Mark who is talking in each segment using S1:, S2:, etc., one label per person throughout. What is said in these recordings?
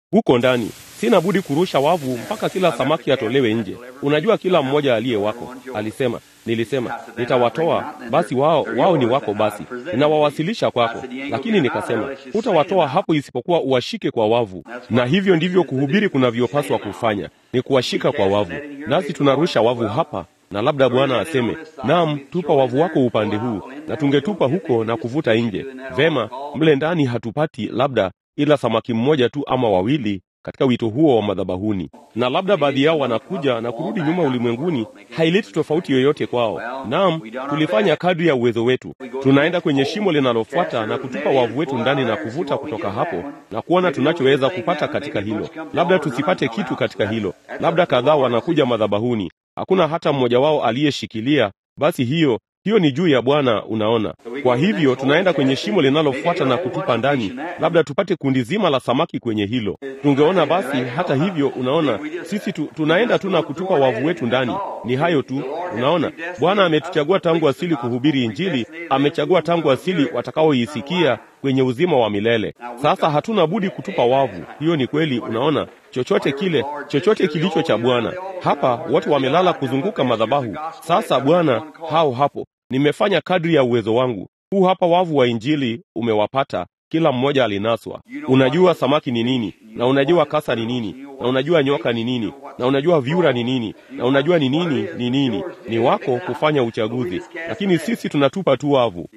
S1: huko ndani. Sina budi kurusha wavu mpaka kila samaki atolewe nje. Unajua, kila mmoja aliye wako, alisema. Nilisema nitawatoa, basi wao wao ni wako, basi ninawawasilisha kwako. Lakini nikasema hutawatoa hapo isipokuwa uwashike kwa wavu, na hivyo ndivyo kuhubiri kunavyopaswa kufanya, ni kuwashika kwa wavu. Nasi tunarusha wavu hapa na labda Bwana aseme naam, tupa wavu wako upande huu, na tungetupa huko na kuvuta nje. Vema, mle ndani hatupati labda ila samaki mmoja tu ama wawili katika wito huo wa madhabahuni, na labda baadhi yao wanakuja na kurudi nyuma ulimwenguni. Haileti tofauti yoyote kwao. Naam, tulifanya kadri ya uwezo wetu. Tunaenda kwenye shimo linalofuata na kutupa wavu wetu ndani na kuvuta kutoka hapo na kuona tunachoweza kupata katika hilo. Labda tusipate kitu katika hilo, labda kadhaa wanakuja madhabahuni, hakuna hata mmoja wao aliyeshikilia. Basi hiyo hiyo ni juu ya Bwana, unaona. Kwa hivyo tunaenda kwenye shimo linalofuata na kutupa ndani, labda tupate kundi zima la samaki kwenye hilo. Tungeona basi. Hata hivyo, unaona, sisi tu, tunaenda tu na kutupa wavu wetu ndani. Ni hayo tu, unaona. Bwana ametuchagua tangu asili kuhubiri Injili, amechagua tangu asili watakaoisikia kwenye uzima wa milele. Sasa hatuna budi kutupa wavu. Hiyo ni kweli, unaona. Chochote kile, chochote kilicho cha Bwana. Hapa watu wamelala kuzunguka madhabahu. Sasa Bwana, hao hapo nimefanya kadri ya uwezo wangu. Huu hapa wavu wa Injili umewapata, kila mmoja alinaswa. Unajua samaki ni nini, na unajua kasa ni nini, na unajua nyoka ni nini, na unajua vyura ni nini, na unajua ni nini ni nini. Ni wako kufanya uchaguzi, lakini sisi tunatupa tu wavu.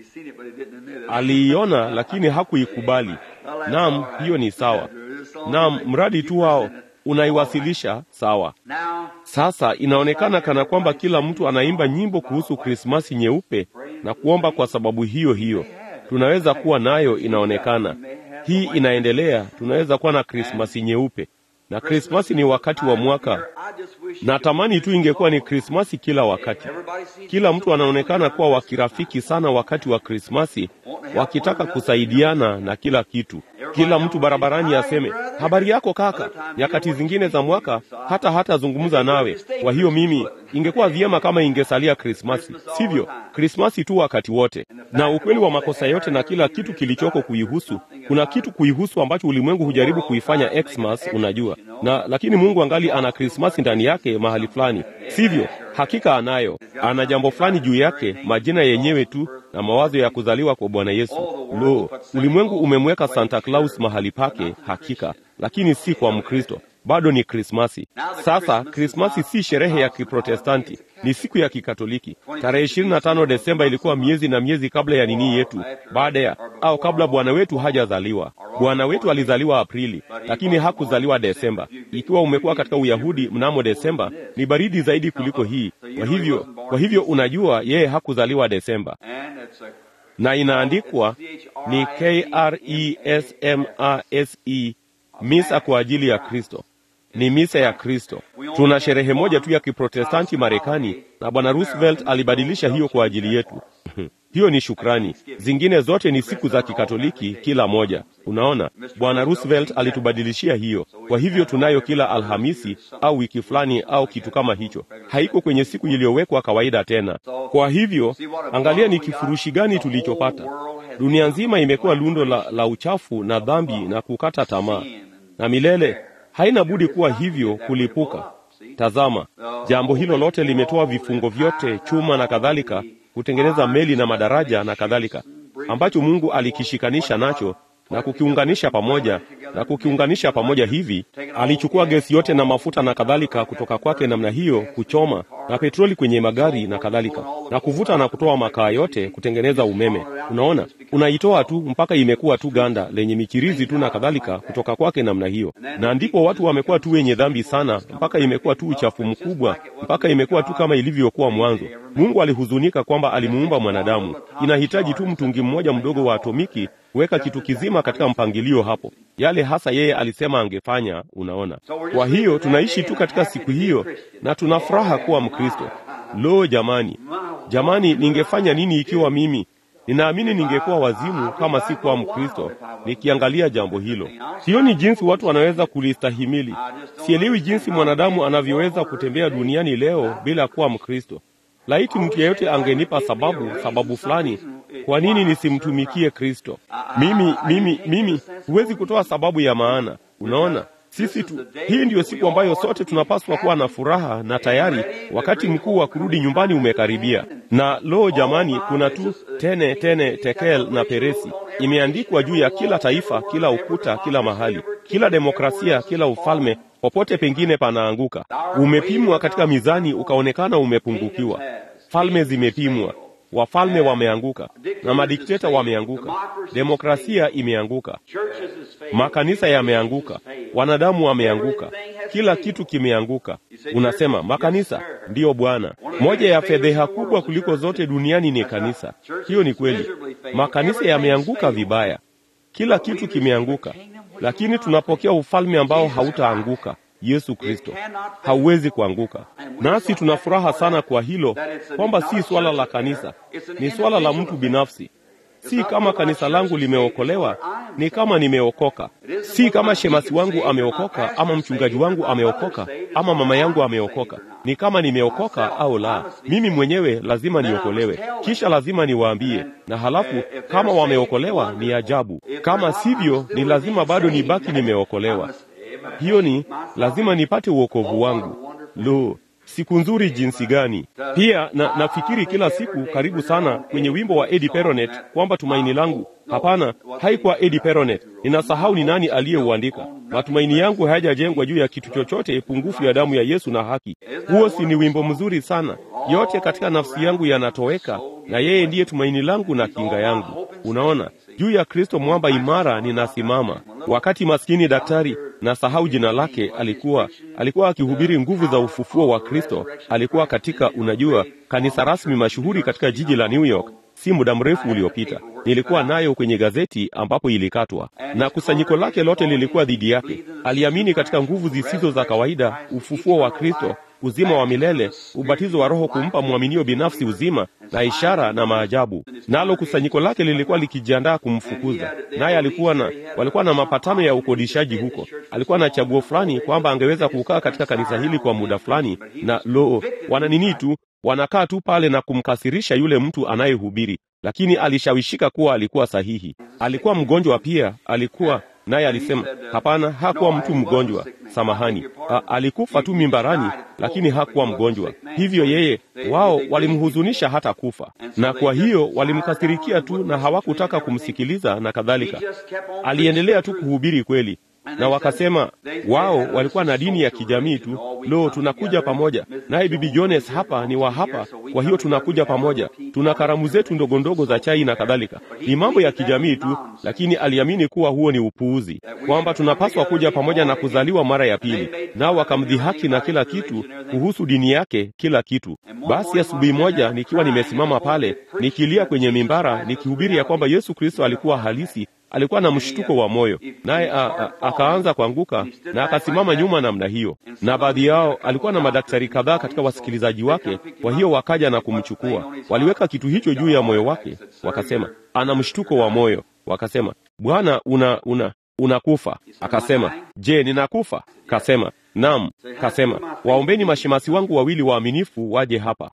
S1: Aliiona lakini hakuikubali. Naam, hiyo ni sawa. Naam, mradi tu wao unaiwasilisha sawa. Sasa inaonekana kana kwamba kila mtu anaimba nyimbo kuhusu Krismasi nyeupe na kuomba kwa sababu hiyo hiyo. Tunaweza kuwa nayo, inaonekana hii inaendelea. Tunaweza kuwa na Krismasi nyeupe, na Krismasi ni wakati wa mwaka. Natamani tu ingekuwa ni Krismasi kila wakati. Kila mtu anaonekana kuwa wakirafiki sana wakati wa Krismasi, wakitaka kusaidiana na kila kitu. Kila mtu barabarani aseme habari yako kaka. Nyakati zingine za mwaka hata hatazungumza nawe. Kwa hiyo mimi, ingekuwa vyema kama ingesalia Krismasi, sivyo? Krismasi tu wakati wote, na ukweli wa makosa yote na kila kitu kilichoko kuihusu. Kuna kitu kuihusu ambacho ulimwengu hujaribu kuifanya Xmas, unajua na lakini Mungu angali ana Krismasi ndani yake mahali fulani, sivyo? Hakika anayo, ana jambo fulani juu yake, majina yenyewe tu na mawazo ya kuzaliwa kwa Bwana Yesu. Lo, ulimwengu umemweka Santa Claus mahali pake, hakika, lakini si kwa Mkristo. Bado ni Krismasi. Sasa Krismasi si sherehe ya Kiprotestanti, ni siku ya Kikatoliki. Tarehe 25 Desemba ilikuwa miezi na miezi kabla ya nini yetu, baada ya au kabla Bwana wetu hajazaliwa. Bwana wetu alizaliwa Aprili, lakini hakuzaliwa Desemba. Ikiwa umekuwa katika Uyahudi mnamo Desemba, ni baridi zaidi kuliko hii. Kwa hivyo, kwa hivyo unajua yeye hakuzaliwa Desemba, na inaandikwa ni K R E S M A S E, misa kwa ajili ya Kristo ni misa ya Kristo. Tuna sherehe moja tu ya Kiprotestanti Marekani, na Bwana Roosevelt alibadilisha hiyo kwa ajili yetu. hiyo ni shukrani. Zingine zote ni siku za Kikatoliki kila moja. Unaona, Bwana Roosevelt alitubadilishia hiyo. Kwa hivyo tunayo kila Alhamisi au wiki fulani au kitu kama hicho, haiko kwenye siku iliyowekwa kawaida tena. Kwa hivyo angalia ni kifurushi gani tulichopata. Dunia nzima imekuwa lundo la, la uchafu na dhambi na kukata tamaa, na milele haina budi kuwa hivyo kulipuka. Tazama, jambo hilo lote limetoa vifungo vyote, chuma na kadhalika, kutengeneza meli na madaraja na kadhalika, ambacho Mungu alikishikanisha nacho na kukiunganisha pamoja na kukiunganisha pamoja hivi. Alichukua gesi yote na mafuta na kadhalika kutoka kwake namna hiyo, kuchoma na petroli kwenye magari na kadhalika, na kuvuta na kutoa makaa yote kutengeneza umeme. Unaona, unaitoa tu mpaka imekuwa tu ganda lenye michirizi tu na kadhalika kutoka kwake namna hiyo, na ndipo watu wamekuwa tu wenye dhambi sana, mpaka imekuwa tu uchafu mkubwa, mpaka imekuwa tu kama ilivyokuwa mwanzo. Mungu alihuzunika kwamba alimuumba mwanadamu. Inahitaji tu mtungi mmoja mdogo wa atomiki kuweka kitu kizima katika mpangilio hapo, yale hasa yeye alisema angefanya. Unaona, kwa hiyo tunaishi tu katika siku hiyo na tuna furaha kuwa Mkristo. Lo, jamani, jamani, ningefanya nini ikiwa mimi ninaamini ningekuwa wazimu kama si kuwa Mkristo. Nikiangalia jambo hilo, sioni jinsi watu wanaweza kulistahimili. Sielewi jinsi mwanadamu anavyoweza kutembea duniani leo bila kuwa Mkristo. Laiti mtu yeyote angenipa sababu sababu fulani kwa nini nisimtumikie Kristo. Mimi mimi mimi huwezi kutoa sababu ya maana. Unaona, Sisi tu, hii ndiyo siku ambayo sote tunapaswa kuwa na furaha na tayari, wakati mkuu wa kurudi nyumbani umekaribia. Na lo, jamani, kuna tu tene tene tekel na peresi imeandikwa juu ya kila taifa, kila ukuta, kila mahali, kila demokrasia, kila ufalme, popote pengine panaanguka. Umepimwa katika mizani, ukaonekana umepungukiwa. Falme zimepimwa, wafalme wameanguka na madikteta wameanguka, demokrasia imeanguka, makanisa yameanguka, wanadamu wameanguka, kila kitu kimeanguka. Unasema makanisa ndiyo Bwana. Moja ya fedheha kubwa kuliko zote duniani ni kanisa. Hiyo ni kweli, makanisa yameanguka vibaya, kila kitu kimeanguka, lakini tunapokea ufalme ambao hautaanguka. Yesu Kristo hauwezi kuanguka, nasi tuna furaha sana kwa hilo, kwamba si swala la kanisa, ni swala la mtu binafsi. Si kama kanisa langu limeokolewa, ni kama nimeokoka. Si kama shemasi wangu ameokoka, ama mchungaji wangu ameokoka, ama mama yangu ameokoka. Ni kama nimeokoka au la. Mimi mwenyewe lazima niokolewe, kisha lazima niwaambie, na halafu kama wameokolewa ni ajabu. Kama sivyo, ni lazima bado nibaki nimeokolewa. Hiyo ni lazima nipate uokovu wangu. Lo, siku nzuri jinsi gani! Pia na nafikiri kila siku karibu sana kwenye wimbo wa Eddie Peronet kwamba tumaini langu. Hapana, haikuwa Eddie Peronet. Ninasahau ni nani aliyeuandika. Matumaini yangu hayajajengwa juu ya kitu chochote pungufu ya damu ya Yesu na haki. Huo si ni wimbo mzuri sana? Yote katika nafsi yangu yanatoweka, na yeye ndiye tumaini langu na kinga yangu. Unaona, juu ya Kristo mwamba imara ninasimama. Wakati maskini daktari na sahau jina lake alikuwa alikuwa akihubiri nguvu za ufufuo wa Kristo. Alikuwa katika, unajua, kanisa rasmi mashuhuri katika jiji la New York si muda mrefu uliopita. Nilikuwa nayo kwenye gazeti ambapo ilikatwa, na kusanyiko lake lote lilikuwa dhidi yake. Aliamini katika nguvu zisizo za kawaida, ufufuo wa Kristo, uzima wa milele, ubatizo wa Roho kumpa mwaminio binafsi uzima na ishara na maajabu. Nalo kusanyiko lake lilikuwa likijiandaa kumfukuza, naye alikuwa na walikuwa na mapatano ya ukodishaji huko. Alikuwa na chaguo fulani kwamba angeweza kukaa katika kanisa hili kwa muda fulani, na lo, wana nini tu wanakaa tu pale na kumkasirisha yule mtu anayehubiri, lakini alishawishika kuwa alikuwa sahihi. Alikuwa mgonjwa pia, alikuwa naye alisema hapana, hakuwa mtu mgonjwa, samahani, A, alikufa tu mimbarani, lakini hakuwa mgonjwa. Hivyo yeye, wao walimhuzunisha hata kufa, na kwa hiyo walimkasirikia tu na hawakutaka kumsikiliza na kadhalika. Aliendelea tu kuhubiri kweli na wakasema wao walikuwa na dini ya kijamii tu. Lo, tunakuja pamoja naye, bibi Jones hapa ni wa hapa, kwa hiyo tunakuja pamoja, tuna karamu zetu ndogo ndogo za chai na kadhalika. Ni mambo ya kijamii tu, lakini aliamini kuwa huo ni upuuzi, kwamba tunapaswa kuja pamoja na kuzaliwa mara ya pili. Nao wakamdhihaki na kila kitu kuhusu dini yake, kila kitu. Basi asubuhi moja nikiwa nimesimama pale nikilia kwenye mimbara nikihubiri ya kwamba Yesu Kristo alikuwa halisi alikuwa na mshtuko wa moyo, naye akaanza kuanguka na akasimama nyuma namna hiyo, na baadhi yao alikuwa na madaktari kadhaa katika wasikilizaji wake. Kwa hiyo wakaja na kumchukua, waliweka kitu hicho juu ya moyo wake, wakasema ana mshtuko wa moyo. Wakasema, Bwana, una una unakufa. Akasema, je, ninakufa? Kasema, naam. Kasema, waombeni mashemasi wangu wawili waaminifu waje hapa.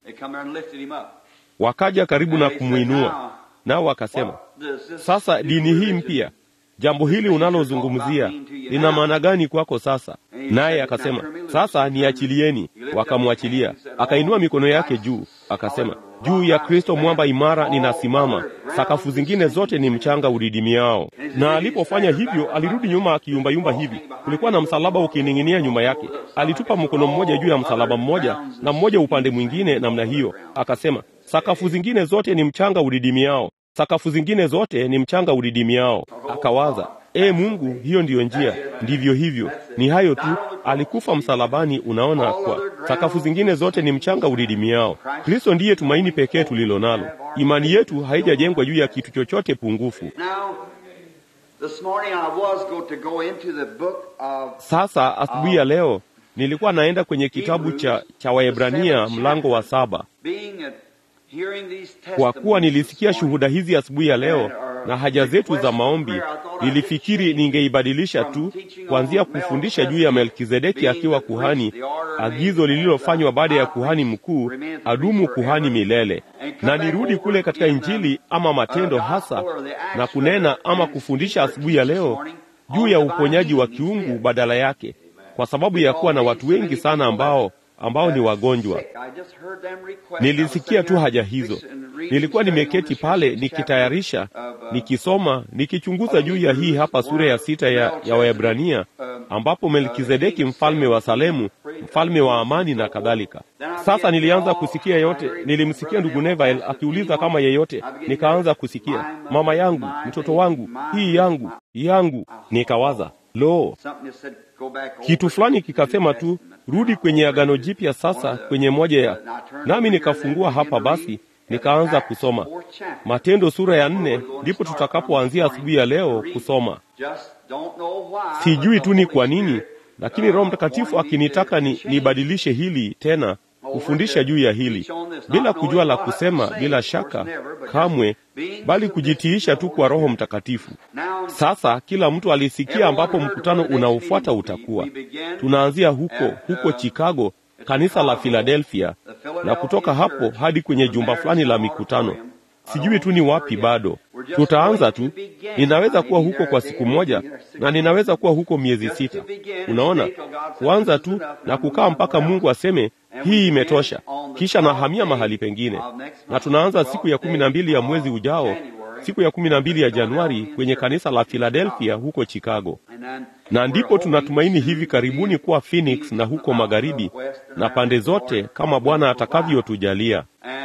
S1: Wakaja karibu na kumwinua nao wakasema, sasa dini hii mpya, jambo hili unalozungumzia lina maana gani kwako sasa? Naye akasema, sasa niachilieni. Wakamwachilia, akainua mikono yake juu, akasema, juu ya Kristo mwamba imara ninasimama, sakafu zingine zote ni mchanga udidimiao. Na alipofanya hivyo, alirudi nyuma akiyumbayumba hivi. Kulikuwa na msalaba ukining'inia nyuma yake. Alitupa mkono mmoja juu ya msalaba mmoja na mmoja upande mwingine namna hiyo, akasema, sakafu zingine zote ni mchanga udidimiao sakafu zingine zote ni mchanga udidimiao. Akawaza, e Mungu, hiyo ndiyo njia. Ndivyo hivyo, ni hayo tu, alikufa msalabani. Unaona, kwa sakafu zingine zote ni mchanga udidimiao. Kristo ndiye tumaini pekee tulilo nalo. Imani yetu haijajengwa juu ya kitu chochote pungufu. Sasa asubuhi ya leo nilikuwa naenda kwenye kitabu cha, cha Waebrania mlango wa saba kwa kuwa nilisikia shuhuda hizi asubuhi ya leo na haja zetu za maombi, nilifikiri ningeibadilisha tu kuanzia kufundisha juu ya Melkizedeki akiwa kuhani, agizo lililofanywa baada ya kuhani mkuu adumu kuhani milele, na nirudi kule katika Injili ama matendo hasa na kunena ama kufundisha asubuhi ya leo juu ya uponyaji wa kiungu badala yake, kwa sababu ya kuwa na watu wengi sana ambao ambao ni wagonjwa. Nilisikia tu haja hizo. Nilikuwa nimeketi pale nikitayarisha, nikisoma, nikichunguza juu ya hii hapa sura ya sita ya, ya Waebrania ambapo Melkizedeki mfalme wa Salemu, mfalme wa amani na kadhalika. Sasa nilianza kusikia yote. Nilimsikia ndugu Neville akiuliza kama yeyote, nikaanza kusikia mama yangu, mtoto wangu, hii yangu, yangu. Nikawaza, lo, kitu fulani kikasema tu rudi kwenye Agano Jipya sasa, kwenye moja ya nami nikafungua hapa basi nikaanza kusoma Matendo sura ya nne, ndipo tutakapoanzia asubuhi ya leo kusoma. Sijui tu ni kwa nini, lakini Roho Mtakatifu akinitaka ni nibadilishe hili tena, kufundisha juu ya hili bila kujua la kusema, bila shaka kamwe, bali kujitiisha tu kwa Roho Mtakatifu. Sasa kila mtu alisikia ambapo mkutano unaofuata utakuwa. Tunaanzia huko huko Chicago, kanisa la Philadelphia, na kutoka hapo hadi kwenye jumba fulani la mikutano. Sijui tu ni wapi bado. Tutaanza tu. Ninaweza kuwa huko kwa siku moja na ninaweza kuwa huko miezi sita. Unaona, kuanza tu na kukaa mpaka Mungu aseme hii imetosha, kisha nahamia mahali pengine, na tunaanza siku ya kumi na mbili ya mwezi ujao, siku ya kumi na mbili ya Januari kwenye kanisa la Philadelphia huko Chicago, na ndipo tunatumaini hivi karibuni kuwa Phoenix na huko magharibi na pande zote, kama Bwana atakavyotujalia.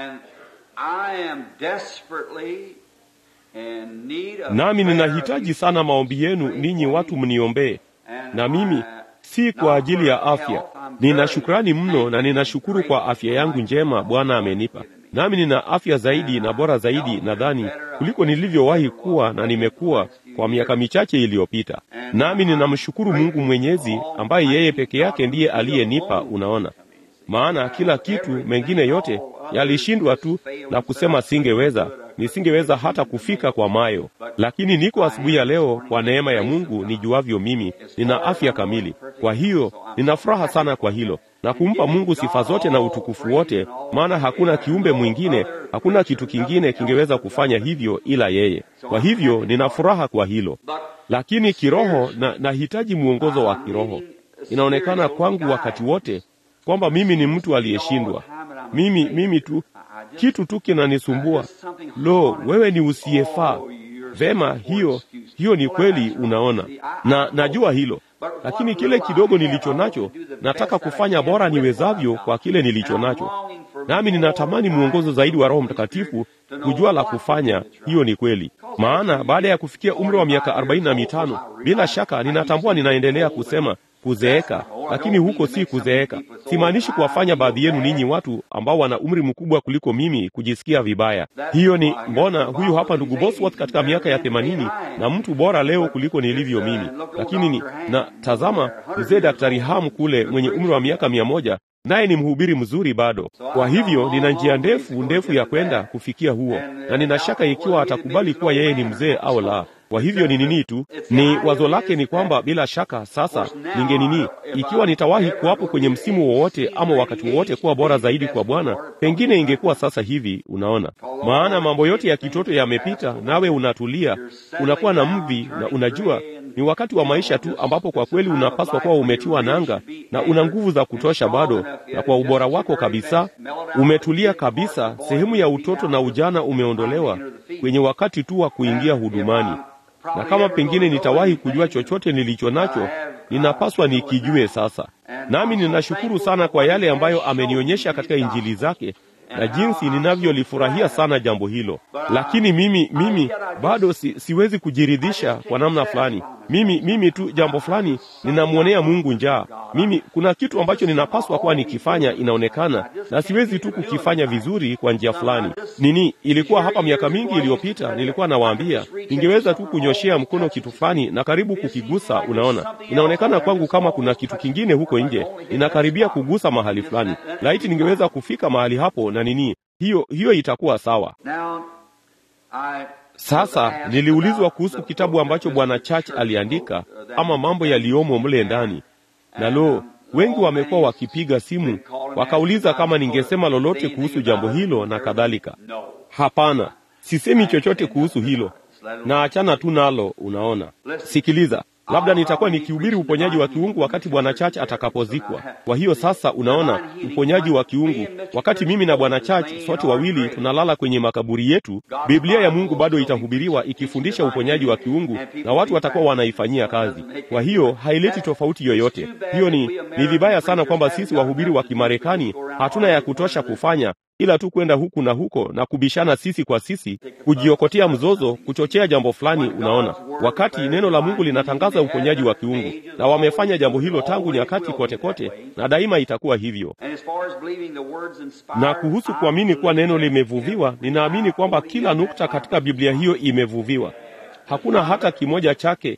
S1: Nami ninahitaji sana maombi yenu ninyi watu mniombee, na mimi si kwa ajili ya afya. Nina shukrani mno na ninashukuru kwa afya yangu njema Bwana amenipa. Nami nina afya zaidi na bora zaidi nadhani kuliko nilivyowahi kuwa na nimekuwa kwa miaka michache iliyopita. Nami ninamshukuru Mungu Mwenyezi ambaye yeye peke yake ndiye aliyenipa, unaona. Maana kila kitu mengine yote yalishindwa tu na kusema singeweza, nisingeweza hata kufika kwa mayo, lakini niko asubuhi ya leo kwa neema ya Mungu nijuavyo mimi, nina afya kamili. Kwa hiyo nina furaha sana kwa hilo na kumpa Mungu sifa zote na utukufu wote, maana hakuna kiumbe mwingine, hakuna kitu kingine kingeweza kufanya hivyo ila yeye. Kwa hivyo nina furaha kwa hilo, lakini kiroho na nahitaji mwongozo wa kiroho. Inaonekana kwangu wakati wote kwamba mimi ni mtu aliyeshindwa. Mimi mimi tu kitu tu kinanisumbua. Lo, wewe ni usiyefaa. Vema, hiyo hiyo ni kweli, unaona, na najua hilo, lakini kile kidogo nilicho nacho nataka kufanya bora niwezavyo kwa kile nilicho nacho, nami ninatamani mwongozo zaidi wa Roho Mtakatifu kujua la kufanya. Hiyo ni kweli, maana baada ya kufikia umri wa miaka arobaini na mitano bila shaka ninatambua ninaendelea kusema kuzeeka, lakini huko si kuzeeka. Simaanishi kuwafanya baadhi yenu ninyi watu ambao wana umri mkubwa kuliko mimi kujisikia vibaya. Hiyo ni mbona, huyu hapa ndugu Bosworth katika miaka ya themanini na mtu bora leo kuliko nilivyo mimi, lakini ni na tazama, mzee Daktari Ham kule mwenye umri wa miaka mia moja naye ni mhubiri mzuri bado. Kwa hivyo nina njia ndefu ndefu ya kwenda kufikia huo, na nina shaka ikiwa atakubali kuwa yeye ni mzee au la. Kwa hivyo ni nini tu, ni wazo lake ni kwamba bila shaka sasa ninge nini, ikiwa nitawahi kuwapo kwenye msimu wowote ama wakati wowote kuwa bora zaidi kwa Bwana, pengine ingekuwa sasa hivi. Unaona, maana mambo yote ya kitoto yamepita, nawe unatulia, unakuwa na mvi, na unajua ni wakati wa maisha tu ambapo kwa kweli unapaswa kuwa umetiwa nanga na una nguvu za kutosha bado, na kwa ubora wako kabisa umetulia kabisa. Sehemu ya utoto na ujana umeondolewa kwenye wakati tu wa kuingia hudumani na kama pengine nitawahi kujua chochote nilicho nacho, ninapaswa nikijue sasa. Nami ninashukuru sana kwa yale ambayo amenionyesha katika Injili zake na jinsi ninavyolifurahia sana jambo hilo. Lakini mimi mimi bado si, siwezi kujiridhisha kwa namna fulani. Mimi mimi tu jambo fulani ninamwonea Mungu njaa. Mimi kuna kitu ambacho ninapaswa kuwa nikifanya, inaonekana na siwezi tu kukifanya vizuri kwa njia fulani. Nini, ilikuwa hapa miaka mingi iliyopita, nilikuwa nawaambia ningeweza tu kunyoshea mkono kitu fulani na karibu kukigusa. Unaona, inaonekana kwangu kama kuna kitu kingine huko nje inakaribia kugusa mahali fulani. Laiti ningeweza kufika mahali hapo na nini, hiyo hiyo itakuwa sawa. Sasa niliulizwa kuhusu kitabu ambacho Bwana Church aliandika ama mambo yaliyomo mle ndani, na lo, wengi wamekuwa wakipiga simu wakauliza kama ningesema lolote kuhusu jambo hilo na kadhalika. Hapana, sisemi chochote kuhusu hilo na achana tu nalo. Unaona, sikiliza, labda nitakuwa nikihubiri uponyaji wa kiungu wakati bwana Church atakapozikwa. Kwa hiyo sasa, unaona uponyaji wa kiungu, wakati mimi na bwana Church sote wawili tunalala kwenye makaburi yetu, Biblia ya Mungu bado itahubiriwa ikifundisha uponyaji wa kiungu na watu watakuwa wanaifanyia kazi. Kwa hiyo haileti tofauti yoyote. Hiyo ni ni vibaya sana kwamba sisi wahubiri wa Kimarekani hatuna ya kutosha kufanya ila tu kwenda huku na huko na kubishana sisi kwa sisi, kujiokotea mzozo, kuchochea jambo fulani. Unaona, wakati neno la Mungu linatangaza uponyaji wa kiungu, na wamefanya jambo hilo tangu nyakati kote kote, na daima itakuwa hivyo. Na kuhusu kuamini kuwa neno limevuviwa, ninaamini kwamba kila nukta katika Biblia hiyo imevuviwa. Hakuna hata kimoja chake.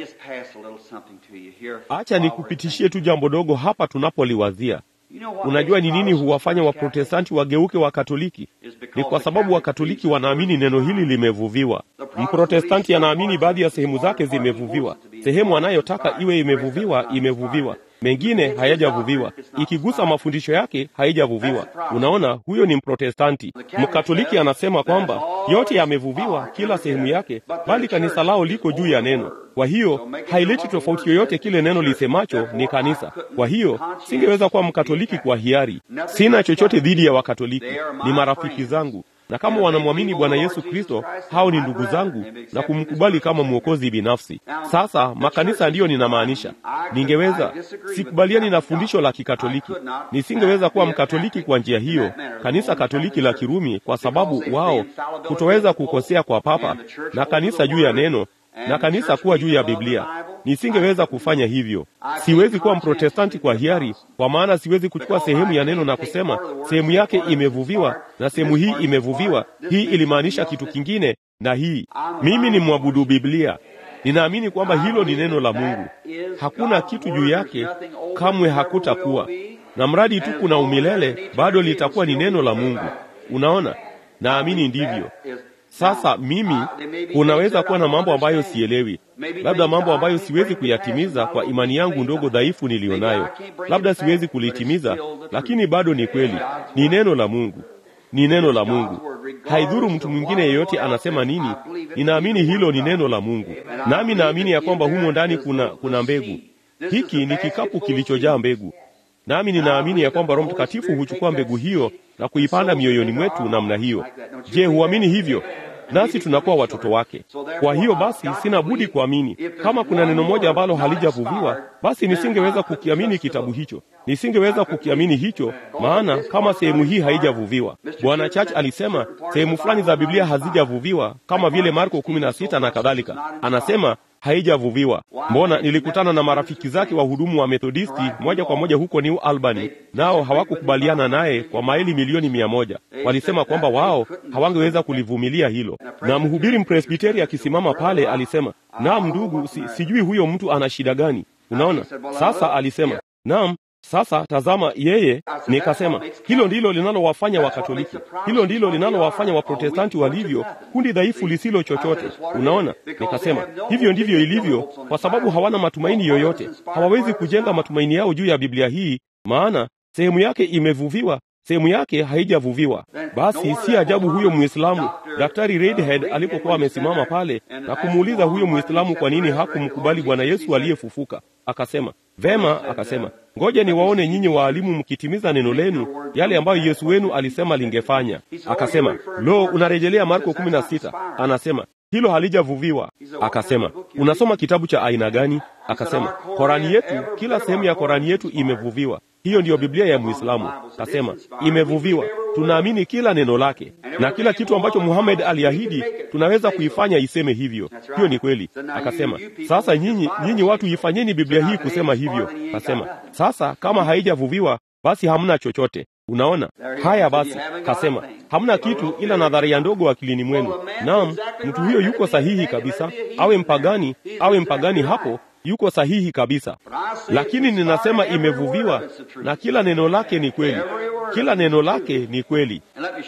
S1: Acha nikupitishie tu jambo dogo hapa tunapoliwazia. Unajua ni nini huwafanya Waprotestanti wageuke Wakatoliki? Ni kwa sababu Wakatoliki wanaamini neno hili limevuviwa. Mprotestanti anaamini baadhi ya sehemu zake zimevuviwa. Sehemu anayotaka iwe imevuviwa, imevuviwa. Mengine hayajavuviwa. Ikigusa mafundisho yake haijavuviwa. Unaona, huyo ni Mprotestanti. Mkatoliki anasema kwamba yote yamevuviwa, kila sehemu yake, bali kanisa lao liko juu ya neno. Kwa hiyo haileti tofauti yoyote, kile neno lisemacho ni kanisa. Kwa hiyo singeweza kuwa Mkatoliki kwa hiari. Sina chochote dhidi ya Wakatoliki, ni marafiki zangu na kama wanamwamini Bwana Yesu Kristo, hao ni ndugu zangu na kumkubali kama mwokozi binafsi. Sasa makanisa ndiyo ninamaanisha. Ningeweza sikubaliani na fundisho la Kikatoliki, nisingeweza kuwa Mkatoliki kwa njia hiyo, kanisa Katoliki la Kirumi, kwa sababu wao kutoweza kukosea kwa Papa na kanisa juu ya neno na kanisa kuwa juu ya Biblia. Nisingeweza kufanya hivyo. Siwezi kuwa Mprotestanti kwa hiari, kwa maana siwezi kuchukua sehemu ya neno na kusema sehemu yake imevuviwa na sehemu hii imevuviwa, hii ilimaanisha kitu kingine na hii. Mimi ni mwabudu Biblia. Ninaamini kwamba hilo ni neno la Mungu, hakuna kitu juu yake, kamwe hakutakuwa na mradi tu kuna umilele, bado litakuwa ni neno la Mungu. Unaona, naamini ndivyo. Sasa mimi, kunaweza kuwa na mambo ambayo sielewi, labda mambo ambayo siwezi kuyatimiza kwa imani yangu ndogo dhaifu niliyonayo, labda siwezi kulitimiza, lakini bado ni kweli, ni neno la Mungu, ni neno la Mungu. Haidhuru mtu mwingine yeyote anasema nini, ninaamini hilo ni neno la Mungu, nami naamini ya kwamba humo ndani kuna, kuna mbegu. Hiki ni kikapu kilichojaa mbegu, nami ninaamini ya kwamba Roho Mtakatifu huchukua mbegu hiyo na kuipanda mioyoni mwetu namna hiyo. Je, huamini hivyo? Nasi tunakuwa watoto wake. Kwa hiyo basi, sina budi kuamini. Kama kuna neno moja ambalo halijavuviwa, basi nisingeweza kukiamini kitabu hicho, nisingeweza kukiamini hicho, maana kama sehemu hii haijavuviwa. Bwana Church alisema sehemu fulani za Biblia hazijavuviwa, kama vile Marko kumi na sita na kadhalika. Anasema haijavuviwa. Mbona nilikutana na marafiki zake wahudumu wa Methodisti moja kwa moja huko New Albany, nao hawakukubaliana naye kwa maili milioni mia moja. Walisema kwamba wao hawangeweza kulivumilia hilo, na mhubiri mpresbiteri akisimama pale alisema, naam ndugu, si, sijui huyo mtu ana shida gani. Unaona, sasa alisema naam sasa tazama, yeye nikasema, hilo ndilo linalowafanya Wakatoliki, hilo ndilo linalowafanya Waprotestanti walivyo kundi dhaifu lisilo chochote. Unaona, nikasema hivyo ndivyo ilivyo, kwa sababu hawana matumaini yoyote, hawawezi kujenga matumaini yao juu ya Biblia hii, maana sehemu yake imevuviwa, sehemu yake haijavuviwa. Basi si ajabu huyo Muislamu Daktari Redhead alipokuwa amesimama pale na kumuuliza huyo Muislamu kwa nini hakumkubali Bwana Yesu aliyefufuka, akasema vema, akasema ngoja niwaone nyinyi waalimu mkitimiza neno lenu yale ambayo Yesu wenu alisema lingefanya. Akasema, lo, unarejelea Marko kumi na sita. Anasema hilo halijavuviwa. Akasema, unasoma kitabu cha aina gani? Akasema, Korani yetu, kila sehemu ya Korani yetu imevuviwa. Hiyo ndiyo Biblia ya Muislamu. Akasema imevuviwa, tunaamini kila neno lake, na kila kitu ambacho Muhammad aliahidi tunaweza kuifanya iseme hivyo. Hiyo ni kweli. Akasema sasa nyinyi, nyinyi watu ifanyeni Biblia hii kusema hivyo. Akasema sasa kama haijavuviwa basi hamna chochote. Unaona haya? Basi kasema hamna kitu ila nadharia ndogo akilini mwenu. Naam, mtu huyo yuko sahihi kabisa, awe mpagani awe mpagani, hapo yuko sahihi kabisa, lakini ninasema imevuviwa, na kila neno lake ni kweli, kila neno lake ni kweli.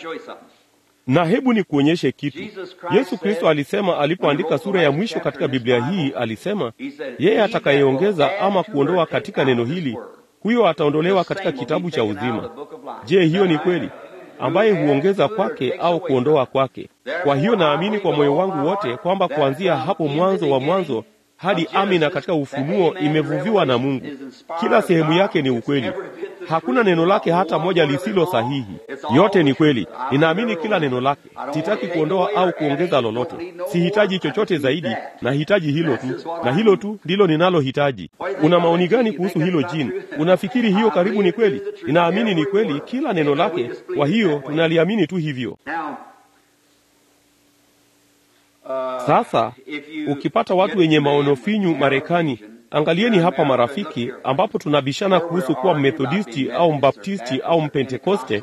S1: Na hebu ni kuonyeshe kitu. Yesu Kristo alisema alipoandika sura ya mwisho katika Biblia hii, alisema yeye atakayeongeza ama kuondoa katika neno hili huyo ataondolewa katika kitabu cha uzima. Je, hiyo ni kweli? Ambaye huongeza kwake au kuondoa kwake. Kwa hiyo naamini kwa moyo wangu wote kwamba kuanzia hapo mwanzo wa mwanzo hadi amina katika ufunuo imevuviwa na Mungu. Kila sehemu yake ni ukweli. Hakuna neno lake hata moja lisilo sahihi. Yote ni kweli. Ninaamini kila neno lake. Sitaki kuondoa au kuongeza lolote. Sihitaji chochote zaidi, nahitaji hilo tu, na hilo tu ndilo ninalohitaji. Una maoni gani kuhusu hilo jini? Unafikiri hiyo karibu ni kweli? Ninaamini ni kweli kila neno lake, kwa hiyo tunaliamini tu hivyo. Sasa ukipata watu wenye maono finyu Marekani, angalieni hapa marafiki, ambapo tunabishana kuhusu kuwa Mmethodisti au Mbaptisti au Mpentekoste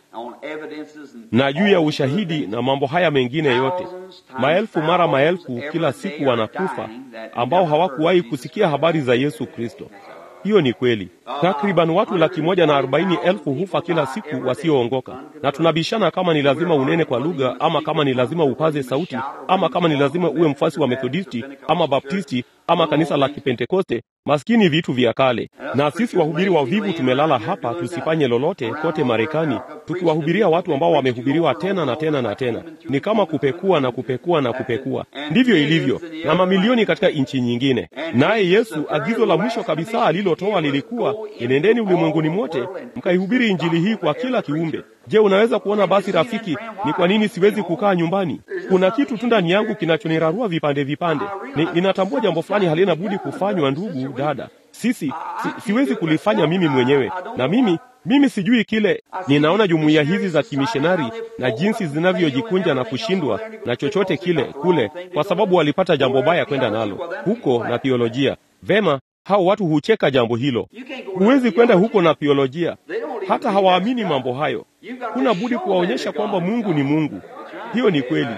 S1: na juu ya ushahidi na mambo haya mengine yote, maelfu mara maelfu kila siku wanakufa ambao hawakuwahi kusikia habari za Yesu Kristo. Hiyo ni kweli. Takriban watu laki moja na arobaini elfu hufa kila siku wasioongoka, na tunabishana kama ni lazima unene kwa lugha, ama kama ni lazima upaze sauti, ama kama ni lazima uwe mfuasi wa Methodisti ama Baptisti ama kanisa la Kipentekoste. Maskini vitu vya kale. Na sisi wahubiri wavivu tumelala hapa tusifanye lolote kote Marekani, tukiwahubiria watu ambao wamehubiriwa tena na tena na tena. Ni kama kupekua na kupekua na kupekua. Ndivyo ilivyo na mamilioni katika nchi nyingine. Naye Yesu, agizo la mwisho kabisa alilotoa lilikuwa enendeni ulimwenguni mote mkaihubiri injili hii kwa kila kiumbe. Je, unaweza kuona basi rafiki, ni kwa nini siwezi kukaa nyumbani? Kuna kitu tu ndani yangu kinachonirarua vipande vipande. Ni, ninatambua jambo fulani halina budi kufanywa, ndugu dada. Sisi si, siwezi kulifanya mimi mwenyewe, na mimi mimi sijui kile. Ninaona jumuiya hizi za kimishonari na jinsi zinavyojikunja na kushindwa na chochote kile kule, kwa sababu walipata jambo baya kwenda nalo huko na theolojia. Vema, hao watu hucheka jambo hilo. Huwezi kwenda huko na theolojia, hata hawaamini mambo hayo. Huna budi kuwaonyesha kwamba Mungu ni Mungu. Hiyo ni kweli.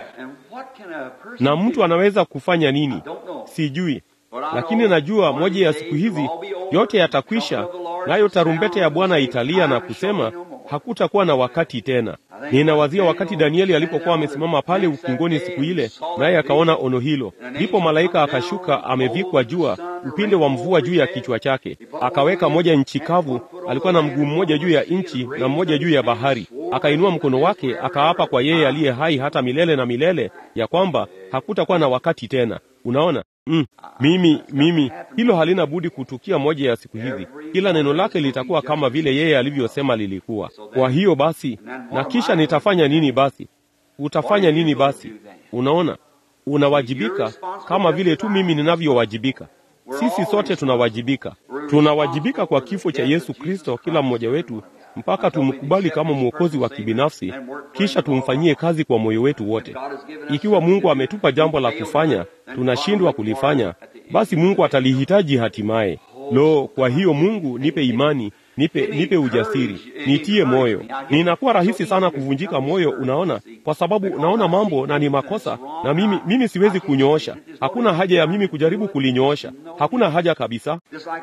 S1: Na mtu anaweza kufanya nini? Sijui, lakini najua moja ya siku hizi yote yatakwisha, nayo tarumbete ya Bwana italia na kusema hakutakuwa na wakati tena. Ninawazia wakati Danieli alipokuwa amesimama pale ukingoni siku ile, naye akaona ono hilo. Ndipo malaika akashuka amevikwa jua, upinde wa mvua juu ya kichwa chake, akaweka moja nchi kavu. Alikuwa na mguu mmoja juu ya nchi na mmoja juu ya bahari. Akainua mkono wake akaapa kwa yeye aliye hai hata milele na milele, ya kwamba hakutakuwa na wakati tena. Unaona? Mm, mimi mimi hilo halina budi kutukia moja ya siku hizi. Kila neno lake litakuwa kama vile yeye alivyosema lilikuwa. Kwa hiyo basi, na kisha nitafanya nini basi? Utafanya nini basi? Unaona, unawajibika kama vile tu mimi ninavyowajibika. Sisi sote tunawajibika, tunawajibika kwa kifo cha Yesu Kristo, kila mmoja wetu mpaka tumkubali kama mwokozi wa kibinafsi, kisha tumfanyie kazi kwa moyo wetu wote. Ikiwa Mungu ametupa jambo la kufanya, tunashindwa kulifanya, basi Mungu atalihitaji hatimaye. Lo, kwa hiyo Mungu nipe imani, nipe nipe ujasiri, nitie moyo. Ninakuwa rahisi sana kuvunjika moyo, unaona, kwa sababu unaona mambo na ni makosa, na mimi mimi siwezi kunyoosha. Hakuna haja ya mimi kujaribu kulinyoosha, hakuna haja kabisa.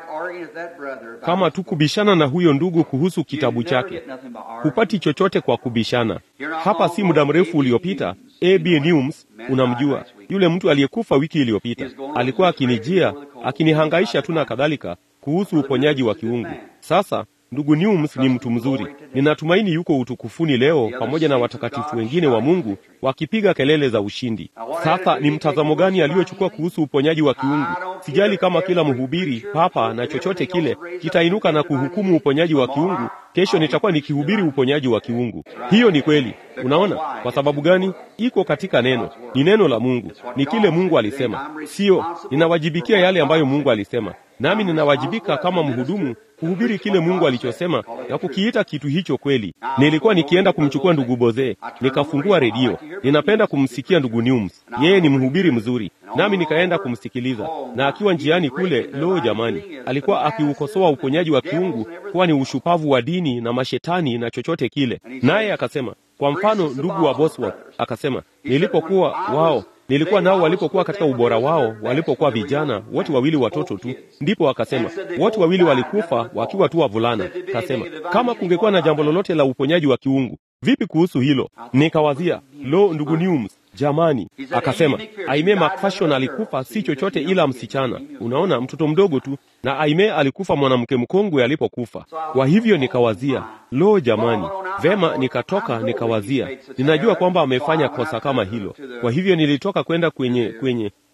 S1: Kama tu kubishana na huyo ndugu kuhusu kitabu chake, hupati chochote kwa kubishana. Hapa si muda mrefu uliopita, A.B. Newms, unamjua yule mtu aliyekufa wiki iliyopita, alikuwa akinijia akinihangaisha tu na kadhalika kuhusu uponyaji wa kiungu. Sasa ndugu Newms ni mtu mzuri, ninatumaini yuko utukufuni leo pamoja na watakatifu wengine wa Mungu wakipiga kelele za ushindi. Sasa ni mtazamo gani aliyochukua kuhusu uponyaji wa kiungu? Sijali kama kila mhubiri papa na chochote kile kitainuka na kuhukumu uponyaji wa kiungu. Kesho nitakuwa nikihubiri uponyaji wa kiungu. Hiyo ni kweli. Unaona kwa sababu gani? Iko katika neno, ni neno la Mungu, ni kile Mungu alisema. Sio ninawajibikia yale ambayo Mungu alisema, nami ninawajibika kama mhudumu kuhubiri kile Mungu alichosema na kukiita kitu hicho kweli. Nilikuwa nikienda kumchukua ndugu Boze, nikafungua redio. Ninapenda kumsikia ndugu Newms, yeye ni mhubiri mzuri, nami nikaenda kumsikiliza. Na akiwa njiani kule, lo jamani, alikuwa akiukosoa uponyaji wa kiungu kuwa ni ushupavu wa dini na mashetani na chochote kile. Naye akasema, kwa mfano, ndugu wa Bosworth akasema, nilipokuwa wao nilikuwa nao walipokuwa katika ubora wao, walipokuwa vijana wote wawili watoto tu. Ndipo akasema wote wawili walikufa wakiwa tu wavulana. Kasema kama kungekuwa na jambo lolote la uponyaji wa kiungu, vipi kuhusu hilo? Nikawazia, lo, ndugu Newms, jamani. Akasema Aime McPherson alikufa si chochote ila msichana, unaona, mtoto mdogo tu, na Aime alikufa mwanamke mkongwe alipokufa. Kwa hivyo nikawazia, lo, jamani. Vema, nikatoka nikawazia, ninajua kwamba amefanya kosa kama hilo. Kwa hivyo nilitoka kwenda kwenye kwenye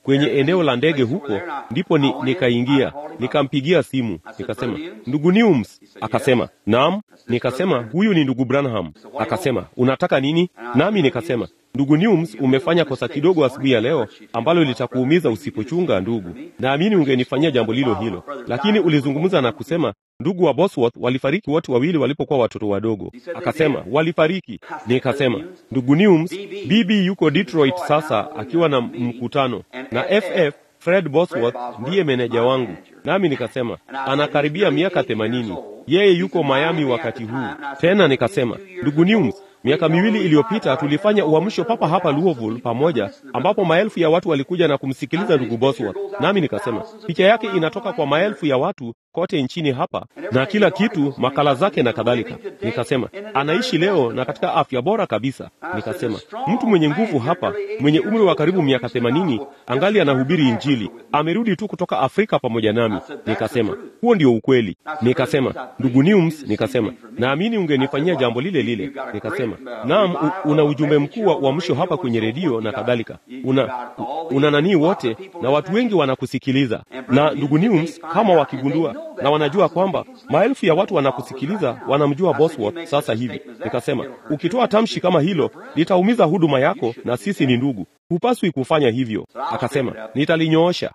S1: kwenye eneo la ndege huko, ndipo ni, nikaingia nikampigia simu nikasema, ndugu Newms. Akasema naam. Nikasema huyu ni ndugu Branham. Akasema unataka nini? Nami nikasema ndugu Newms, umefanya kosa kidogo asubuhi ya leo ambalo litakuumiza usipochunga. Ndugu, naamini ungenifanyia jambo lilo hilo, lakini ulizungumza na kusema ndugu wa Bosworth walifariki wote wawili walipokuwa watoto wadogo. Akasema walifariki. Nikasema ndugu Newms, bibi yuko Detroit sasa akiwa na mkutano na FF Fred Bosworth ndiye meneja wangu, nami nikasema anakaribia miaka themanini. Yeye yuko Miami wakati huu. Tena nikasema ndugu Newms, miaka miwili iliyopita tulifanya uamsho papa hapa Louisville pamoja, ambapo maelfu ya watu walikuja na kumsikiliza ndugu Bosworth. Nami nikasema picha yake inatoka kwa maelfu ya watu kote nchini hapa na kila kitu, makala zake na kadhalika. Nikasema anaishi leo na katika afya bora kabisa. Nikasema mtu mwenye nguvu hapa, mwenye umri wa karibu miaka themanini, angali anahubiri Injili, amerudi tu kutoka Afrika pamoja nami. Nikasema huo ndio ukweli. Nikasema ndugu Newms, nikasema naamini ungenifanyia jambo lile lile. Nikasema naam, una ujumbe mkuu wa uamsho hapa kwenye redio na kadhalika, una una nanii wote na watu wengi wanakusikiliza. Na ndugu Newms, kama wakigundua na wanajua kwamba maelfu ya watu wanakusikiliza, wanamjua Bosworth sasa hivi. Nikasema ukitoa tamshi kama hilo litaumiza huduma yako, na sisi ni ndugu, hupaswi kufanya hivyo. Akasema nitalinyoosha.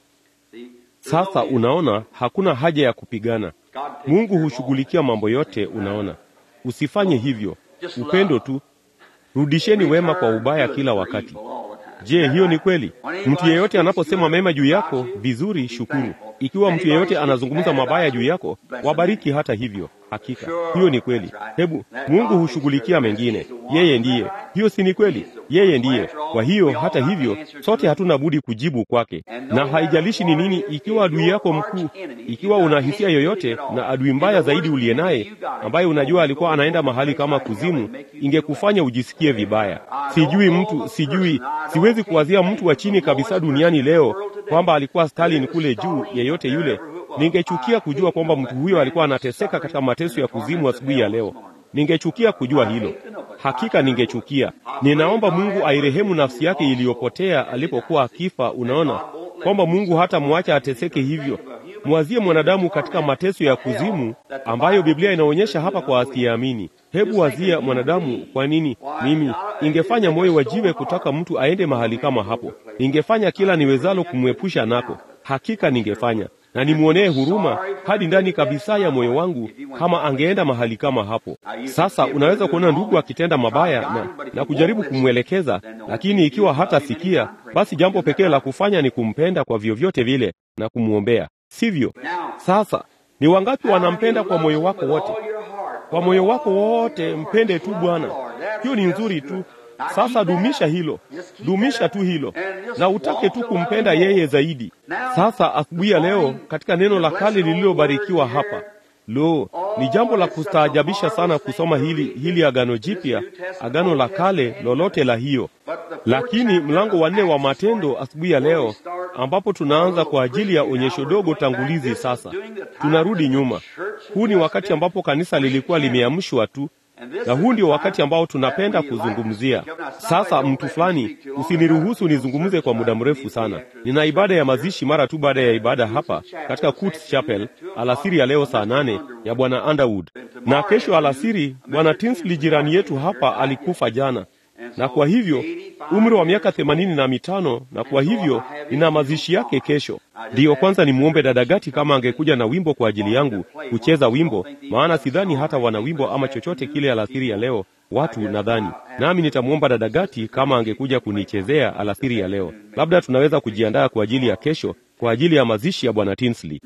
S1: Sasa unaona, hakuna haja ya kupigana. Mungu hushughulikia mambo yote. Unaona, usifanye hivyo. Upendo tu, rudisheni wema kwa ubaya kila wakati. Je, hiyo ni kweli? Mtu yeyote anaposema mema juu yako, vizuri, shukuru. Ikiwa mtu yeyote anazungumza mabaya juu yako, wabariki hata hivyo. Hakika hiyo ni kweli. Hebu Mungu hushughulikia mengine, yeye ndiye. Hiyo si ni kweli? Yeye ndiye. Kwa hiyo hata hivyo, sote hatuna budi kujibu kwake, na haijalishi ni nini. Ikiwa adui yako mkuu, ikiwa una hisia yoyote na adui mbaya zaidi uliye naye, ambaye unajua alikuwa anaenda mahali kama kuzimu, ingekufanya ujisikie vibaya. Sijui mtu, sijui, siwezi kuwazia mtu wa chini kabisa duniani leo kwamba alikuwa Stalin kule juu, yeyote yule Ningechukia kujua kwamba mtu huyo alikuwa anateseka katika mateso ya kuzimu asubuhi ya leo. Ningechukia kujua hilo, hakika ningechukia. Ninaomba Mungu airehemu nafsi yake iliyopotea alipokuwa akifa. Unaona kwamba Mungu hata mwacha ateseke hivyo. Mwazie mwanadamu katika mateso ya kuzimu ambayo Biblia inaonyesha hapa kwa asiyeamini. Hebu wazia mwanadamu. Kwa nini mimi ingefanya moyo wa jiwe kutaka mtu aende mahali kama hapo? Ningefanya kila niwezalo kumwepusha nako, hakika ningefanya na nimwonee huruma hadi ndani kabisa ya moyo wangu kama angeenda mahali kama hapo. Sasa unaweza kuona ndugu akitenda mabaya na, na kujaribu kumwelekeza, lakini ikiwa hatasikia, basi jambo pekee la kufanya ni kumpenda kwa vyovyote vile na kumwombea, sivyo? Sasa ni wangapi wanampenda kwa moyo wako wote? Kwa moyo wako wote mpende tu Bwana. Hiyo ni nzuri tu. Sasa dumisha hilo, dumisha tu hilo, na utake tu kumpenda yeye zaidi. Sasa asubuhi ya leo, katika neno la kale lililobarikiwa hapa, lo, ni jambo la kustaajabisha sana kusoma hili hili Agano Jipya, Agano la Kale, lolote la hiyo. Lakini mlango wa nne wa Matendo asubuhi ya leo, ambapo tunaanza kwa ajili ya onyesho dogo tangulizi. Sasa tunarudi nyuma. Huu ni wakati ambapo kanisa lilikuwa limeamshwa tu na huu ndio wakati ambao tunapenda kuzungumzia sasa. Mtu fulani, usiniruhusu nizungumze kwa muda mrefu sana. Nina ibada ya mazishi mara tu baada ya ibada hapa katika Coutts Chapel alasiri ya leo saa nane ya bwana Underwood, na kesho alasiri bwana Tinsley jirani yetu hapa alikufa jana, na kwa hivyo umri wa miaka themanini na mitano, na kwa hivyo nina mazishi yake kesho. Ndiyo kwanza nimwombe dada Gati kama angekuja na wimbo kwa ajili yangu kucheza wimbo, maana sidhani hata wana wimbo ama chochote kile alasiri ya leo watu nadhani, nami nitamwomba dada Gati kama angekuja kunichezea alasiri ya leo. Labda tunaweza kujiandaa kwa ajili ya kesho, kwa ajili ya mazishi ya bwana Tinsley.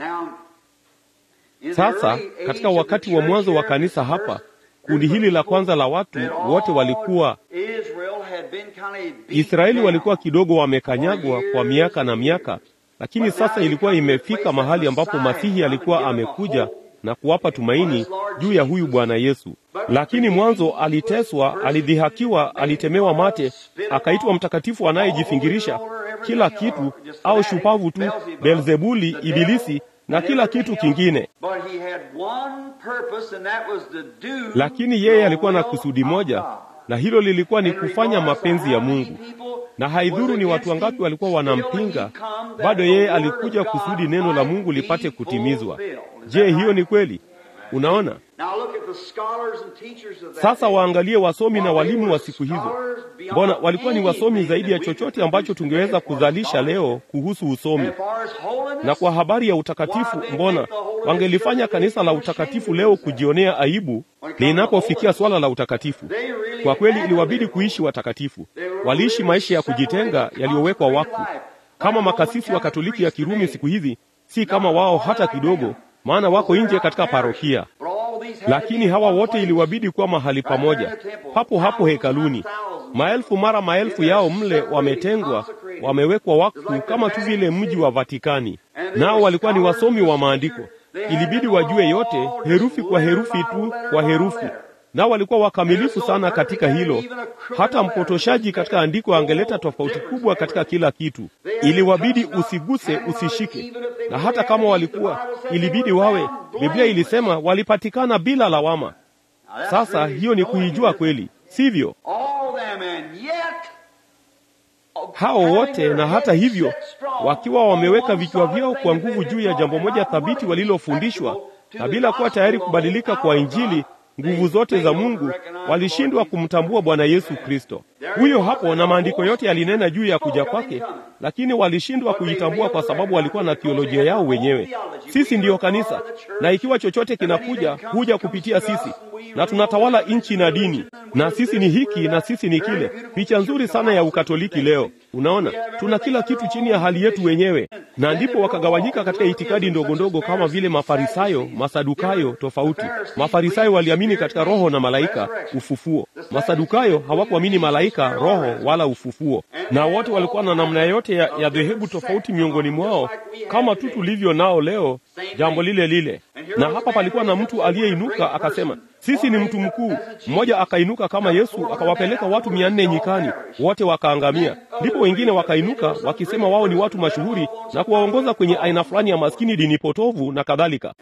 S1: Sasa katika wakati wa mwanzo wa kanisa hapa kundi hili la kwanza la watu wote walikuwa Israeli, walikuwa kidogo wamekanyagwa kwa miaka na miaka, lakini sasa ilikuwa imefika mahali ambapo Masihi alikuwa amekuja na kuwapa tumaini juu ya huyu Bwana Yesu. Lakini mwanzo aliteswa, alidhihakiwa, alitemewa mate, akaitwa mtakatifu anayejifingirisha kila kitu, au shupavu tu, Beelzebuli, Ibilisi na kila kitu kingine. Lakini yeye alikuwa na kusudi moja, na hilo lilikuwa ni kufanya mapenzi ya Mungu. Na haidhuru ni watu wangapi walikuwa wanampinga, bado yeye alikuja kusudi neno la Mungu lipate kutimizwa. Je, hiyo ni kweli? Unaona? Sasa waangalie wasomi na walimu wa siku hizo. Mbona walikuwa ni wasomi zaidi ya chochote ambacho tungeweza kuzalisha leo kuhusu usomi. Na kwa habari ya utakatifu, mbona wangelifanya kanisa la utakatifu leo kujionea aibu linapofikia swala la utakatifu? Kwa kweli, iliwabidi kuishi watakatifu. Waliishi maisha ya kujitenga yaliyowekwa wakfu, kama makasisi wa Katoliki ya Kirumi siku hizi, si kama wao hata kidogo, maana wako nje katika parokia lakini hawa wote iliwabidi kuwa mahali pamoja, papo hapo hekaluni. Maelfu mara maelfu yao mle wametengwa, wamewekwa wakfu, kama tu vile mji wa Vatikani. Nao walikuwa ni wasomi wa maandiko, ilibidi wajue yote herufi kwa herufi tu kwa herufi, nao walikuwa wakamilifu sana katika hilo. Hata mpotoshaji katika andiko angeleta tofauti kubwa katika kila kitu. Iliwabidi usiguse, usishike, na hata kama walikuwa, ilibidi wawe. Biblia ilisema walipatikana bila lawama. Sasa hiyo ni kuijua kweli, sivyo? Hao wote na hata hivyo, wakiwa wameweka vichwa vyao kwa nguvu juu ya jambo moja thabiti walilofundishwa, na bila kuwa tayari kubadilika kwa Injili nguvu zote za Mungu walishindwa kumtambua Bwana Yesu Kristo. Huyo hapo, na maandiko yote yalinena juu ya kuja kwake, lakini walishindwa kuitambua kwa sababu walikuwa na theolojia yao wenyewe. Sisi ndiyo kanisa, na ikiwa chochote kinakuja huja kupitia sisi, na tunatawala nchi na dini, na sisi ni hiki na sisi ni kile. Picha nzuri sana ya Ukatoliki leo. Unaona, tuna kila kitu chini ya hali yetu wenyewe, na ndipo wakagawanyika katika itikadi ndogo ndogo kama vile Mafarisayo, Masadukayo tofauti. Mafarisayo waliamini katika roho na malaika, ufufuo. Masadukayo hawakuamini malaika, roho wala ufufuo, na wote walikuwa na namna yote ya, ya dhehebu tofauti miongoni mwao, kama tu tulivyo nao leo, jambo lile lile. Na hapa palikuwa na mtu aliyeinuka akasema, sisi ni mtu mkuu. Mmoja akainuka kama Yesu, akawapeleka watu mia nne nyikani, wote wakaangamia. Ndipo wengine wakainuka wakisema wao ni watu mashuhuri na kuwaongoza kwenye aina fulani ya maskini, dini potovu na kadhalika.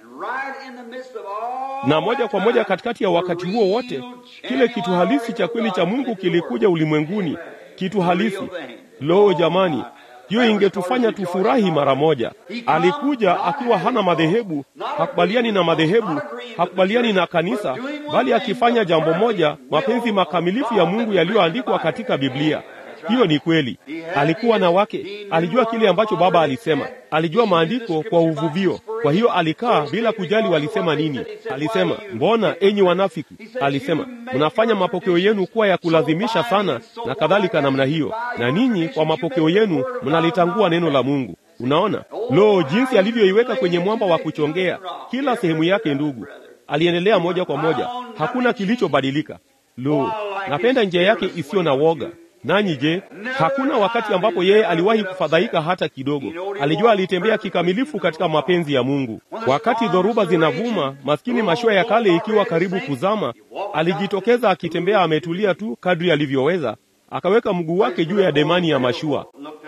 S1: Na moja kwa moja katikati ya wakati huo wote, kile kitu halisi cha kweli cha Mungu kilikuja ulimwenguni, kitu halisi. Lo, jamani, hiyo ingetufanya tufurahi mara moja. Alikuja akiwa hana madhehebu, hakubaliani na madhehebu, hakubaliani na kanisa, bali akifanya jambo moja, mapenzi makamilifu ya Mungu yaliyoandikwa katika Biblia. Hiyo ni kweli. Alikuwa na wake, alijua kile ambacho Baba alisema, alijua maandiko kwa uvuvio. Kwa hiyo alikaa bila kujali walisema nini. Alisema, mbona enyi wanafiki, alisema mnafanya mapokeo yenu kuwa ya kulazimisha sana na kadhalika namna hiyo, na ninyi kwa mapokeo yenu mnalitangua neno la Mungu. Unaona, lo, jinsi alivyoiweka kwenye mwamba wa kuchongea kila sehemu yake. Ndugu, aliendelea moja kwa moja, hakuna kilichobadilika. Lo, napenda njia yake isiyo na woga. Nanyi je, hakuna wakati ambapo yeye aliwahi kufadhaika hata kidogo? Alijua alitembea kikamilifu katika mapenzi ya Mungu. Wakati dhoruba zinavuma, maskini mashua ya kale ikiwa karibu kuzama, alijitokeza akitembea ametulia tu kadri alivyoweza, akaweka mguu wake juu ya demani ya mashua,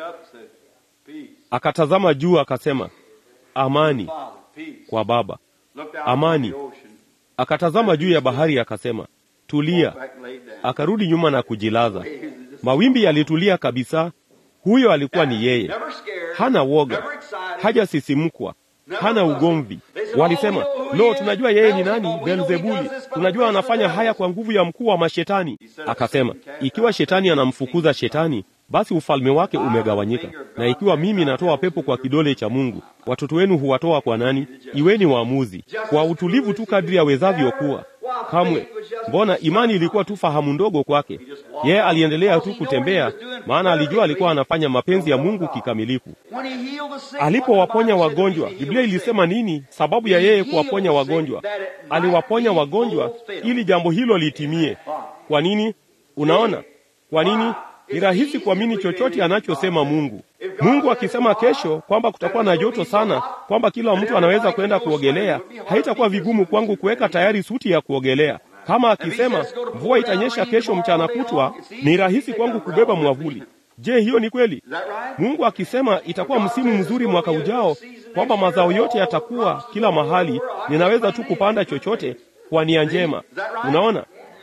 S1: akatazama juu, akasema amani kwa Baba, amani. Akatazama juu ya bahari, akasema tulia. Akarudi nyuma na kujilaza. Mawimbi yalitulia kabisa. Huyo alikuwa ni yeye, hana woga, hajasisimkwa, hana ugomvi. Walisema, lo, tunajua yeye ni nani, Beelzebuli. Tunajua anafanya haya kwa nguvu ya mkuu wa mashetani. Akasema, ikiwa shetani anamfukuza shetani, basi ufalme wake umegawanyika. Na ikiwa mimi natoa pepo kwa kidole cha Mungu, watoto wenu huwatoa kwa nani? Iweni waamuzi kwa utulivu tu kadri awezavyo kuwa Kamwe. Mbona imani ilikuwa tu fahamu ndogo kwake. Yeye aliendelea tu kutembea, maana alijua alikuwa anafanya mapenzi ya Mungu kikamilifu. Alipowaponya wagonjwa, Biblia ilisema nini? Sababu ya yeye kuwaponya wagonjwa, aliwaponya wagonjwa ili jambo hilo litimie. Kwa nini? Unaona, kwa nini? Ni rahisi kuamini chochote anachosema Mungu. Mungu akisema kesho kwamba kutakuwa na joto sana, kwamba kila mtu anaweza kwenda kuogelea, haitakuwa vigumu kwangu kuweka tayari suti ya kuogelea. Kama akisema mvua itanyesha kesho mchana kutwa, ni rahisi kwangu kubeba mwavuli. Je, hiyo ni kweli? Mungu akisema itakuwa msimu mzuri mwaka ujao, kwamba mazao yote yatakuwa kila mahali, ninaweza tu kupanda chochote kwa nia njema. Unaona?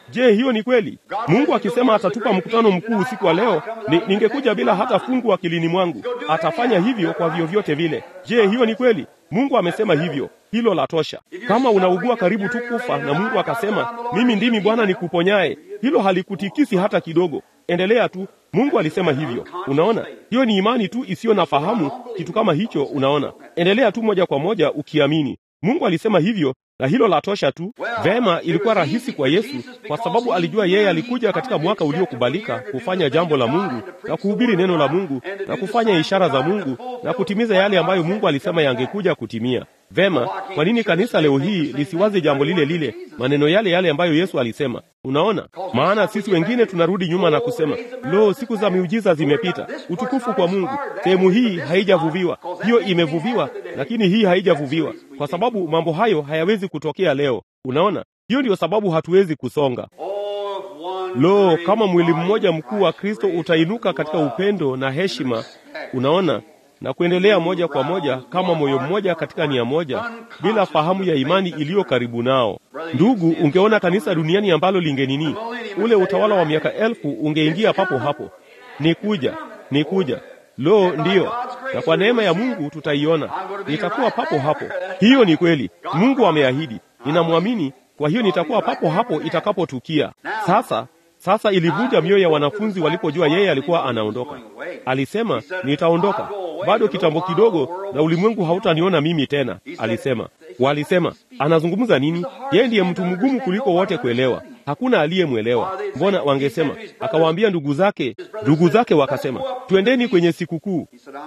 S1: Je, hiyo ni kweli? Mungu akisema atatupa mkutano mkuu usiku wa leo, ni, ningekuja bila hata fungu akilini mwangu. Atafanya hivyo kwa vyovyote vile. Je, hiyo ni kweli? Mungu amesema hivyo, hilo la tosha. Kama unaugua karibu tu kufa na Mungu akasema mimi ndimi Bwana nikuponyaye, hilo halikutikisi hata kidogo. Endelea tu, Mungu alisema hivyo. Unaona, hiyo ni imani tu isiyo na fahamu, kitu kama hicho. Unaona, endelea tu moja kwa moja ukiamini. Mungu alisema hivyo na hilo la tosha tu. Vema, ilikuwa rahisi kwa Yesu kwa sababu alijua yeye alikuja katika mwaka uliokubalika kufanya jambo la Mungu na kuhubiri neno la Mungu na kufanya ishara za Mungu na kutimiza yale ambayo Mungu alisema yangekuja kutimia. Vema, kwa nini kanisa leo hii lisiwaze jambo lile lile, maneno yale yale ambayo Yesu alisema? Unaona, maana sisi wengine tunarudi nyuma na kusema, lo, siku za miujiza zimepita. Utukufu kwa Mungu. Sehemu hii haijavuviwa, hiyo imevuviwa, lakini hii haijavuviwa, kwa sababu mambo hayo hayawezi kutokea leo. Unaona, hiyo ndiyo sababu hatuwezi kusonga. Lo, kama mwili mmoja mkuu wa Kristo utainuka katika upendo na heshima, unaona na kuendelea moja kwa moja kama moyo mmoja katika nia moja, bila fahamu ya imani iliyo karibu nao. Ndugu, ungeona kanisa duniani ambalo lingenini, ule utawala wa miaka elfu ungeingia papo hapo. Ni kuja, ni kuja. Lo, ndiyo, na kwa neema ya Mungu tutaiona, nitakuwa papo hapo. Hiyo ni kweli, Mungu ameahidi, ninamwamini. Kwa hiyo nitakuwa papo hapo itakapotukia. Sasa sasa ilivunja mioyo ya wanafunzi walipojua yeye alikuwa anaondoka. Alisema, nitaondoka bado kitambo kidogo, na ulimwengu hautaniona mimi tena, alisema. Walisema, anazungumza nini? Yeye ndiye mtu mgumu kuliko wote kuelewa, hakuna aliyemwelewa. Mbona wangesema? Akawaambia ndugu zake, ndugu zake wakasema, twendeni kwenye sikukuu.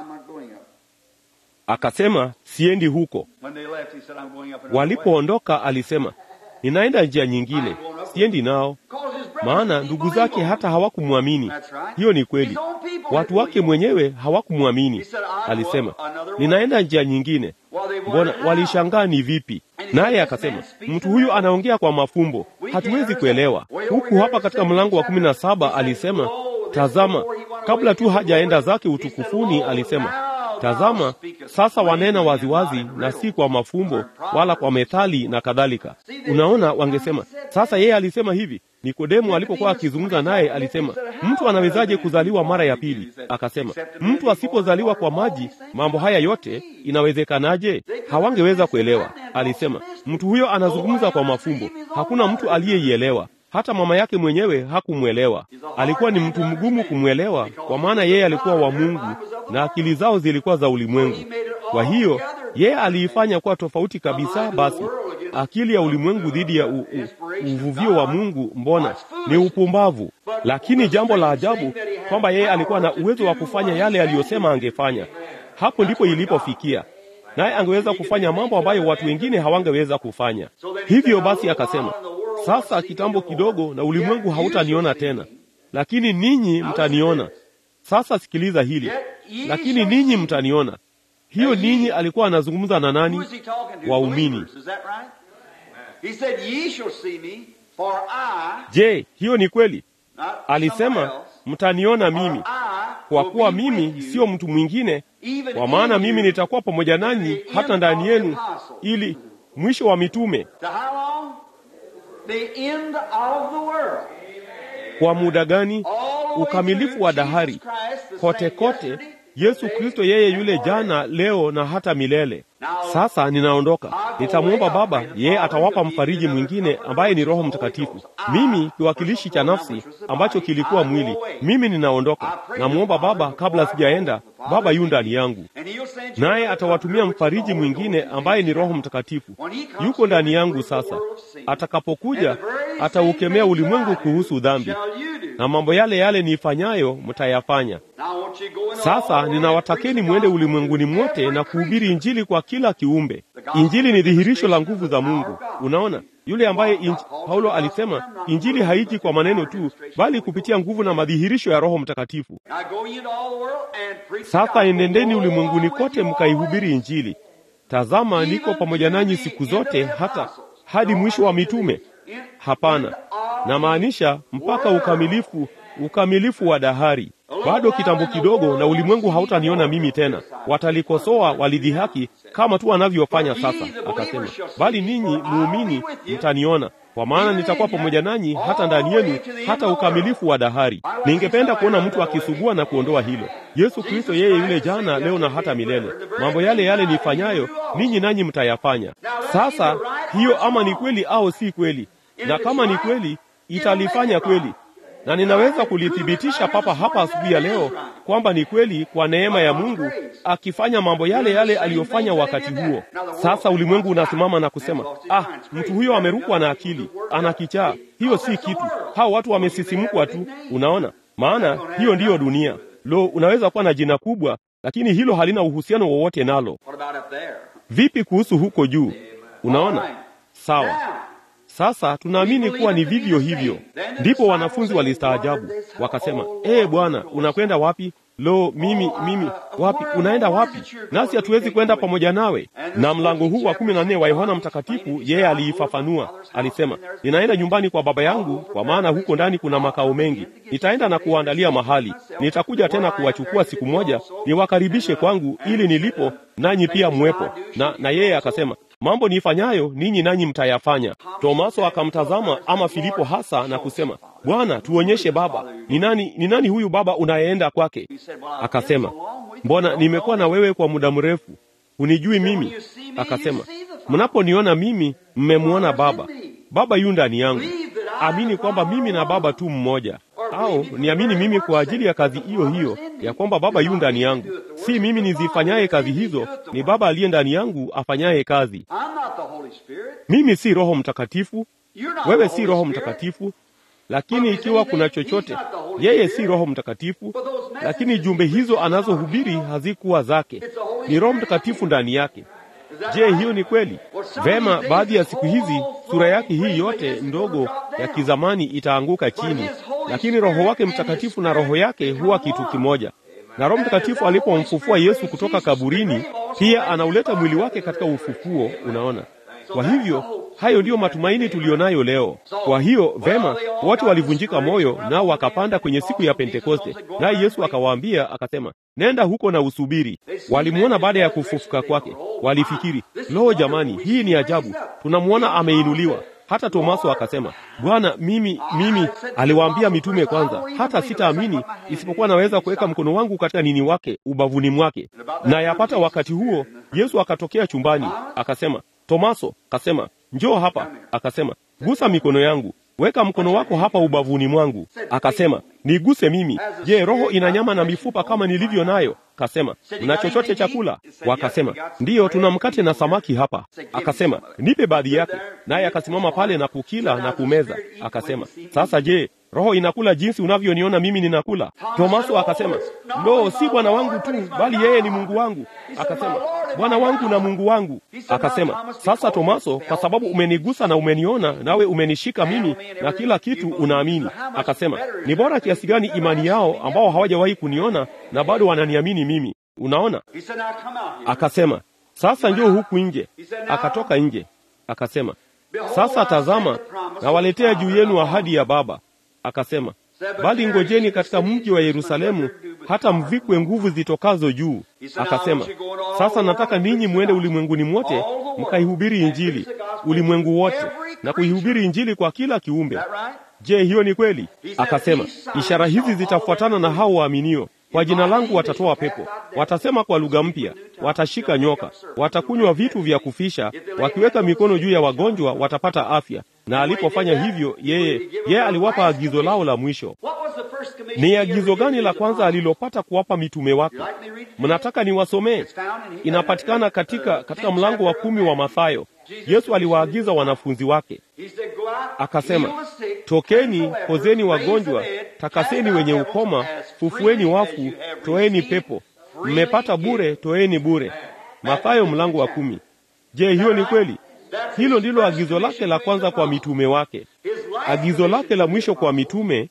S1: Akasema, siendi huko. Walipoondoka alisema, ninaenda njia nyingine, siendi nao maana ndugu zake hata hawakumwamini. Hiyo ni kweli, watu wake mwenyewe hawakumwamini. Alisema, ninaenda njia nyingine. Mbona walishangaa ni vipi? Naye akasema, mtu huyu anaongea kwa mafumbo, hatuwezi kuelewa. Huku hapa katika mlango wa kumi na saba alisema, tazama, kabla tu hajaenda zake utukufuni, alisema Tazama sasa wanena waziwazi na si kwa mafumbo wala kwa methali na kadhalika. Unaona, wangesema sasa, yeye alisema hivi. Nikodemu alipokuwa akizungumza naye alisema, mtu anawezaje kuzaliwa mara ya pili? Akasema, mtu asipozaliwa kwa maji, mambo haya yote inawezekanaje? Hawangeweza kuelewa. Alisema, mtu huyo anazungumza kwa mafumbo, hakuna mtu aliyeielewa. Hata mama yake mwenyewe hakumwelewa. Alikuwa ni mtu mgumu kumwelewa, kwa maana yeye alikuwa wa Mungu na akili zao zilikuwa za ulimwengu. Kwa hiyo yeye aliifanya kuwa tofauti kabisa. Basi akili ya ulimwengu dhidi ya u, u, uvuvio wa Mungu, mbona ni upumbavu. Lakini jambo la ajabu kwamba yeye alikuwa na uwezo wa kufanya yale aliyosema angefanya. Hapo ndipo ilipofikia, naye angeweza kufanya mambo ambayo watu wengine hawangeweza kufanya. Hivyo basi akasema sasa kitambo kidogo na ulimwengu hautaniona tena, lakini ninyi mtaniona. Sasa sikiliza hili, lakini ninyi mtaniona. Hiyo ninyi alikuwa anazungumza na nani? Waumini. Je, hiyo ni kweli? Alisema mtaniona mimi, kwa kuwa mimi sio mtu mwingine, kwa maana mimi nitakuwa pamoja nanyi hata ndani yenu, ili mwisho wa mitume
S2: The end of the world.
S1: kwa muda gani? Ukamilifu wa dahari kote kote. Yesu Kristo yeye yule jana, leo na hata milele. Sasa ninaondoka, nitamwomba Baba, yeye atawapa mfariji mwingine ambaye ni Roho Mtakatifu. Mimi kiwakilishi cha nafsi ambacho kilikuwa mwili, mimi ninaondoka. Namwomba Baba kabla sijaenda, Baba yu ndani yangu, naye atawatumia mfariji mwingine ambaye ni Roho Mtakatifu. Yuko ndani yangu sasa. Atakapokuja ataukemea ulimwengu kuhusu dhambi, na mambo yale yale niifanyayo mtayafanya. Sasa ninawatakeni mwende ulimwenguni mwote na kuhubiri Injili kwa kila kiumbe. Injili ni dhihirisho la nguvu za Mungu. Unaona, yule ambaye inj... Paulo alisema Injili haiji kwa maneno tu, bali kupitia nguvu na madhihirisho ya Roho Mtakatifu. Sasa enendeni ulimwenguni kote mkaihubiri Injili. Tazama, niko pamoja nanyi siku zote hata hadi mwisho wa mitume. Hapana, namaanisha mpaka ukamilifu, ukamilifu wa dahari. bado kitambo kidogo na ulimwengu hautaniona mimi tena. Watalikosoa, walidhihaki kama tu wanavyofanya sasa. Akasema, bali ninyi muumini mtaniona, kwa maana nitakuwa pamoja nanyi hata ndani yenu, hata ukamilifu wa dahari. Ningependa kuona mtu akisugua na kuondoa hilo. Yesu Kristo yeye yule jana, leo na hata milele. Mambo yale yale nifanyayo ninyi nanyi mtayafanya. Sasa hiyo ama ni kweli au si kweli, na kama ni kweli italifanya kweli na ninaweza kulithibitisha papa hapa asubuhi ya leo kwamba ni kweli kwa neema ya Mungu akifanya mambo yale yale aliyofanya wakati huo. Sasa ulimwengu unasimama na kusema, ah, mtu huyo amerukwa na akili, ana kichaa. Hiyo si kitu, hao watu wamesisimkwa tu. Unaona, maana hiyo ndiyo dunia. Lo, unaweza kuwa na jina kubwa, lakini hilo halina uhusiano wowote nalo. Vipi kuhusu huko juu? Unaona, sawa. Sasa tunaamini kuwa ni vivyo hivyo. Ndipo wanafunzi walistaajabu wakasema, ee Bwana, unakwenda wapi? Lo, mimi mimi, wapi? Unaenda wapi? Nasi hatuwezi kwenda pamoja nawe. Na mlango huu wa kumi na nne wa Yohana Mtakatifu yeye aliifafanua, alisema, ninaenda nyumbani kwa Baba yangu, kwa maana huko ndani kuna makao mengi. Nitaenda na kuwaandalia mahali, nitakuja tena kuwachukua siku moja, niwakaribishe kwangu, ili nilipo nanyi pia mwepo. Na na yeye akasema mambo niifanyayo ninyi nanyi mtayafanya. Tomaso akamtazama ama Filipo hasa na kusema, Bwana, tuonyeshe Baba. Ni nani, ni nani huyu Baba unayeenda kwake? Akasema, mbona nimekuwa na wewe kwa muda mrefu, hunijui mimi? Akasema, mnaponiona mimi mmemwona Baba. Baba yu ndani yangu. Amini kwamba mimi na Baba tu mmoja, au niamini mimi kwa ajili ya kazi hiyo hiyo ya kwamba Baba yu ndani yangu. Si mimi nizifanyaye kazi hizo, ni Baba aliye ndani yangu afanyaye kazi. Mimi si Roho Mtakatifu, wewe si Roho Mtakatifu, lakini ikiwa kuna chochote, yeye si Roho Mtakatifu, lakini jumbe hizo anazohubiri hazikuwa zake, ni Roho Mtakatifu ndani yake. Je, hiyo ni kweli? Vema, baadhi ya siku hizi sura yake hii yote ndogo ya kizamani itaanguka chini, lakini Roho wake Mtakatifu na roho yake huwa kitu kimoja. Na Roho Mtakatifu alipomfufua Yesu kutoka kaburini, pia anauleta mwili wake katika ufufuo. Unaona, kwa hivyo hayo ndiyo matumaini tuliyonayo leo. Kwa hiyo vema, wote walivunjika moyo, nao wakapanda kwenye siku ya Pentekoste, naye Yesu akawaambia akasema, nenda huko na usubiri. Walimwona baada ya kufufuka kwake, walifikiri, lo, jamani, hii ni ajabu, tunamwona ameinuliwa. Hata Tomaso akasema, Bwana, mimi mimi, aliwaambia mitume kwanza, hata sitaamini isipokuwa naweza kuweka mkono wangu katika nini wake ubavuni mwake. Na yapata wakati huo Yesu akatokea chumbani, akasema, Tomaso, akasema, njoo hapa. Akasema, gusa mikono yangu, weka mkono wako hapa ubavuni mwangu. Akasema, niguse mimi. Je, roho ina nyama na mifupa kama nilivyo nayo? Kasema, mna chochote chakula? Wakasema, ndiyo, tuna mkate na samaki hapa. Akasema, nipe baadhi yake. Naye akasimama pale na kukila na kumeza. Akasema, sasa je, roho inakula jinsi unavyoniona mimi ninakula? Tomaso akasema, lo, si Bwana wangu tu, bali yeye ni Mungu wangu. Akasema, Bwana wangu na Mungu wangu. Akasema, sasa Tomaso, kwa sababu umenigusa na umeniona, nawe umenishika mimi na kila kitu unaamini. Akasema, ni bora kiasi gani imani yao ambao hawajawahi kuniona na bado wananiamini mimi. Unaona? Akasema, sasa njoo huku nje. Akatoka nje. Akasema, sasa tazama, nawaletea juu yenu ahadi ya Baba. Akasema, bali ngojeni katika mji wa Yerusalemu hata mvikwe nguvu zitokazo juu. Akasema, sasa nataka ninyi mwende ulimwenguni mwote mkaihubiri Injili ulimwengu wote, na kuihubiri Injili kwa kila kiumbe. Je, hiyo ni kweli? Akasema, ishara hizi zitafuatana na hao waaminio. Kwa jina langu watatoa pepo, watasema kwa lugha mpya, watashika nyoka, watakunywa vitu vya kufisha, wakiweka mikono juu ya wagonjwa watapata afya. Na alipofanya hivyo, yeye yeye aliwapa agizo lao la mwisho. Ni agizo gani la kwanza alilopata kuwapa mitume wake? Mnataka niwasomee? Inapatikana katika katika mlango wa kumi wa Mathayo. Yesu aliwaagiza wanafunzi wake akasema, tokeni, pozeni wagonjwa, takaseni wenye ukoma, fufueni wafu, toeni pepo. Mmepata bure, toeni bure. Mathayo mlango wa kumi. Je, hiyo ni kweli? Hilo ndilo agizo lake la kwanza kwa mitume wake. Agizo lake la mwisho kwa mitume,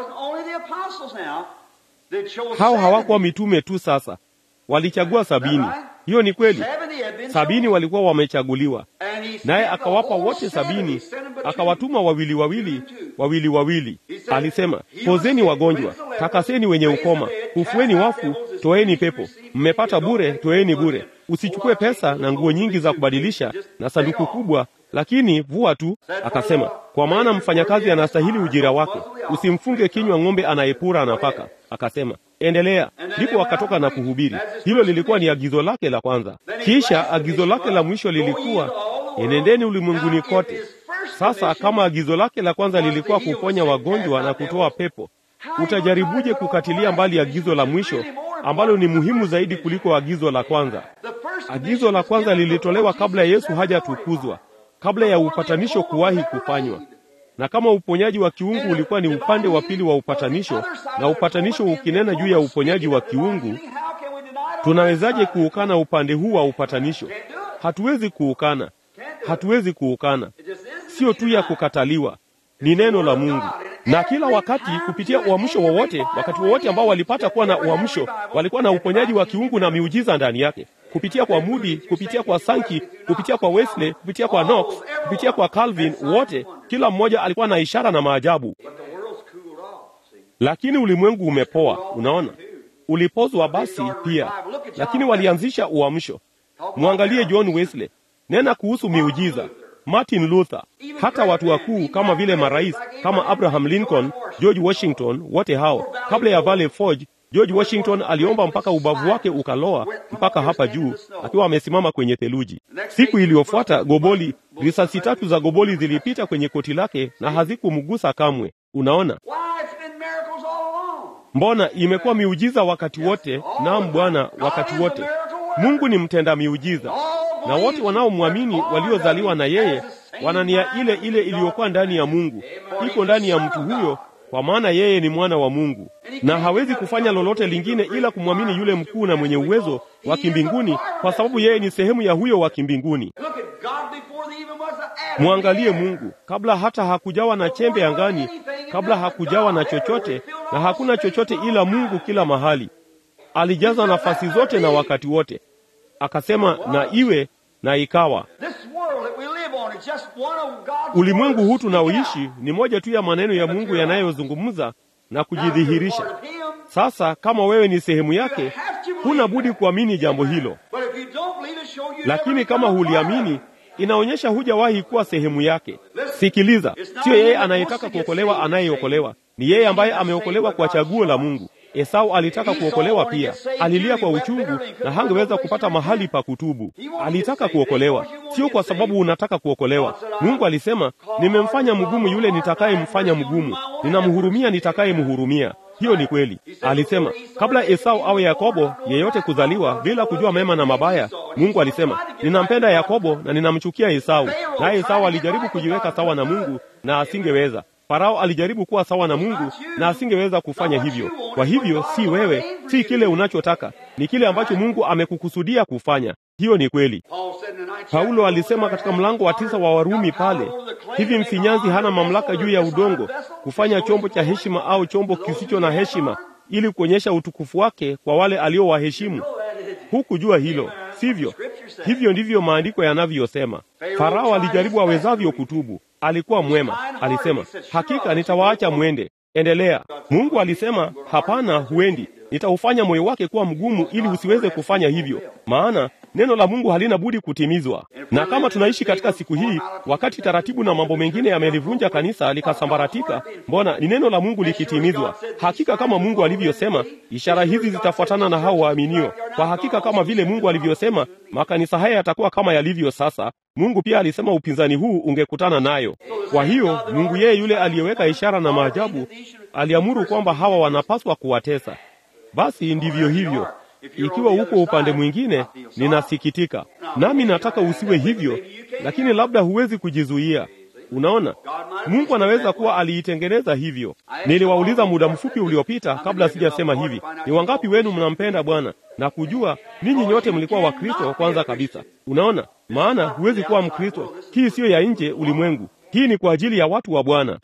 S1: hao hawakuwa mitume tu. Sasa walichagua sabini. Hiyo ni kweli, sabini walikuwa wamechaguliwa, naye akawapa wote sabini, akawatuma wawili wawili, wawili wawili. Alisema, pozeni wagonjwa. takaseni wenye ukoma, kufueni wafu, toeni pepo. Mmepata bure, toeni bure. Usichukue pesa na nguo nyingi za kubadilisha na sanduku kubwa, lakini vua tu. Akasema, kwa maana mfanyakazi anastahili ujira wake. Usimfunge kinywa ng'ombe anayepura nafaka. Akasema, endelea. Ndipo wakatoka na kuhubiri. Hilo lilikuwa ni agizo lake la kwanza. Kisha agizo lake la mwisho lilikuwa enendeni ulimwenguni kote. Sasa kama agizo lake la kwanza lilikuwa kuponya wagonjwa na kutoa pepo, utajaribuje kukatilia mbali agizo la mwisho ambalo ni muhimu zaidi kuliko agizo la kwanza? Agizo la kwanza lilitolewa kabla Yesu hajatukuzwa, kabla ya upatanisho kuwahi kufanywa. Na kama uponyaji wa kiungu ulikuwa ni upande wa pili wa upatanisho, na upatanisho ukinena juu ya uponyaji wa kiungu, tunawezaje kuukana upande huu wa upatanisho? Hatuwezi kuukana, hatuwezi kuukana. Sio tu ya kukataliwa, ni neno la Mungu. Na kila wakati kupitia uamsho wowote, wakati wowote ambao walipata kuwa na uamsho, walikuwa na uponyaji wa kiungu na miujiza ndani yake, kupitia kwa Moody, kupitia kwa Sankey, kupitia kwa Wesley, kupitia kwa Knox, kupitia kwa Calvin, wote, kila mmoja alikuwa na ishara na maajabu. Lakini ulimwengu umepoa, unaona, ulipozwa basi pia, lakini walianzisha uamsho. Mwangalie John Wesley, nena kuhusu miujiza. Martin Luther, hata watu wakuu kama vile marais kama Abraham Lincoln, George Washington, wote hao kabla ya Valley Forge, George Washington aliomba mpaka ubavu wake ukaloa mpaka hapa juu, akiwa amesimama kwenye theluji. Siku iliyofuata goboli, risasi tatu za goboli zilipita kwenye koti lake na hazikumgusa kamwe. Unaona, mbona imekuwa miujiza wakati wote? Naam Bwana, wakati wote. Mungu ni mtenda miujiza na wote wanaomwamini waliozaliwa na yeye wana nia ile ile iliyokuwa ndani ya Mungu, iko ndani ya mtu huyo, kwa maana yeye ni mwana wa Mungu, na hawezi kufanya lolote lingine ila kumwamini yule mkuu na mwenye uwezo wa kimbinguni, kwa sababu yeye ni sehemu ya huyo wa kimbinguni. Mwangalie Mungu kabla hata hakujawa na chembe angani, kabla hakujawa na chochote, na hakuna chochote ila Mungu kila mahali. Alijaza nafasi zote na wakati wote, akasema na iwe na ikawa. Ulimwengu huu tunaoishi ni moja tu ya maneno ya Mungu yanayozungumza na kujidhihirisha. Sasa kama wewe ni sehemu yake, huna budi kuamini jambo hilo, lakini kama huliamini, inaonyesha hujawahi kuwa sehemu yake. Sikiliza, siyo yeye anayetaka kuokolewa anayeokolewa, ni yeye ambaye ameokolewa kwa chaguo la Mungu. Esau alitaka kuokolewa pia, alilia kwa uchungu na hangeweza kupata mahali pa kutubu. Alitaka kuokolewa, sio kwa sababu unataka kuokolewa. Mungu alisema, nimemfanya mgumu yule nitakayemfanya mgumu, ninamhurumia nitakayemhurumia. Hiyo ni kweli. Alisema kabla Esau awe Yakobo yeyote kuzaliwa bila kujua mema na mabaya, Mungu alisema ninampenda Yakobo na ninamchukia Esau. Naye Esau alijaribu kujiweka sawa na Mungu na asingeweza. Farao alijaribu kuwa sawa na Mungu na asingeweza kufanya hivyo. Kwa hivyo, si wewe, si kile unachotaka, ni kile ambacho Mungu amekukusudia kufanya. Hiyo ni kweli. Paulo alisema katika mlango wa tisa wa Warumi pale, hivi mfinyanzi hana mamlaka juu ya udongo kufanya chombo cha heshima au chombo kisicho na heshima, ili kuonyesha utukufu wake kwa wale aliowaheshimu. Hukujua hilo, sivyo? Hivyo ndivyo maandiko yanavyosema. Farao alijaribu awezavyo kutubu, alikuwa mwema, alisema hakika nitawaacha mwende, endelea. Mungu alisema hapana, huendi, nitaufanya moyo wake kuwa mgumu ili usiweze kufanya hivyo, maana neno la Mungu halina budi kutimizwa. Na kama tunaishi katika siku hii, wakati taratibu na mambo mengine yamelivunja kanisa likasambaratika, mbona ni neno la Mungu likitimizwa? Hakika kama Mungu alivyosema, ishara hizi zitafuatana na hao waaminio. Kwa hakika kama vile Mungu alivyosema, makanisa haya yatakuwa kama yalivyo sasa. Mungu pia alisema upinzani huu ungekutana nayo. Kwa hiyo Mungu yeye yule aliyeweka ishara na maajabu aliamuru kwamba hawa wanapaswa kuwatesa. Basi ndivyo hivyo. Ikiwa uko upande mwingine, ninasikitika, nami nataka usiwe hivyo, lakini labda huwezi kujizuia. Unaona, Mungu anaweza kuwa aliitengeneza hivyo. Niliwauliza muda mfupi uliopita, kabla sijasema hivi, ni wangapi wenu mnampenda Bwana na kujua ninyi nyote mlikuwa Wakristo kwanza kabisa. Unaona, maana huwezi kuwa Mkristo. Hii siyo ya nje ulimwengu, hii ni kwa ajili ya watu wa Bwana.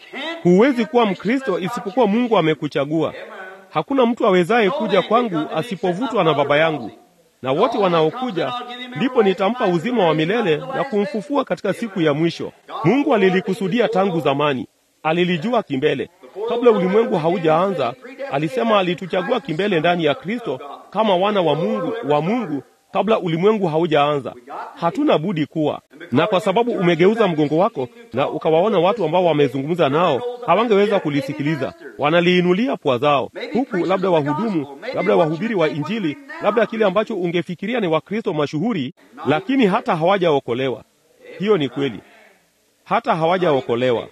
S1: Huwezi kuwa Mkristo isipokuwa Mungu amekuchagua. Hakuna mtu awezaye kuja kwangu asipovutwa na Baba yangu, na wote wanaokuja ndipo nitampa uzima wa milele na kumfufua katika siku ya mwisho. Mungu alilikusudia tangu zamani, alilijua kimbele. kabla ulimwengu haujaanza, alisema alituchagua kimbele ndani ya Kristo kama wana wa Mungu wa Mungu kabla ulimwengu haujaanza. Hatuna budi kuwa na, kwa sababu umegeuza mgongo wako na ukawaona watu ambao wamezungumza nao hawangeweza kulisikiliza, wanaliinulia pua zao, huku labda wahudumu, labda wahubiri wa Injili, labda kile ambacho ungefikiria ni Wakristo mashuhuri, lakini hata hawajaokolewa. Hiyo ni kweli, hata hawajaokolewa.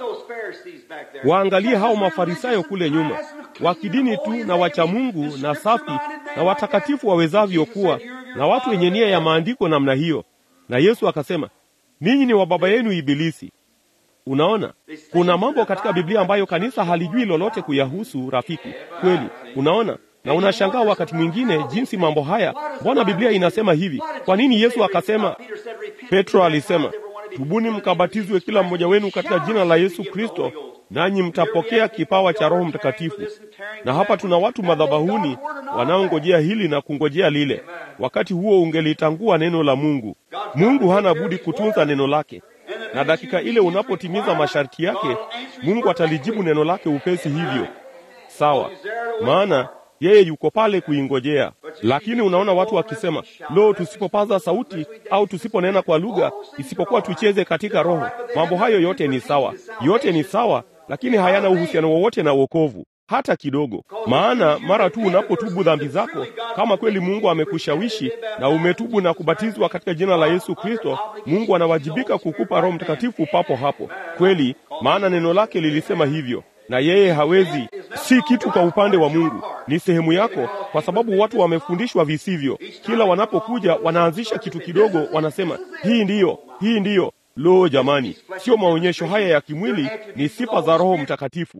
S1: Waangalie hao Mafarisayo kule nyuma, wa kidini tu na wacha Mungu na safi na watakatifu wawezavyo kuwa, na watu wenye nia ya maandiko namna hiyo. Na Yesu akasema, ninyi ni wa baba yenu Ibilisi. Unaona, kuna mambo katika Biblia ambayo kanisa halijui lolote kuyahusu, rafiki. Kweli, unaona na unashangaa wakati mwingine jinsi mambo haya, mbona Biblia inasema hivi? Kwa nini Yesu akasema? Petro alisema, tubuni mkabatizwe kila mmoja wenu katika jina la Yesu Kristo, nanyi mtapokea kipawa cha Roho Mtakatifu. Na hapa tuna watu madhabahuni wanaongojea hili na kungojea lile. Wakati huo ungelitangua neno la Mungu. Mungu hana budi kutunza neno lake, na dakika ile unapotimiza masharti yake, Mungu atalijibu neno lake upesi hivyo. Sawa, maana yeye yuko pale kuingojea. Lakini unaona watu wakisema, lo, tusipopaza sauti au tusiponena kwa lugha, isipokuwa tucheze katika Roho. Mambo hayo yote ni sawa, yote ni sawa, lakini hayana uhusiano wowote na wokovu hata kidogo. Maana mara tu unapotubu dhambi zako, kama kweli Mungu amekushawishi na umetubu na kubatizwa katika jina la Yesu Kristo, Mungu anawajibika kukupa Roho Mtakatifu papo hapo. Kweli, maana neno lake lilisema hivyo na yeye hawezi, si kitu kwa upande wa Mungu, ni sehemu yako, kwa sababu watu wamefundishwa visivyo. Kila wanapokuja wanaanzisha kitu kidogo, wanasema hii ndiyo, hii ndiyo. Lo, jamani, sio maonyesho haya ya kimwili, ni sifa za Roho Mtakatifu.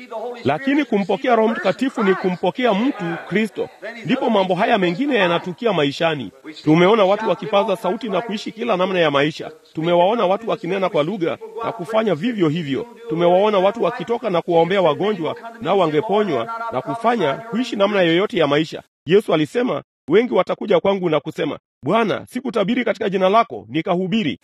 S1: Lakini kumpokea Roho Mtakatifu ni kumpokea mtu Kristo, ndipo mambo haya mengine yanatukia maishani. Tumeona watu wakipaza sauti na kuishi kila namna ya maisha. Tumewaona watu wakinena kwa lugha na kufanya vivyo hivyo. Tumewaona watu wakitoka na kuwaombea wagonjwa, nao wangeponywa na kufanya kuishi namna yoyote ya maisha. Yesu alisema, wengi watakuja kwangu na kusema, Bwana, sikutabiri katika jina lako nikahubiri?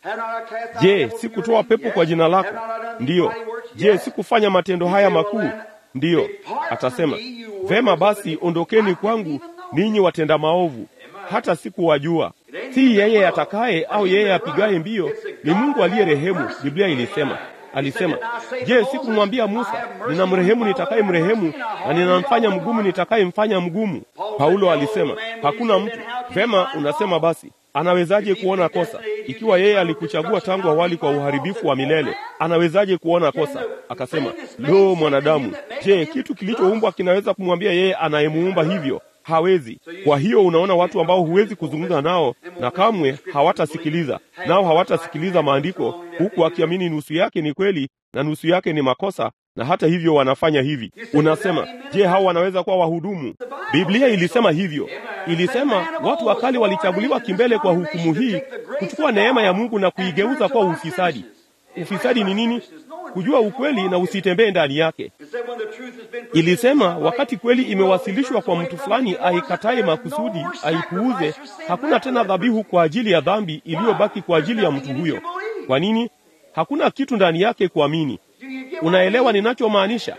S1: Je, sikutoa pepo kwa jina lako? Ndiyo. Je, sikufanya matendo haya makuu? Ndiyo. Atasema, vema basi, ondokeni kwangu ninyi watenda maovu, hata sikuwajua. Si yeye atakaye au yeye apigaye mbio, ni Mungu aliye rehemu. Biblia ilisema Alisema, je, sikumwambia Musa, ninamrehemu nitakaye mrehemu na ninamfanya mgumu nitakaye mfanya mgumu? Paulo alisema, hakuna mtu. Vema, unasema basi, anawezaje kuona kosa ikiwa yeye alikuchagua tangu awali kwa uharibifu wa milele? Anawezaje kuona kosa? Akasema, lo, mwanadamu, je, kitu kilichoumbwa kinaweza kumwambia yeye anayemuumba hivyo? Hawezi. Kwa hiyo unaona watu ambao huwezi kuzungumza nao na kamwe hawatasikiliza, nao hawatasikiliza maandiko, huku akiamini nusu yake ni kweli na nusu yake ni makosa, na hata hivyo wanafanya hivi. Unasema, je, hao wanaweza kuwa wahudumu? Biblia ilisema hivyo. Ilisema watu wakali walichaguliwa kimbele kwa hukumu hii, kuchukua neema ya Mungu na kuigeuza kwa ufisadi. Ufisadi ni nini? Kujua ukweli na usitembee ndani yake. Ilisema wakati kweli imewasilishwa kwa mtu fulani aikataye makusudi, aipuuze, hakuna tena dhabihu kwa ajili ya dhambi iliyobaki kwa ajili ya mtu huyo. Kwa nini? Hakuna kitu ndani yake kuamini. Unaelewa ninachomaanisha?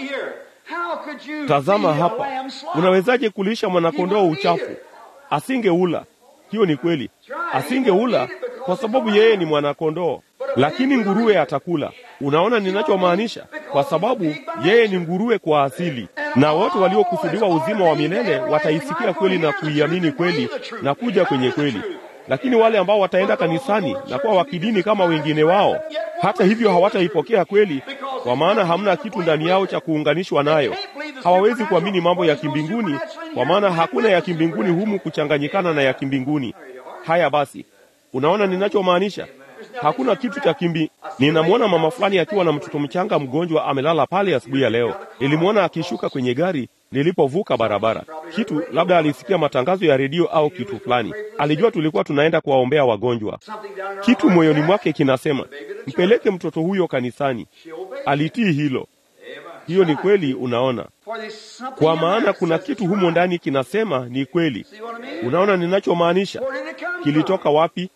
S1: Tazama hapa, unawezaje kulisha mwanakondoo uchafu? Asingeula. Hiyo ni kweli, asingeula kwa sababu yeye ni mwanakondoo, lakini nguruwe atakula. Unaona ninachomaanisha? Kwa sababu yeye ni nguruwe kwa asili, na wote waliokusudiwa uzima wa milele wataisikia kweli na kuiamini kweli na kuja kwenye kweli. Lakini wale ambao wataenda kanisani na kuwa wakidini kama wengine wao, hata hivyo hawataipokea kweli, kwa maana hamna kitu ndani yao cha kuunganishwa nayo. Hawawezi kuamini mambo ya kimbinguni, kwa maana hakuna ya kimbinguni humu kuchanganyikana na ya kimbinguni. Haya basi, unaona ninachomaanisha? Hakuna kitu cha kimbi. Ninamwona mama fulani akiwa na mtoto mchanga mgonjwa amelala pale asubuhi ya leo. Nilimwona akishuka kwenye gari nilipovuka barabara. Kitu labda alisikia matangazo ya redio au kitu fulani, alijua tulikuwa tunaenda kuwaombea wagonjwa. Kitu moyoni mwake kinasema mpeleke mtoto huyo kanisani. Alitii hilo. Hiyo ni kweli. Unaona, kwa maana kuna kitu humo ndani kinasema ni kweli. Unaona ninachomaanisha? Kilitoka wapi?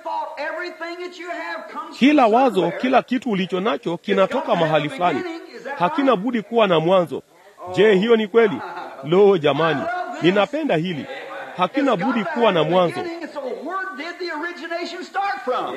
S1: Kila wazo, kila kitu ulicho nacho kinatoka mahali fulani. hakina budi kuwa na mwanzo. Je, hiyo ni kweli? Lo, jamani, ninapenda hili. Hakina budi kuwa na mwanzo.
S2: So where did the origination start from?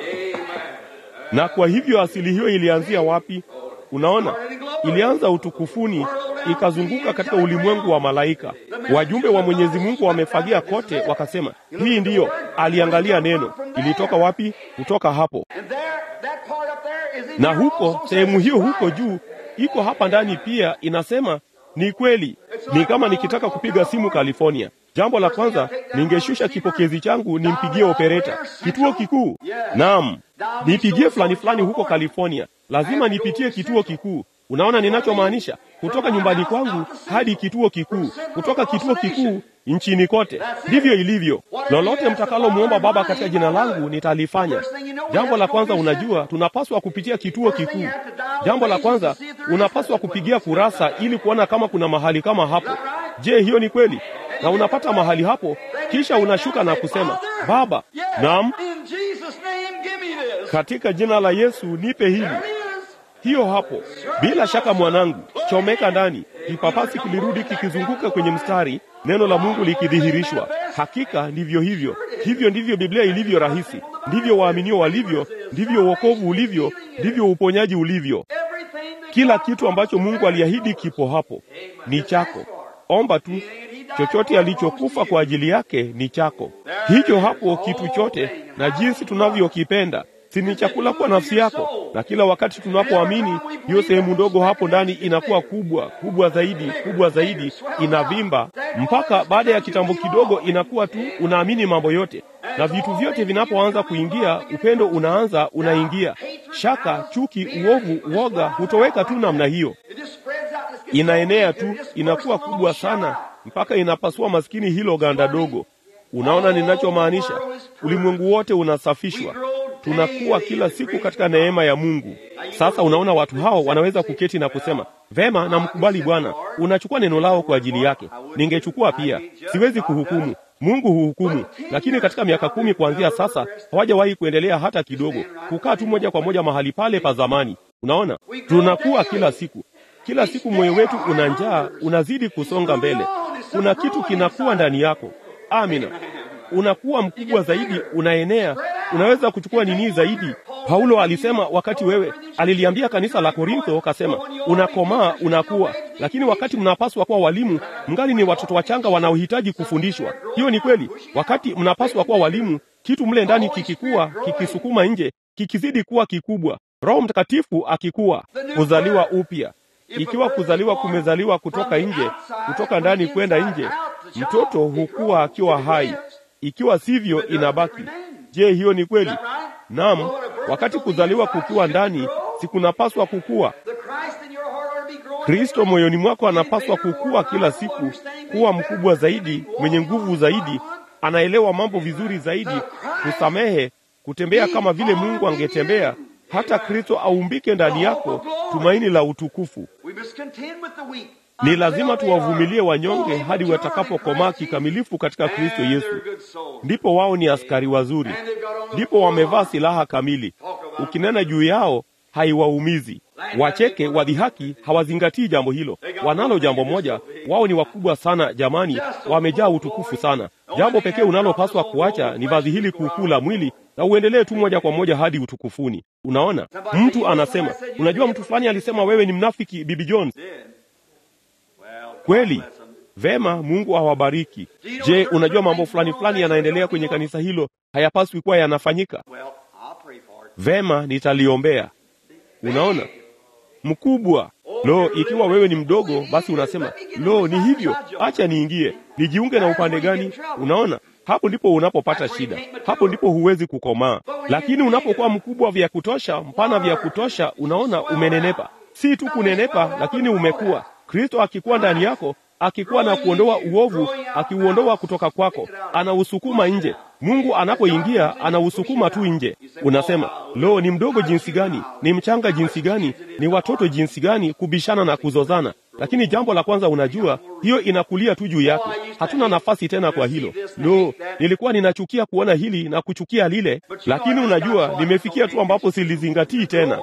S1: Na kwa hivyo asili hiyo ilianzia wapi? Unaona, ilianza utukufuni, ikazunguka katika ulimwengu wa malaika. Wajumbe wa Mwenyezi Mungu wamefagia kote, wakasema hii ndiyo. Aliangalia neno, ilitoka wapi? Kutoka hapo.
S2: And there, that part up there is in
S1: Na
S2: here
S1: huko
S2: also
S1: sehemu
S2: says
S1: hiyo
S2: it's
S1: huko
S2: right.
S1: juu iko hapa ndani pia, inasema ni kweli. Ni kama nikitaka kupiga simu California, jambo la kwanza ningeshusha kipokezi changu nimpigie opereta kituo kikuu. Naam, nipigie fulani fulani huko California, lazima nipitie kituo kikuu. Unaona ninachomaanisha? Kutoka nyumbani kwangu hadi kituo kikuu, kutoka kituo kikuu nchini kote. Ndivyo ilivyo. Lolote mtakalomwomba Baba katika jina langu nitalifanya. Jambo la kwanza, unajua, tunapaswa kupitia kituo kikuu. Jambo la kwanza, unapaswa kupigia kurasa ili kuona kama kuna mahali kama hapo. Je, hiyo ni kweli? Na unapata mahali hapo, kisha unashuka na kusema, Baba, naam,
S2: In Jesus' name, give me this.
S1: katika jina la Yesu nipe hili.
S2: There it is.
S1: Hiyo hapo, bila shaka mwanangu, chomeka ndani. Kipapasi kilirudi kikizunguka kwenye mstari, neno la Mungu likidhihirishwa. Hakika ndivyo hivyo. Hivyo ndivyo Biblia ilivyo rahisi, ndivyo waaminio walivyo, ndivyo wokovu ulivyo, ndivyo uponyaji ulivyo.
S2: Everything that
S1: Kila
S2: God
S1: kitu ambacho
S2: promised
S1: Mungu aliahidi kipo hapo, ni chako. Omba tu, chochote alichokufa kwa ajili yake ni chako. Hicho hapo kitu chote, na jinsi tunavyokipenda si ni chakula kwa nafsi yako. Na kila wakati tunapoamini, hiyo sehemu ndogo hapo ndani inakuwa kubwa kubwa zaidi, kubwa zaidi, inavimba mpaka baada ya kitambo kidogo inakuwa tu unaamini mambo yote, na vitu vyote vinapoanza kuingia, upendo unaanza unaingia, shaka, chuki, uovu, uoga hutoweka tu namna hiyo
S2: It just spreads out. It gets
S1: inaenea
S2: so
S1: tu,
S2: big, it just
S1: inakuwa
S2: bursts
S1: kubwa
S2: almost
S1: sana
S2: shut
S1: mpaka inapasua maskini hilo ganda dogo. Unaona ninachomaanisha? Ulimwengu wote unasafishwa, tunakuwa kila siku katika neema ya Mungu. Sasa unaona watu hao wanaweza kuketi na kusema vema, namkubali Bwana. Unachukua neno lao kwa ajili yake, ningechukua pia. Siwezi kuhukumu, Mungu huhukumu. Lakini katika miaka kumi kuanzia sasa hawajawahi kuendelea hata kidogo, kukaa tu moja kwa moja mahali pale pa zamani. Unaona, tunakuwa kila siku kila siku moyo wetu una njaa, unazidi kusonga mbele. Kuna kitu kinakuwa ndani yako. Amina, unakuwa mkubwa zaidi, unaenea, unaweza kuchukua nini zaidi. Paulo alisema wakati wewe, aliliambia kanisa la Korintho, kasema unakomaa, unakuwa, lakini wakati mnapaswa kuwa walimu, mngali ni watoto wachanga wanaohitaji kufundishwa. Hiyo ni kweli. Wakati mnapaswa kuwa walimu, kitu mle ndani kikikuwa, kikisukuma nje, kikizidi kuwa kikubwa, Roho Mtakatifu akikuwa, kuzaliwa upya ikiwa kuzaliwa kumezaliwa kutoka nje, kutoka ndani kwenda nje, mtoto hukua akiwa hai. Ikiwa sivyo, inabaki. Je, hiyo ni kweli? Naam. Wakati kuzaliwa kukiwa ndani, si kunapaswa kukua?
S2: The Christ in your heart ought to be growing
S1: Kristo moyoni mwako anapaswa kukua kila siku, kuwa mkubwa zaidi, mwenye nguvu zaidi, anaelewa mambo vizuri zaidi, kusamehe, kutembea kama vile Mungu angetembea, hata Kristo aumbike ndani yako, tumaini la utukufu.
S2: We must contend with the weak.
S1: Ni lazima tuwavumilie wanyonge hadi watakapokomaa kikamilifu katika Kristo Yesu. Ndipo wao ni askari wazuri, ndipo wamevaa silaha kamili. Ukinena juu yao haiwaumizi. Wacheke, wadhihaki, hawazingatii jambo hilo. Wanalo jambo moja, wao ni wakubwa sana jamani, wamejaa utukufu sana. Jambo pekee unalopaswa kuacha ni vazi hili kuukuu la mwili na uendelee tu moja kwa moja hadi utukufuni. Unaona, mtu anasema, unajua, mtu fulani alisema wewe ni mnafiki, Bibi Jones. Kweli, vema, Mungu awabariki. Je, unajua mambo fulani fulani yanaendelea kwenye kanisa hilo, hayapaswi kuwa yanafanyika?
S2: Well, I'll pray for it.
S1: Vema, nitaliombea. Unaona, mkubwa. Lo, ikiwa wewe ni mdogo, basi unasema lo, ni hivyo, acha niingie, nijiunge na upande gani? Unaona, hapo ndipo unapopata shida, hapo ndipo huwezi kukomaa. Lakini unapokuwa mkubwa vya kutosha, mpana vya kutosha, unaona, umenenepa. Si tu kunenepa, lakini umekuwa. Kristo akikuwa ndani yako, akikuwa na kuondoa uovu, akiuondoa kutoka kwako, anausukuma nje. Mungu anapoingia anausukuma tu nje. Unasema, lo, ni mdogo jinsi gani, ni mchanga jinsi gani, ni watoto jinsi gani, kubishana na kuzozana. Lakini jambo la kwanza, unajua hiyo inakulia tu juu yako, hatuna nafasi tena kwa hilo. Lo, nilikuwa ninachukia kuona hili na kuchukia lile, lakini unajua nimefikia tu ambapo silizingatii tena.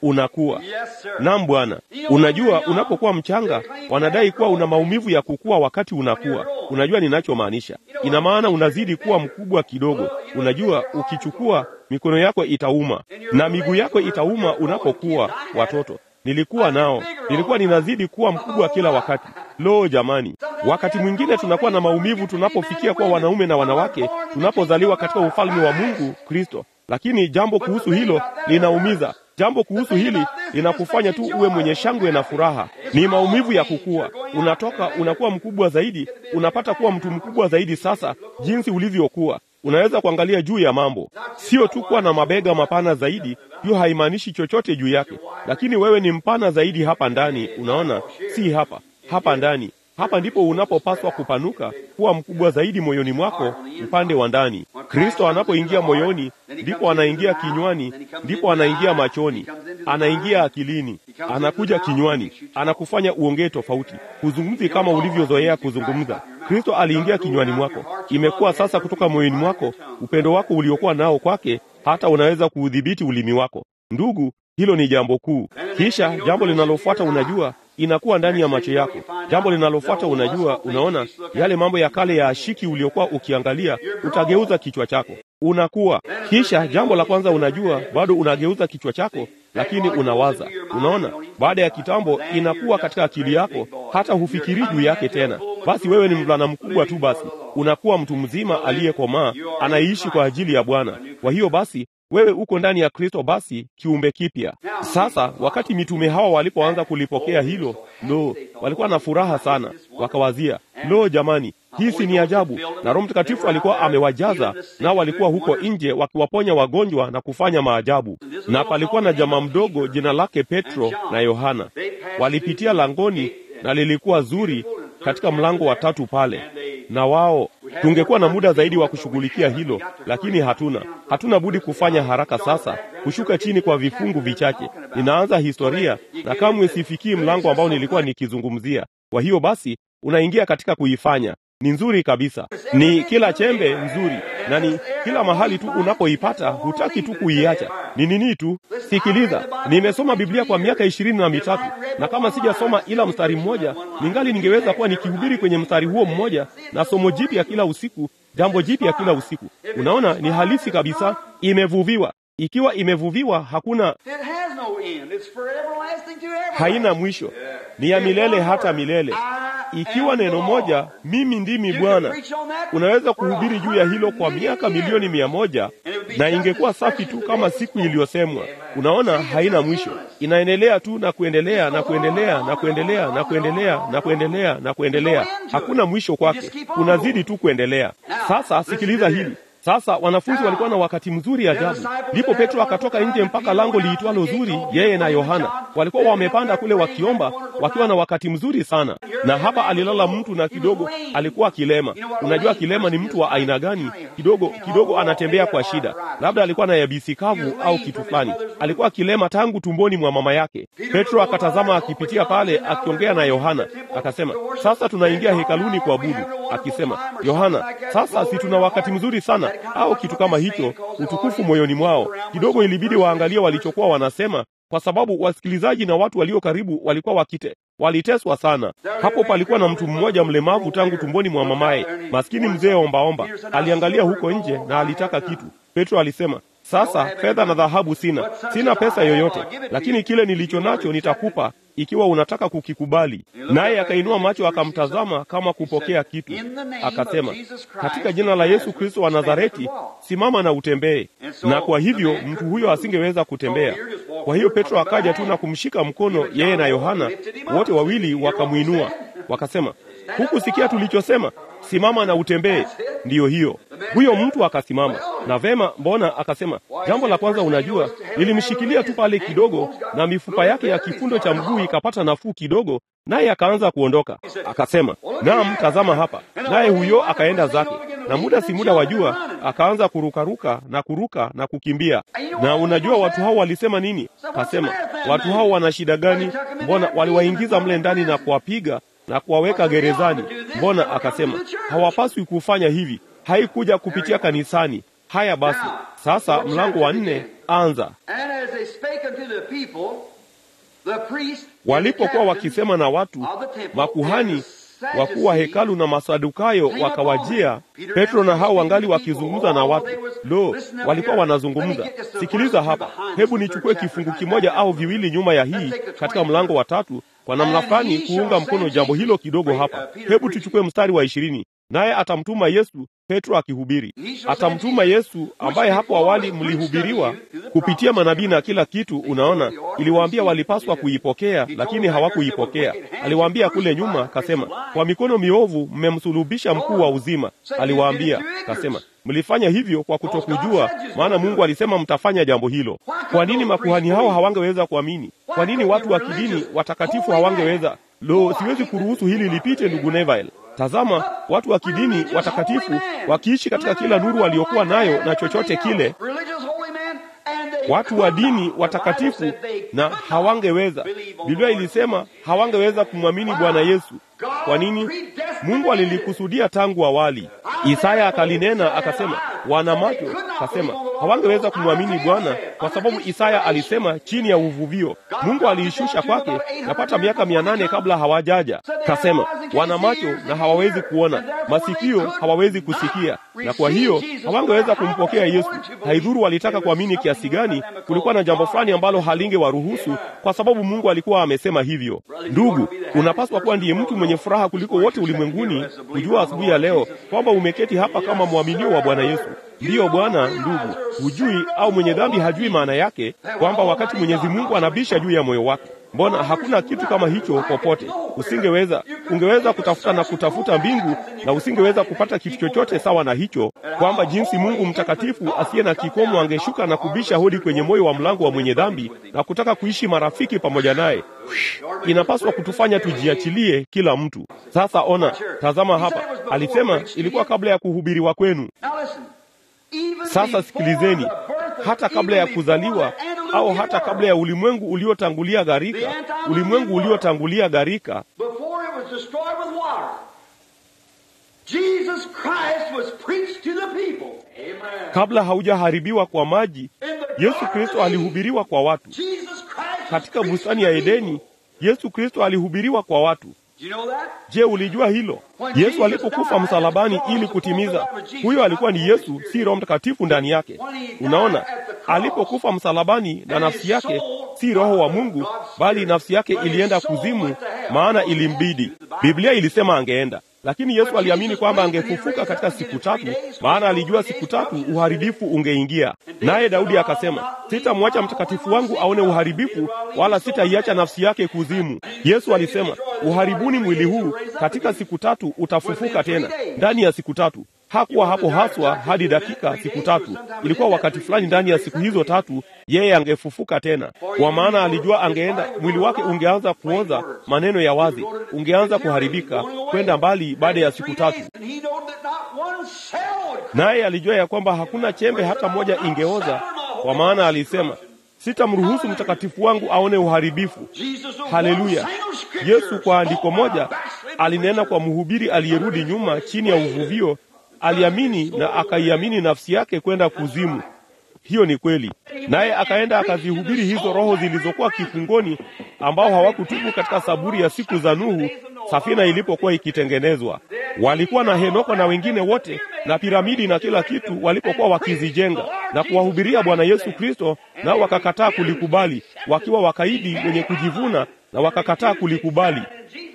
S1: unakuwa.
S2: Yes, sir.
S1: Naam Bwana. Unajua, unapokuwa mchanga wanadai kuwa una maumivu ya kukua wakati unakuwa. Unajua ninachomaanisha? Ina maana unazidi kuwa mkubwa kidogo. Unajua, ukichukua mikono yako itauma na miguu yako itauma unapokuwa watoto. Nilikuwa nao, nilikuwa ninazidi kuwa mkubwa kila wakati. Lo jamani, wakati mwingine tunakuwa na maumivu tunapofikia kuwa wanaume na wanawake, tunapozaliwa katika ufalme wa Mungu Kristo. Lakini jambo kuhusu hilo linaumiza. Jambo kuhusu hili linakufanya tu uwe mwenye shangwe na furaha. Ni maumivu ya kukua, unatoka unakuwa mkubwa zaidi, unapata kuwa mtu mkubwa zaidi. Sasa jinsi ulivyokuwa, unaweza kuangalia juu ya mambo, sio tu kuwa na mabega mapana zaidi. Hiyo haimaanishi chochote juu yake, lakini wewe ni mpana zaidi hapa ndani. Unaona, si hapa, hapa ndani. Hapa ndipo unapopaswa kupanuka kuwa mkubwa zaidi moyoni mwako, upande wa ndani. Kristo anapoingia moyoni, ndipo anaingia kinywani, ndipo anaingia machoni, anaingia akilini, anakuja kinywani, anakufanya uongee tofauti, huzungumzi kama ulivyozoea kuzungumza. Kristo aliingia kinywani mwako, imekuwa sasa kutoka moyoni mwako, upendo wako uliokuwa nao kwake, hata unaweza kuudhibiti ulimi wako. Ndugu, hilo ni jambo kuu. Kisha jambo linalofuata, unajua inakuwa ndani ya macho yako. Jambo linalofuata, unajua, unaona yale mambo ya kale ya ashiki uliokuwa ukiangalia, utageuza kichwa chako, unakuwa. Kisha jambo la kwanza, unajua, bado unageuza kichwa chako, lakini unawaza. Unaona, baada ya kitambo inakuwa katika akili yako, hata hufikiri juu yake tena. Basi wewe ni mvulana mkubwa tu, basi unakuwa mtu mzima aliyekomaa, anaishi kwa ajili ya Bwana. Kwa hiyo basi wewe uko ndani ya Kristo, basi kiumbe kipya. Sasa wakati mitume hawa walipoanza kulipokea hilo, lo, walikuwa na furaha sana, wakawazia, lo, jamani, hii si ni ajabu! Na Roho Mtakatifu alikuwa amewajaza, nao walikuwa huko nje wakiwaponya wagonjwa na kufanya maajabu. Na palikuwa na jamaa mdogo jina lake Petro na Yohana, walipitia langoni na lilikuwa zuri katika mlango wa tatu pale, na wao tungekuwa na muda zaidi wa kushughulikia hilo, lakini hatuna. Hatuna budi kufanya haraka sasa, kushuka chini kwa vifungu vichache. Ninaanza historia na kamwe sifikii mlango ambao nilikuwa nikizungumzia. Kwa hiyo basi, unaingia katika kuifanya ni nzuri kabisa, ni kila chembe nzuri, na ni kila mahali tu unapoipata, hutaki tu kuiacha. Ni nini tu? Sikiliza, nimesoma Biblia kwa miaka ishirini na mitatu na kama sijasoma ila mstari mmoja, ningali ningeweza kuwa nikihubiri kwenye mstari huo mmoja na somo jipya kila usiku, jambo jipya kila usiku. Unaona, ni halisi kabisa, imevuviwa. Ikiwa imevuviwa, hakuna
S2: It has no end. It's for everlasting to everlasting.
S1: haina mwisho, ni ya milele hata milele. Ikiwa neno moja, mimi ndimi Bwana, unaweza kuhubiri juu ya hilo kwa miaka milioni mia moja na ingekuwa safi tu kama siku iliyosemwa. Unaona, haina mwisho, inaendelea tu na kuendelea na kuendelea na kuendelea na kuendelea na kuendelea na kuendelea. Hakuna mwisho kwake, unazidi tu kuendelea. Sasa sikiliza hili. Sasa wanafunzi walikuwa na wakati mzuri ajabu. Ndipo Petro akatoka nje mpaka lango liitwalo Zuri, yeye na Yohana walikuwa wamepanda kule wakiomba, wakiwa na wakati mzuri sana. Na hapa alilala mtu na kidogo alikuwa kilema. Unajua kilema ni mtu wa aina gani? Kidogo kidogo anatembea kwa shida, labda alikuwa na yabisi kavu au kitu fulani. Alikuwa kilema tangu tumboni mwa mama yake. Petro akatazama akipitia pale, akiongea na Yohana, akasema, sasa tunaingia hekaluni kuabudu. Akisema, Yohana, sasa si tuna wakati mzuri sana au kitu kama hicho, utukufu moyoni mwao. Kidogo ilibidi waangalie walichokuwa wanasema, kwa sababu wasikilizaji na watu walio karibu walikuwa wakite waliteswa sana. Hapo palikuwa na mtu mmoja mlemavu tangu tumboni mwa mamaye, maskini mzee ombaomba. Aliangalia huko nje na alitaka kitu. Petro alisema, sasa fedha na dhahabu sina, sina pesa yoyote, lakini kile nilicho nacho nitakupa ikiwa unataka kukikubali. Naye akainua macho akamtazama kama kupokea kitu, akasema, katika jina la Yesu Kristo wa Nazareti, simama na utembee. Na kwa hivyo mtu huyo asingeweza kutembea. Kwa hiyo Petro akaja tu na kumshika mkono, yeye na Yohana, wote wawili wakamwinua, wakasema, hukusikia tulichosema? Simama na utembee. Ndiyo hiyo. Huyo mtu akasimama na vema. Mbona? Akasema, jambo la kwanza, unajua, nilimshikilia tu pale kidogo, na mifupa yake ya kifundo cha mguu ikapata nafuu kidogo, naye akaanza kuondoka. Akasema, naam, tazama hapa. Naye huyo akaenda zake, na muda si muda, wajua, akaanza kurukaruka na kuruka na kukimbia. Na unajua watu hao walisema nini? Akasema, watu hao wana shida gani? Mbona waliwaingiza mle ndani na kuwapiga na kuwaweka gerezani. Mbona? Akasema hawapaswi kufanya hivi, haikuja kupitia kanisani, Haya basi, sasa mlango wa nne anza.
S2: And as they spake unto the people, the priest,
S1: Walipokuwa wakisema na watu, makuhani wakuu wa hekalu na Masadukayo wakawajia, Petro na hao wangali wakizungumza na watu. Lo, walikuwa wanazungumza. Sikiliza hapa, hebu nichukue kifungu kimoja au viwili nyuma ya hii katika mlango wa tatu, kwa namna fulani kuunga mkono jambo hilo kidogo hapa. Hebu tuchukue mstari wa ishirini. Naye atamtuma Yesu, Petro akihubiri, atamtuma Yesu ambaye hapo awali mlihubiriwa kupitia manabii na kila kitu. Unaona, iliwaambia walipaswa kuipokea, lakini hawakuipokea. Aliwaambia kule nyuma, kasema, kwa mikono miovu mmemsulubisha mkuu wa uzima. Aliwaambia kasema, mlifanya hivyo kwa kutokujua, maana Mungu alisema mtafanya jambo hilo. Kwa nini makuhani hao hawangeweza kuamini? Kwa nini watu wa kidini watakatifu hawangeweza? Lo, siwezi kuruhusu hili lipite, ndugu Neville. Tazama, watu wa kidini watakatifu wakiishi katika kila nuru waliokuwa nayo na chochote kile, watu wa dini watakatifu na hawangeweza. Biblia ilisema hawangeweza kumwamini Bwana Yesu. Kwa nini? Mungu alilikusudia tangu awali. Isaya akalinena akasema, wana macho, akasema hawangeweza kumwamini Bwana kwa sababu Isaya alisema chini ya uvuvio. Mungu aliishusha kwake yapata miaka mia nane kabla hawajaja. Kasema wana macho na hawawezi kuona, masikio hawawezi kusikia, na kwa hiyo hawangeweza kumpokea Yesu. Haidhuru walitaka kuamini kiasi gani, kulikuwa na jambo fulani ambalo halingewaruhusu kwa sababu Mungu alikuwa amesema hivyo. Ndugu, unapaswa kuwa ndiye mtu mwenye furaha kuliko wote ulimwenguni kujua asubuhi ya leo kwamba umeketi hapa kama mwaminio wa Bwana Yesu. Ndiyo Bwana. Ndugu, hujui au mwenye dhambi hajui maana yake kwamba wakati Mwenyezi Mungu anabisha juu ya moyo wake Mbona hakuna kitu kama hicho popote? Usingeweza, ungeweza kutafuta na kutafuta mbingu na usingeweza kupata kitu chochote sawa na hicho, kwamba jinsi Mungu mtakatifu asiye na kikomo angeshuka na kubisha hodi kwenye moyo wa mlango wa mwenye dhambi na kutaka kuishi marafiki pamoja naye. Inapaswa kutufanya tujiachilie kila mtu. Sasa ona, tazama hapa, alisema ilikuwa kabla ya kuhubiriwa kwenu. Sasa sikilizeni, hata kabla ya kuzaliwa au hata kabla ya ulimwengu uliotangulia gharika, ulimwengu uliotangulia gharika, kabla haujaharibiwa kwa maji, Yesu Kristo alihubiriwa kwa watu. Katika bustani ya Edeni, Yesu Kristo alihubiriwa kwa watu. Je, ulijua hilo? Yesu alipokufa msalabani ili kutimiza, huyo alikuwa ni Yesu, si Roho Mtakatifu ndani yake. Unaona, alipokufa msalabani na nafsi yake si roho wa Mungu, bali nafsi yake ilienda kuzimu, maana ilimbidi. Biblia ilisema angeenda, lakini Yesu aliamini kwamba angefufuka katika siku tatu, maana alijua siku tatu uharibifu ungeingia. Naye Daudi akasema, sitamwacha mtakatifu wangu aone uharibifu, wala sitaiacha nafsi yake kuzimu. Yesu alisema, uharibuni mwili huu, katika siku tatu utafufuka tena. Ndani ya siku tatu hakuwa hapo haswa hadi dakika siku tatu. Ilikuwa wakati fulani ndani ya siku hizo tatu yeye angefufuka tena, kwa maana alijua angeenda, mwili wake ungeanza kuoza, maneno ya wazi, ungeanza kuharibika kwenda mbali baada ya siku tatu. Naye alijua ya kwamba hakuna chembe hata moja ingeoza, kwa maana alisema sitamruhusu mtakatifu wangu aone uharibifu. Haleluya! Yesu kwa andiko moja alinena kwa mhubiri aliyerudi nyuma chini ya uvuvio aliamini na akaiamini nafsi yake kwenda kuzimu. Hiyo ni kweli. Naye akaenda akazihubiri hizo roho zilizokuwa kifungoni, ambao hawakutubu katika saburi ya siku za Nuhu, safina ilipokuwa ikitengenezwa. Walikuwa na Henoko na wengine wote na piramidi na kila kitu walipokuwa wakizijenga na kuwahubiria Bwana Yesu Kristo, nao wakakataa kulikubali, wakiwa wakaidi wenye kujivuna, na wakakataa kulikubali.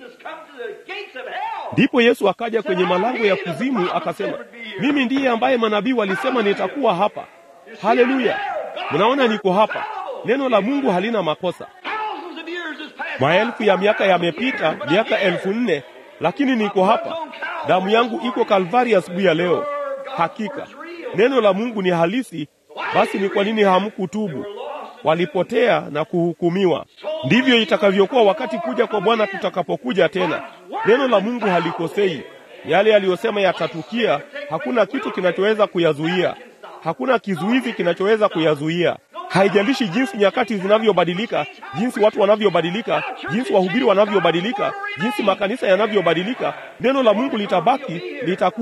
S1: Ndipo Yesu akaja kwenye malango ya kuzimu akasema, mimi ndiye ambaye manabii walisema nitakuwa hapa. Haleluya! Mnaona niko hapa. Neno la Mungu halina makosa. Maelfu ya miaka yamepita, miaka elfu nne, lakini niko hapa. Damu yangu iko Kalvari asubuhi ya leo. Hakika neno la Mungu ni halisi. Basi ni kwa nini hamkutubu? Walipotea na kuhukumiwa. Ndivyo itakavyokuwa wakati kuja kwa Bwana tutakapokuja tena. Neno la Mungu halikosei. Yale aliyosema yatatukia, hakuna kitu kinachoweza kuyazuia. Hakuna kizuizi kinachoweza kuyazuia. Haijalishi jinsi nyakati zinavyobadilika, jinsi watu wanavyobadilika, jinsi wahubiri wanavyobadilika, jinsi makanisa yanavyobadilika, neno la Mungu litabaki, litakuja.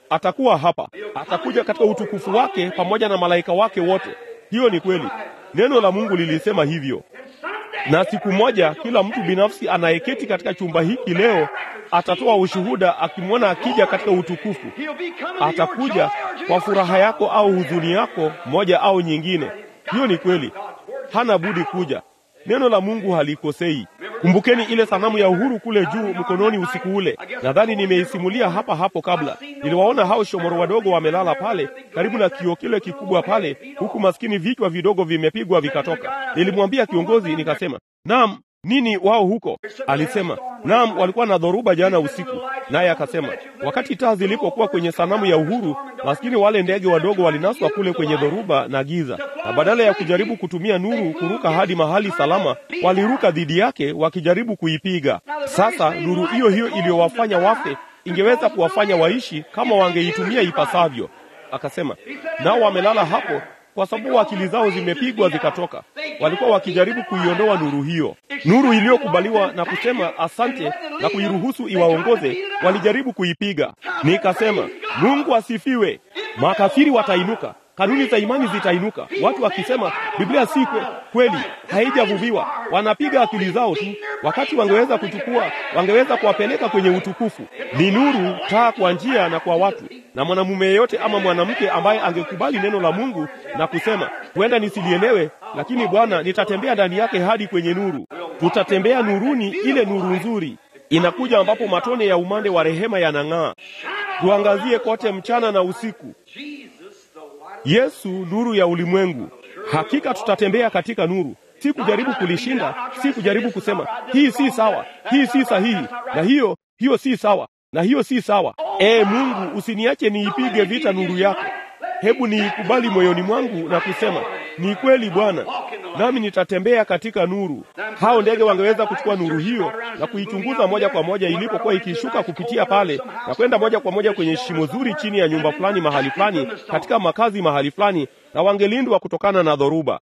S1: atakuwa hapa, atakuja katika utukufu wake pamoja na malaika wake wote. Hiyo ni kweli, neno la Mungu lilisema hivyo. Na siku moja kila mtu binafsi anayeketi katika chumba hiki leo atatoa ushuhuda akimwona akija katika utukufu. Atakuja kwa furaha yako au huzuni yako, moja au nyingine. Hiyo ni kweli, hana budi kuja. Neno la Mungu halikosei. Kumbukeni ile sanamu ya uhuru kule juu mkononi usiku ule. Nadhani nimeisimulia hapa hapo kabla. Niliwaona hao shomoro wadogo wamelala pale karibu na kioo kile kikubwa pale, huku maskini vichwa vidogo vimepigwa vikatoka. Nilimwambia kiongozi nikasema, naam, nini wao huko? Alisema, naam, walikuwa na dhoruba jana usiku. Naye akasema, wakati taa zilipokuwa kwenye sanamu ya uhuru, maskini wale ndege wadogo walinaswa kule kwenye dhoruba na giza, na badala ya kujaribu kutumia nuru kuruka hadi mahali salama, waliruka dhidi yake wakijaribu kuipiga. Sasa nuru hiyo hiyo iliyowafanya wafe ingeweza kuwafanya waishi kama wangeitumia ipasavyo. Akasema, nao wamelala hapo kwa sababu akili zao zimepigwa zikatoka. Walikuwa wakijaribu kuiondoa nuru hiyo, nuru iliyokubaliwa na kusema asante na kuiruhusu iwaongoze. Walijaribu kuipiga. Nikasema, Mungu asifiwe. Makafiri watainuka, kanuni za imani zitainuka, watu wakisema Biblia si kwe, kweli, haijavuviwa. Wanapiga akili zao tu, wakati wangeweza kuchukua, wangeweza kuwapeleka kwenye utukufu. Ni nuru, taa kwa njia na kwa watu na mwanamume yeyote ama mwanamke ambaye angekubali neno la Mungu na kusema huenda nisilielewe, lakini Bwana, nitatembea ndani yake hadi kwenye nuru. Tutatembea nuruni, ile nuru nzuri inakuja, ambapo matone ya umande wa rehema yanang'aa. Tuangazie kote mchana na usiku. Yesu, nuru ya ulimwengu. Hakika tutatembea katika nuru, si kujaribu kulishinda, si kujaribu kusema hii si sawa, hii si sahihi, na hiyo hiyo si sawa na hiyo si sawa. Ee Mungu, usiniache niipige vita nuru yako. Hebu niikubali moyoni mwangu na kusema ni kweli Bwana, nami nitatembea katika nuru. Hao ndege wangeweza kuchukua nuru hiyo na kuichunguza moja kwa moja ilipokuwa ikishuka kupitia pale na kwenda moja kwa moja kwenye shimo zuri chini ya nyumba fulani mahali fulani, katika makazi mahali fulani, na wangelindwa kutokana na dhoruba.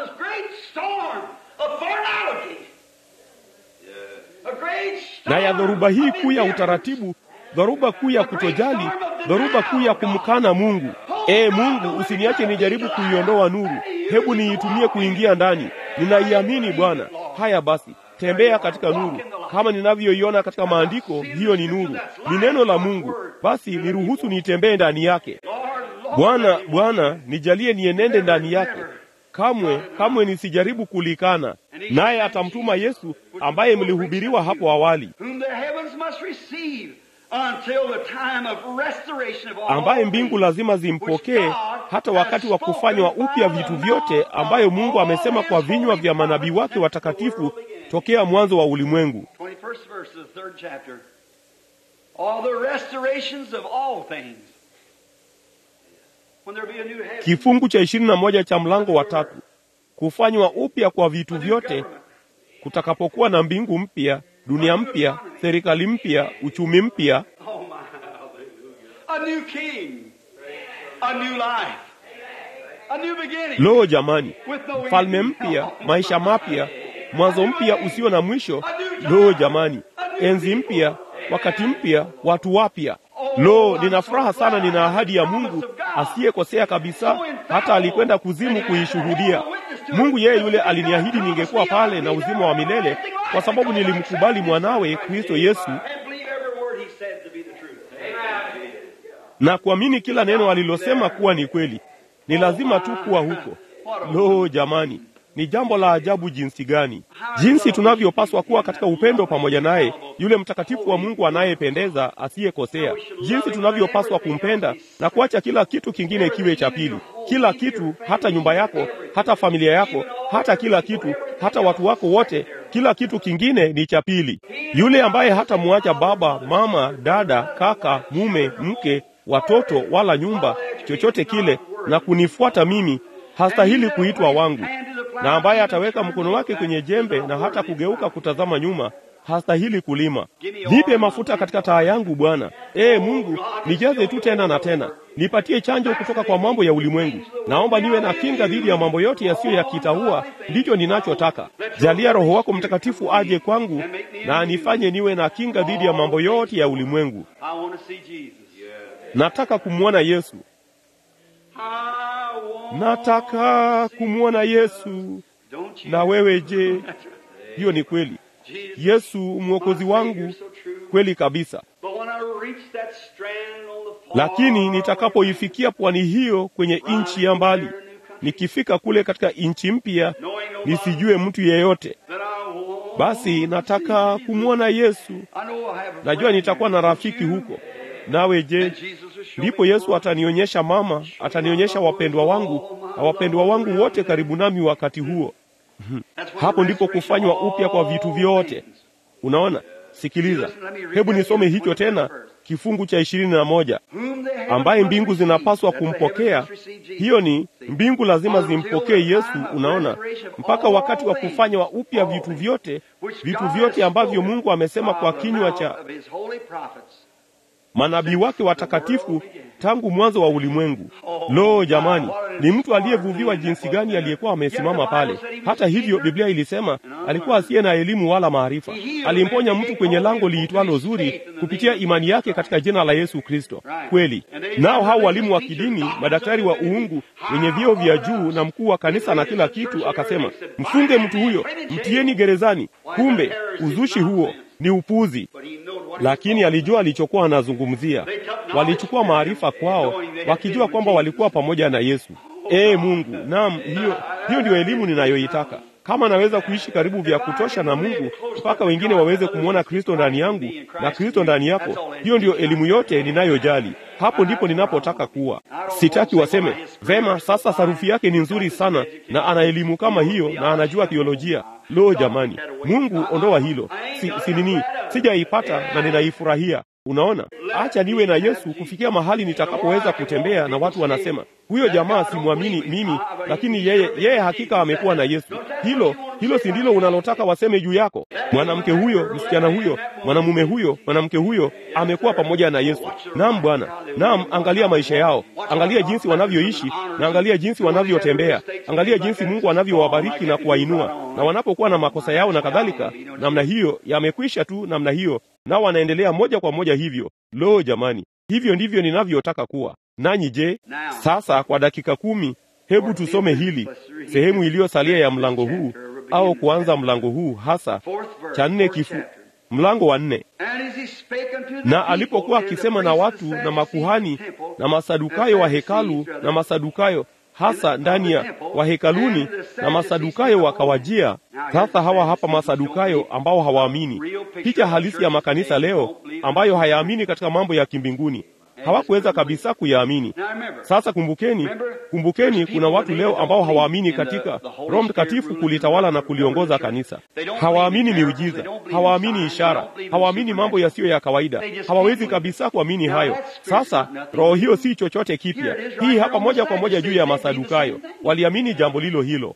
S1: na ya dhoruba hii kuu ya utaratibu, dhoruba kuu ya kutojali, dhoruba kuu ya kumkana Mungu. Ee Mungu, usiniache nijaribu kuiondoa nuru, hebu niitumie kuingia ndani. Ninaiamini Bwana. Haya basi, tembea katika nuru kama ninavyoiona katika maandiko. Hiyo ni nuru, ni neno la Mungu. Basi niruhusu nitembee ndani yake. Bwana, Bwana, nijalie nienende ndani yake kamwe kamwe nisijaribu kulikana. Naye atamtuma Yesu ambaye mlihubiriwa hapo awali, ambaye mbingu lazima zimpokee hata wakati wa kufanywa upya vitu vyote, ambayo Mungu amesema kwa vinywa vya manabii wake watakatifu tokea mwanzo wa ulimwengu. Kifungu cha ishirini na moja cha mlango wa tatu, kufanywa upya kwa vitu vyote kutakapokuwa na mbingu mpya, dunia mpya, serikali mpya, uchumi mpya, Lo, jamani, mfalme mpya, maisha mapya, mwanzo mpya usio na mwisho. Lo, jamani, enzi mpya, wakati mpya, watu wapya. Lo, nina furaha sana, nina ahadi ya Mungu asiyekosea kabisa, hata alikwenda kuzimu kuishuhudia. Mungu yeye yule aliniahidi ningekuwa pale na uzima wa milele, kwa sababu nilimkubali mwanawe Kristo Yesu na kuamini kila neno alilosema kuwa ni kweli. Ni lazima tu kuwa huko. Lo, jamani, ni jambo la ajabu jinsi gani, jinsi tunavyopaswa kuwa katika upendo pamoja naye, yule mtakatifu wa Mungu anayependeza, asiyekosea, jinsi tunavyopaswa kumpenda na kuacha kila kitu kingine kiwe cha pili. Kila kitu, hata nyumba yako, hata familia yako, hata kila kitu, hata watu wako wote, kila kitu kingine ni cha pili. Yule ambaye hatamwacha baba, mama, dada, kaka, mume, mke, watoto, wala nyumba, chochote kile, na kunifuata mimi hastahili kuitwa wangu, na ambaye ataweka mkono wake kwenye jembe na hata kugeuka kutazama nyuma hastahili kulima. Nipe mafuta katika taa yangu Bwana. Ee Mungu, nijaze tu tena na tena, nipatie chanjo kutoka kwa mambo ya ulimwengu. Naomba niwe na kinga dhidi ya mambo yote yasiyo ya kitaua, ndicho ninachotaka. Jalia Roho wako Mtakatifu aje kwangu na anifanye niwe na kinga dhidi ya mambo yote ya ulimwengu. nataka kumwona Yesu,
S2: I want
S1: nataka kumwona Yesu.
S2: Don't you?
S1: Na wewe je?
S2: That's right.
S1: Hiyo ni kweli.
S2: Jesus,
S1: Yesu mwokozi
S2: my
S1: wangu,
S2: Savior, so true.
S1: kweli kabisa.
S2: But when I reach that strand on the far
S1: Lakini nitakapoifikia pwani hiyo kwenye nchi ya mbali, nikifika kule katika nchi mpya,
S2: knowing nobody,
S1: nisijue mtu yeyote,
S2: then I want
S1: basi
S2: to
S1: nataka
S2: see
S1: kumwona Yesu.
S2: Jesus. I know I have a
S1: Najua
S2: friend
S1: nitakuwa na
S2: there.
S1: rafiki
S2: Don't you?
S1: huko. Nawe je?
S2: And Jesus will show
S1: Ndipo
S2: me
S1: Yesu
S2: more.
S1: atanionyesha mama, atanionyesha wapendwa wangu na wapendwa wangu wote karibu nami wakati huo.
S2: That's when
S1: Hapo
S2: the
S1: ndipo
S2: restoration
S1: kufanywa
S2: of
S1: upya kwa
S2: all
S1: vitu vyote.
S2: things.
S1: Unaona? Sikiliza, hebu nisome hicho tena, kifungu cha ishirini na moja
S2: Whom the heavens
S1: ambaye
S2: must
S1: mbingu
S2: receive.
S1: zinapaswa
S2: That the
S1: kumpokea.
S2: heavens must receive Jesus.
S1: Hiyo ni mbingu lazima zimpokee Yesu. Unaona, mpaka wakati wa kufanywa upya vitu vyote,
S2: Which
S1: vitu
S2: God
S1: vyote
S2: has
S1: ambavyo
S2: spoken
S1: Mungu amesema kwa
S2: by the
S1: kinywa
S2: mouth
S1: cha
S2: of his holy prophets.
S1: manabii wake watakatifu tangu mwanzo wa ulimwengu. Lo, jamani, ni mtu aliyevuviwa jinsi gani aliyekuwa amesimama pale! Hata hivyo, Biblia ilisema alikuwa asiye na elimu wala maarifa. Alimponya mtu kwenye lango liitwalo zuri kupitia imani yake katika jina la Yesu Kristo. Kweli nao hao walimu wa kidini, madaktari wa uungu, wenye vyeo vya juu na mkuu wa kanisa na kila kitu, akasema mfunge mtu huyo, mtieni gerezani. Kumbe uzushi huo ni upuzi
S2: But he knowed what
S1: lakini alijua alichokuwa anazungumzia. Walichukua maarifa kwao, wakijua kwamba walikuwa pamoja na Yesu. Ee Mungu, naam, hiyo hiyo ndiyo elimu ninayoitaka. Kama naweza kuishi karibu vya kutosha na Mungu mpaka wengine waweze kumwona Kristo ndani yangu na Kristo ndani yako, hiyo ndiyo elimu yote ninayojali. Hapo ndipo ninapotaka kuwa. Sitaki waseme vema, sasa sarufi yake ni nzuri sana na ana elimu kama hiyo na anajua theolojia. Lo, jamani, Mungu ondoa hilo. Si, si nini, sijaipata na ninaifurahia. Unaona, acha niwe na Yesu kufikia mahali nitakapoweza kutembea na watu wanasema huyo jamaa simwamini mimi, lakini yeye yeye hakika amekuwa na Yesu. Hilo hilo si ndilo unalotaka waseme juu yako? Mwanamke huyo, msichana huyo, mwanamume huyo, mwanamke huyo amekuwa pamoja na Yesu. Naam Bwana, naam. Angalia maisha yao, angalia jinsi wanavyoishi na angalia jinsi wanavyotembea, angalia jinsi Mungu anavyowabariki na kuwainua, na wanapokuwa na makosa yao na kadhalika, namna hiyo yamekwisha tu namna hiyo, nao wanaendelea moja kwa moja hivyo. Lo, jamani, hivyo ndivyo ninavyotaka kuwa. Nanyi je? Sasa kwa dakika kumi, hebu tusome hili sehemu iliyosalia ya mlango huu, au kuanza mlango huu hasa cha nne, kifu mlango wa nne. Na alipokuwa akisema na watu na makuhani na masadukayo wa hekalu na masadukayo hasa ndani ya wahekaluni na masadukayo wakawajia. Sasa hawa hapa masadukayo ambao hawaamini, picha halisi ya makanisa leo ambayo hayaamini katika mambo ya kimbinguni hawakuweza kabisa kuyaamini. Sasa kumbukeni, kumbukeni, kuna watu leo ambao hawaamini katika Roho Mtakatifu kulitawala na kuliongoza kanisa. Hawaamini miujiza, hawaamini ishara, hawaamini mambo yasiyo ya kawaida, hawawezi kabisa kuamini hayo. Sasa roho hiyo si chochote kipya. Hii hapa moja kwa moja juu ya Masadukayo, waliamini jambo lilo hilo.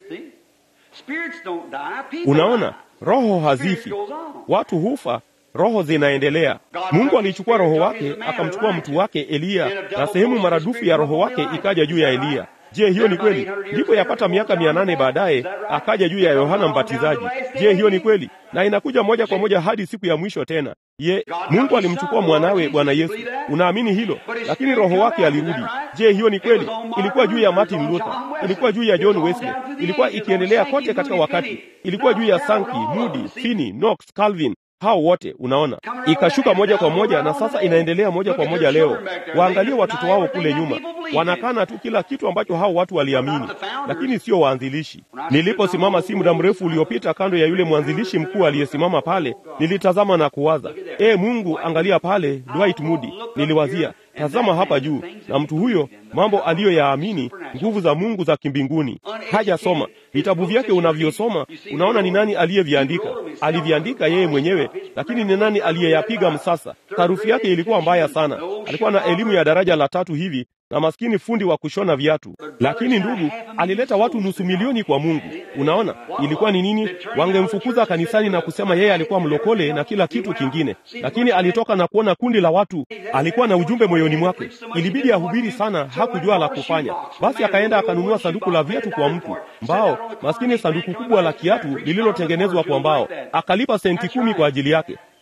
S1: Unaona, roho hazifi, watu hufa roho zinaendelea. Mungu alichukua roho wake akamchukua mtu wake Eliya, na sehemu maradufu ya roho wake ikaja juu ya Eliya. Je, hiyo ni kweli? Ndipo yapata miaka mia nane baadaye akaja juu ya Yohana Mbatizaji. Je, hiyo ni kweli? Na inakuja moja kwa moja hadi siku ya mwisho tena. Ye, Mungu alimchukua mwanawe Bwana Yesu. Unaamini hilo? Lakini roho wake alirudi. Je, hiyo ni kweli? Ilikuwa juu ya Martin Luther, ilikuwa juu ya John Wesley, ilikuwa ikiendelea kote katika wakati, ilikuwa juu ya Sankey, Moody, Finney, Knox, Calvin hao wote unaona, ikashuka moja kwa moja, na sasa inaendelea moja kwa moja leo. Waangalie watoto wao kule nyuma, wanakana tu kila kitu ambacho hao watu waliamini, lakini sio waanzilishi. Niliposimama si muda mrefu uliopita kando ya yule mwanzilishi mkuu aliyesimama pale, nilitazama na kuwaza, e Mungu, angalia pale Dwight Moody. Niliwazia, tazama hapa juu, na mtu huyo, mambo aliyoyaamini, nguvu za Mungu za kimbinguni. Hajasoma vitabu vyake, unavyosoma unaona ni nani aliyeviandika. Aliviandika yeye mwenyewe, lakini ni nani aliyeyapiga msasa? Sarufi yake ilikuwa mbaya sana. Alikuwa na elimu ya daraja la tatu hivi na maskini fundi wa kushona viatu, lakini ndugu, alileta watu nusu milioni kwa Mungu. Unaona ilikuwa ni nini? Wangemfukuza kanisani na kusema yeye alikuwa mlokole na kila kitu kingine, lakini alitoka na kuona kundi la watu. Alikuwa na ujumbe moyoni mwake, ilibidi ahubiri sana, hakujua la kufanya. Basi akaenda akanunua sanduku la viatu kwa mtu mbao, maskini sanduku kubwa la kiatu lililotengenezwa kwa mbao, akalipa senti kumi kwa ajili yake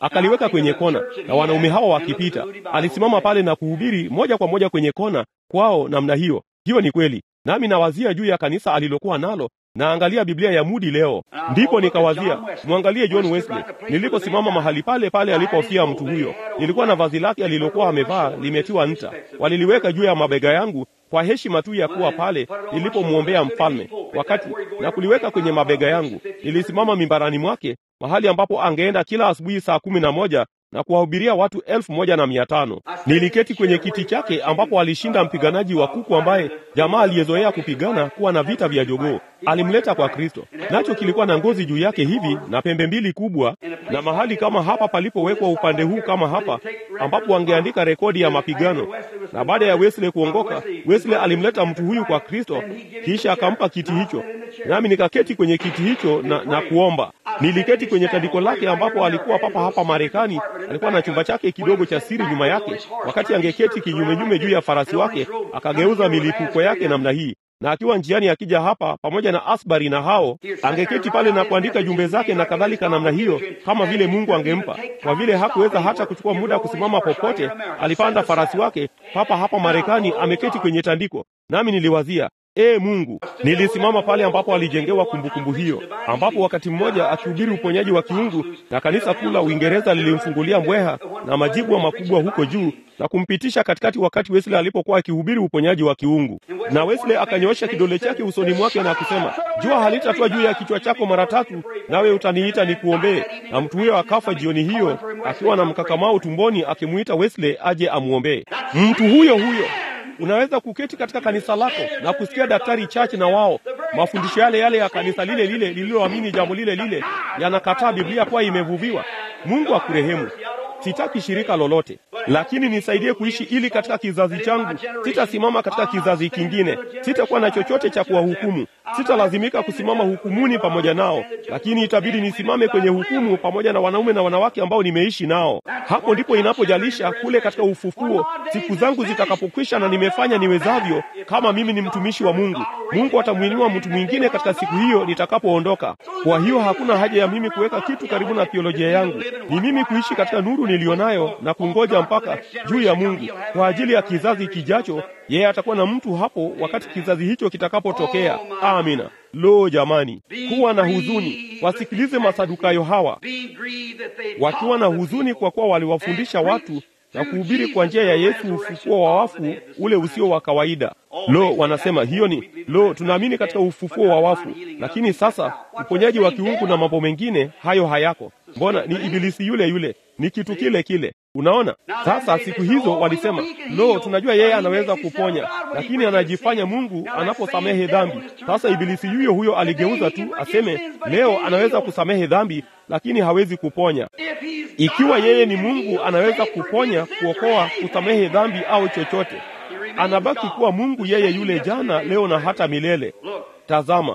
S1: akaliweka kwenye kona, na wanaume hawa wakipita, alisimama pale na kuhubiri moja kwa moja kwenye kona kwao namna hiyo. Hiyo ni kweli, nami nawazia juu ya kanisa alilokuwa nalo naangalia Biblia ya Mudi leo, ndipo nikawazia mwangalie John Wesley. Niliposimama mahali pale pale alipofia mtu huyo, nilikuwa na vazi lake alilokuwa amevaa limetiwa nta, waliliweka juu ya mabega yangu kwa heshima tu ya kuwa pale nilipomwombea mfalme, wakati na kuliweka kwenye mabega yangu. Nilisimama mimbarani mwake, mahali ambapo angeenda kila asubuhi saa kumi na moja na kuwahubiria watu elfu moja na mia tano. Niliketi kwenye kiti chake ambapo alishinda mpiganaji wa kuku ambaye jamaa aliyezoea kupigana kuwa na vita vya jogoo alimleta kwa Kristo, nacho kilikuwa na ngozi juu yake hivi na pembe mbili kubwa, na mahali kama hapa palipowekwa upande huu kama hapa, ambapo wangeandika rekodi ya mapigano. Na baada ya Wesley kuongoka, Wesley alimleta mtu huyu kwa Kristo, kisha akampa kiti hicho, nami nikaketi kwenye kiti hicho na, na kuomba. Niliketi kwenye tandiko lake ambapo alikuwa papa hapa Marekani. Alikuwa na chumba chake kidogo cha siri nyuma yake. Wakati angeketi kinyumenyume juu ya farasi wake, akageuza milipuko yake namna hii na akiwa njiani akija hapa pamoja na Asbari na hao, angeketi pale na kuandika jumbe zake na kadhalika namna hiyo, kama vile Mungu angempa. Kwa vile hakuweza hata kuchukua muda kusimama popote, alipanda farasi wake papa hapa Marekani, ameketi kwenye tandiko, nami niliwazia Ee Mungu, nilisimama pale ambapo alijengewa kumbukumbu hiyo, ambapo wakati mmoja akihubiri uponyaji wa kiungu na kanisa kuu la Uingereza lilimfungulia mbweha na majibwa makubwa huko juu na kumpitisha katikati, wakati Wesley alipokuwa akihubiri uponyaji wa kiungu. Na Wesley akanyoosha kidole chake usoni mwake na kusema, jua halitatua juu ya kichwa chako mara tatu, nawe utaniita nikuombee. Na mtu huyo akafa jioni hiyo akiwa na mkakamao tumboni, akimuita Wesley aje amwombee. Mtu huyo huyo Unaweza kuketi katika kanisa lako na kusikia daktari chache na wao mafundisho yale yale ya kanisa lile lile lililoamini jambo lile lile yanakataa Biblia kuwa imevuviwa. Mungu akurehemu. Sitaki shirika lolote, lakini nisaidie kuishi ili katika kizazi changu sitasimama katika kizazi kingine, sitakuwa na chochote cha kuwahukumu, sitalazimika kusimama hukumuni pamoja nao, lakini itabidi nisimame kwenye hukumu pamoja na wanaume na wanawake ambao nimeishi nao. Hapo ndipo inapojalisha kule katika ufufuo, siku zangu zitakapokwisha na nimefanya niwezavyo, kama mimi ni mtumishi wa Mungu, Mungu atamwinua mtu mwingine katika siku hiyo nitakapoondoka. Kwa hiyo hakuna haja ya mimi kuweka kitu karibu na theolojia yangu, ni mimi kuishi katika nuru nilionayo na kungoja mpaka juu ya Mungu kwa ajili ya kizazi kijacho. Yeye atakuwa na mtu hapo wakati kizazi hicho kitakapotokea. Amina. Lo, jamani, kuwa na huzuni. Wasikilize Masadukayo hawa wakiwa na huzuni, kwa kuwa waliwafundisha watu na kuhubiri kwa njia ya Yesu ufufuo wa wafu ule usio wa kawaida. Lo, wanasema hiyo ni lo, tunaamini katika ufufuo wa wafu, lakini sasa uponyaji wa kiungu na mambo mengine hayo hayako. Mbona ni ibilisi yule yule, ni kitu kile kile. Unaona, sasa siku hizo walisema, lo, tunajua yeye anaweza kuponya, lakini anajifanya Mungu anaposamehe dhambi. Sasa ibilisi yuyo huyo aligeuza tu aseme leo anaweza kusamehe dhambi, lakini hawezi kuponya. Ikiwa yeye ni Mungu, anaweza kuponya, kuokoa, kusamehe dhambi au chochote anabaki kuwa Mungu yeye yule jana, leo na hata milele. Tazama,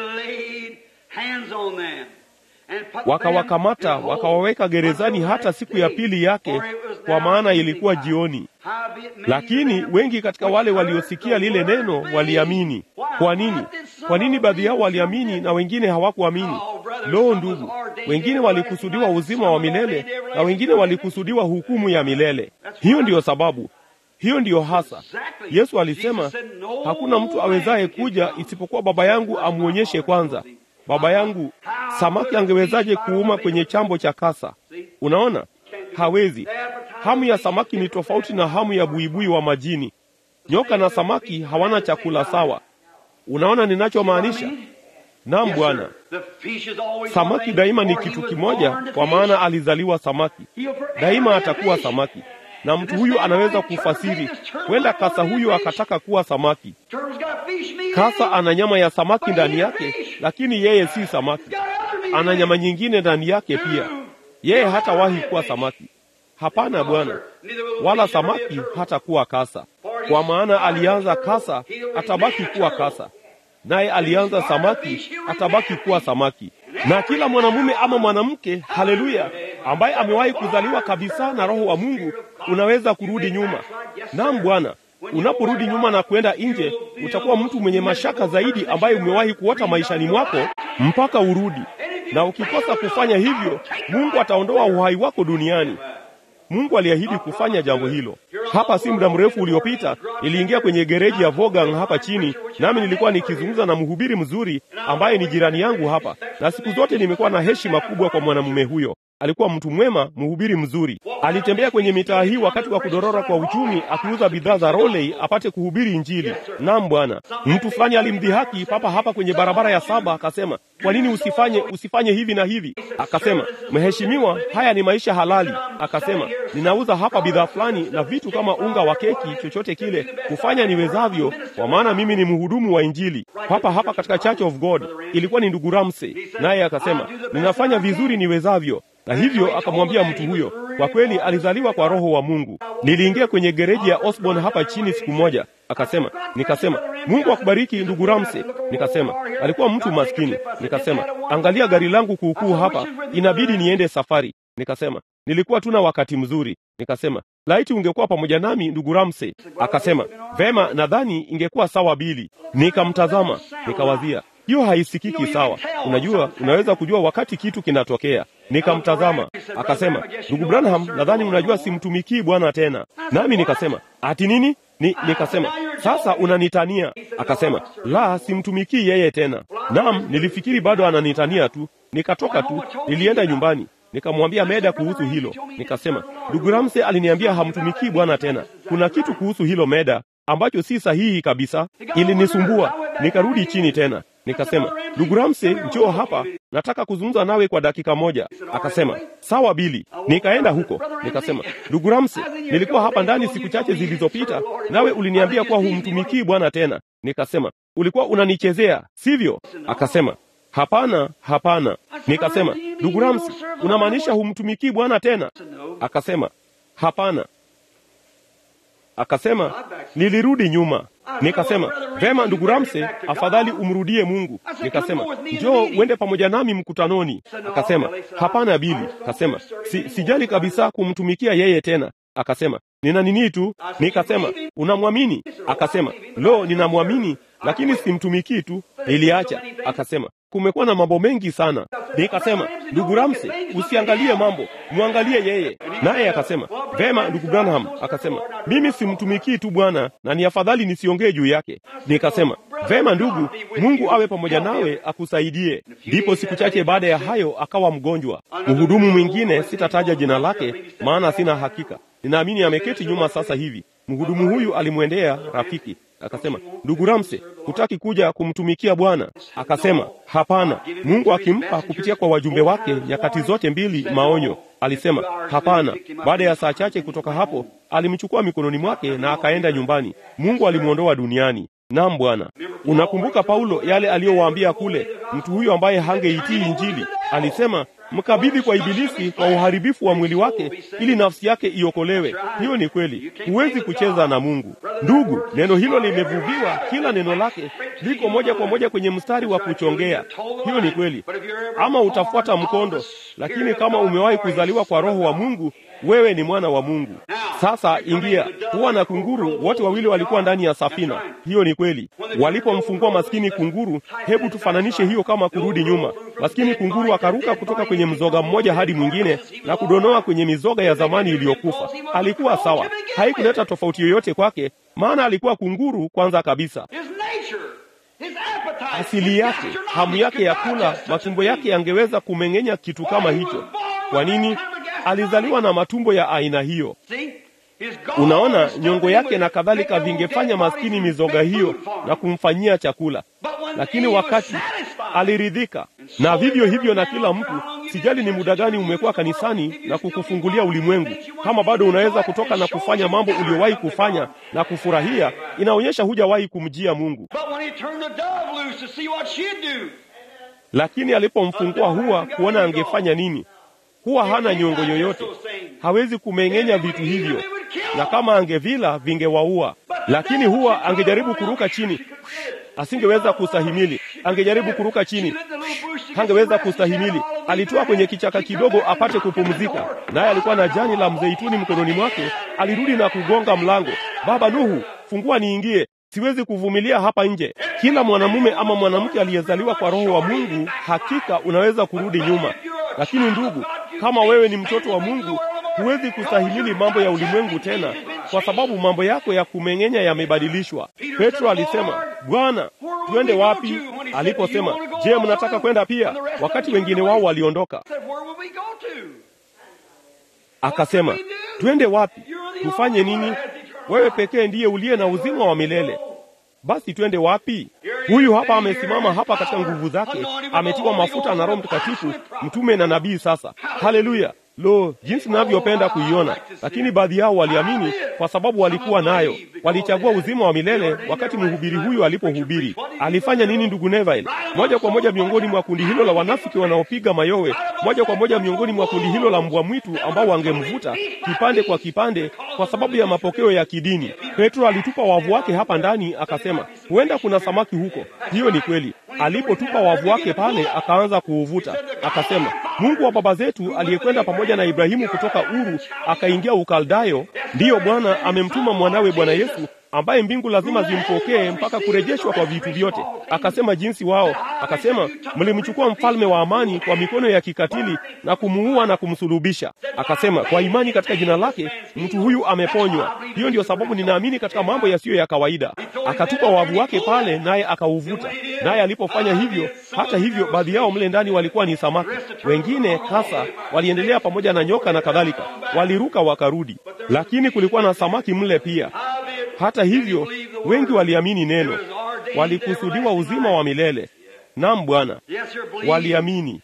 S1: wakawakamata wakawaweka gerezani hata siku ya pili yake, kwa maana ilikuwa jioni. Lakini wengi katika wale waliosikia lile neno waliamini. Kwa nini? Kwa nini baadhi yao waliamini na wengine hawakuamini? Lo, ndugu, wengine walikusudiwa uzima wa milele na wengine walikusudiwa hukumu ya milele. Hiyo ndiyo sababu hiyo ndiyo hasa Yesu alisema, hakuna mtu awezaye kuja isipokuwa Baba yangu amwonyeshe kwanza. Baba yangu, samaki angewezaje kuuma kwenye chambo cha kasa? Unaona, hawezi. Hamu ya samaki ni tofauti na hamu ya buibui wa majini. Nyoka na samaki hawana chakula sawa. Unaona ninachomaanisha? Naam, Bwana. Samaki daima ni kitu kimoja, kwa maana alizaliwa samaki, daima atakuwa samaki na mtu huyu anaweza kufasiri, huenda kasa huyu akataka kuwa samaki. Kasa ana nyama ya samaki ndani yake, lakini yeye si samaki. Ana nyama nyingine ndani yake pia. Yeye hatawahi kuwa samaki. Hapana, Bwana, wala samaki hatakuwa kasa, kwa maana alianza kasa, atabaki kuwa kasa, naye alianza samaki, atabaki kuwa samaki. Na kila mwanamume ama mwanamke, haleluya, ambaye amewahi kuzaliwa kabisa na Roho wa Mungu, unaweza kurudi nyuma. Naam Bwana, unaporudi nyuma na kwenda nje, utakuwa mtu mwenye mashaka zaidi ambaye umewahi kuota maishani mwako mpaka urudi. na ukikosa kufanya hivyo, Mungu ataondoa uhai wako duniani. Mungu aliahidi kufanya jambo hilo. Hapa si muda mrefu uliopita, niliingia kwenye gereji ya Vogang hapa chini, nami nilikuwa nikizungumza na mhubiri mzuri ambaye ni jirani yangu hapa, na siku zote nimekuwa na heshima kubwa kwa mwanamume huyo. Alikuwa mtu mwema, mhubiri mzuri. Alitembea kwenye mitaa hii wakati wa kudorora kwa uchumi, akiuza bidhaa za Rolei apate kuhubiri Injili. Naam Bwana. Mtu fulani alimdhihaki papa hapa kwenye barabara ya saba, akasema, kwa nini usifanye usifanye hivi na hivi? Akasema, mheshimiwa, haya ni maisha halali. Akasema, ninauza hapa bidhaa fulani na vitu kama unga wa keki, chochote kile, kufanya niwezavyo, kwa maana mimi ni mhudumu wa Injili hapa hapa katika Church of God. Ilikuwa ni ndugu Ramsey, naye akasema, ninafanya vizuri niwezavyo na hivyo akamwambia mtu huyo, kwa kweli alizaliwa kwa Roho wa Mungu. Niliingia kwenye gereji ya Osborne hapa chini siku moja, akasema, nikasema, Mungu akubariki ndugu Ramsey. Nikasema, alikuwa mtu maskini. Nikasema, angalia gari langu kuukuu hapa, inabidi niende safari. Nikasema, nilikuwa tuna wakati mzuri. Nikasema, laiti ungekuwa pamoja nami ndugu Ramsey. Akasema, vema, nadhani ingekuwa sawa Bili. Nikamtazama, nikawazia hiyo haisikiki sawa. Unajua, unaweza kujua wakati kitu kinatokea. Nikamtazama, akasema, ndugu Branham, nadhani unajua simtumikii Bwana tena. Nami nikasema, ati nini? Ni, nikasema sasa unanitania? Akasema, la, simtumikii yeye tena. Naam, nilifikiri bado ananitania tu. Nikatoka tu, nilienda nyumbani nikamwambia Meda kuhusu hilo. Nikasema, ndugu Ramsey aliniambia hamtumikii Bwana tena. Kuna kitu kuhusu hilo Meda ambacho si sahihi kabisa. Ilinisumbua. Nikarudi chini tena nikasema, ndugu Ramsey, njoo hapa, nataka kuzungumza nawe kwa dakika moja. Akasema, sawa Bili. Nikaenda huko, nikasema, ndugu Ramsey, nilikuwa hapa ndani siku chache zilizopita, nawe uliniambia kuwa humtumikii Bwana tena. Nikasema, ulikuwa unanichezea, sivyo? Akasema, hapana, hapana. Nikasema, ndugu Ramsey, unamaanisha humtumikii Bwana tena? Akasema, hapana. Akasema, nilirudi nyuma. Nikasema, vema ndugu Ramsey, afadhali umrudie Mungu. Nikasema, njoo uende pamoja nami mkutanoni. Akasema, hapana Bili. Akasema, si, sijali kabisa kumtumikia yeye tena. Akasema, nina nini tu. Nikasema, unamwamini? Akasema, lo, ninamwamini lakini simtumikii tu, niliacha. Akasema, kumekuwa na mambo mengi sana. Nikasema, ndugu Ramsey, usiangalie mambo, mwangalie yeye. Naye akasema, vema ndugu Branham. Akasema, mimi simtumikii tu Bwana na ni afadhali nisiongee juu yake. Nikasema, vema ndugu, Mungu awe pamoja nawe akusaidie. Ndipo siku chache baada ya hayo akawa mgonjwa. Mhudumu mwingine, sitataja jina lake maana sina hakika, ninaamini ameketi nyuma sasa hivi. Mhudumu huyu alimwendea rafiki akasema, ndugu Ramsey, hutaki kuja kumtumikia Bwana? Akasema, hapana. Mungu akimpa kupitia kwa wajumbe wake nyakati zote mbili maonyo, alisema hapana. Baada ya saa chache kutoka hapo, alimchukua mikononi mwake na akaenda nyumbani. Mungu alimwondoa duniani. Naam Bwana. Unakumbuka Paulo yale aliyowaambia kule, mtu huyo ambaye hangeitii Injili alisema mkabidhi kwa Ibilisi kwa uharibifu wa mwili wake ili nafsi yake iokolewe. Hiyo ni kweli, huwezi kucheza na Mungu ndugu. Neno hilo limevuviwa, kila neno lake liko moja kwa moja kwenye mstari wa kuchongea. Hiyo ni kweli, ama utafuata mkondo, lakini kama umewahi kuzaliwa kwa Roho wa Mungu, wewe ni mwana wa Mungu. Sasa ingia. Huwa na kunguru wote wawili walikuwa ndani ya safina. Hiyo ni kweli. Walipomfungua maskini kunguru, hebu tufananishe hiyo kama kurudi nyuma. Maskini kunguru akaruka kutoka kwenye mzoga mmoja hadi mwingine na kudonoa kwenye mizoga ya zamani iliyokufa. Alikuwa sawa, haikuleta tofauti yoyote kwake, maana alikuwa kunguru kwanza kabisa. Asili yake, hamu yake ya kula, matumbo yake yangeweza kumeng'enya kitu kama hicho. Kwa nini? Alizaliwa na matumbo ya aina hiyo. Unaona, nyongo yake na kadhalika vingefanya maskini mizoga hiyo na kumfanyia chakula, lakini wakati aliridhika. Na vivyo hivyo na kila mtu. Sijali ni muda gani umekuwa kanisani na kukufungulia ulimwengu, kama bado unaweza kutoka na kufanya mambo uliyowahi kufanya na kufurahia, inaonyesha hujawahi kumjia Mungu. Lakini alipomfungua huwa kuona angefanya nini, huwa hana nyongo yoyote, hawezi kumeng'enya vitu hivyo, na kama angevila vingewaua. Lakini huwa angejaribu kuruka chini, asingeweza kustahimili. Angejaribu kuruka chini, hangeweza kustahimili. Alitoa kwenye kichaka kidogo apate kupumzika, naye alikuwa na jani la mzeituni mkononi mwake. Alirudi na kugonga mlango, baba Nuhu, fungua niingie. siwezi kuvumilia hapa nje. Kila mwanamume ama mwanamke aliyezaliwa kwa Roho wa Mungu, hakika unaweza kurudi nyuma. Lakini ndugu, kama wewe ni mtoto wa Mungu, huwezi kustahimili mambo ya ulimwengu tena, kwa sababu mambo yako ya kumeng'enya yamebadilishwa. Petro alisema, Bwana, twende wapi? Aliposema, je, mnataka kwenda pia? Wakati wengine wao waliondoka, akasema, twende wapi? Tufanye nini? Wewe pekee ndiye uliye na uzima wa milele. Basi twende wapi? Huyu hapa amesimama hapa katika nguvu zake, ametiwa mafuta na Roho Mtakatifu, mtume na nabii. Sasa haleluya! Lo, jinsi ninavyopenda kuiona! Lakini baadhi yao waliamini kwa sababu walikuwa nayo, walichagua uzima wa milele. Wakati mhubiri huyu alipohubiri, alifanya nini, ndugu Neville? Moja kwa moja miongoni mwa kundi hilo la wanafiki wanaopiga mayowe, moja kwa moja miongoni mwa kundi hilo la mbwa mwitu ambao wangemvuta kipande kwa kipande kwa sababu ya mapokeo ya kidini. Petro alitupa wavu wake hapa ndani, akasema huenda kuna samaki huko. Hiyo ni kweli. Alipotupa wavu wake pale, akaanza kuuvuta, akasema Mungu wa baba zetu aliyekwenda pamoja na Ibrahimu kutoka Uru akaingia Ukaldayo, ndiyo Bwana amemtuma mwanawe Bwana Yesu ambaye mbingu lazima zimpokee mpaka kurejeshwa kwa vitu vyote. Akasema jinsi wao, akasema mlimchukua mfalme wa amani kwa mikono ya kikatili na kumuua na kumsulubisha. Akasema kwa imani katika jina lake mtu huyu ameponywa. Hiyo ndiyo sababu ninaamini katika mambo yasiyo ya kawaida. Akatupa wavu wake pale, naye akauvuta. Naye alipofanya hivyo, hata hivyo, baadhi yao mle ndani walikuwa ni samaki, wengine kasa, waliendelea pamoja na nyoka na kadhalika, waliruka wakarudi, lakini kulikuwa na samaki mle pia. Hata hivyo wengi waliamini neno, walikusudiwa uzima wa milele. Naam Bwana, waliamini.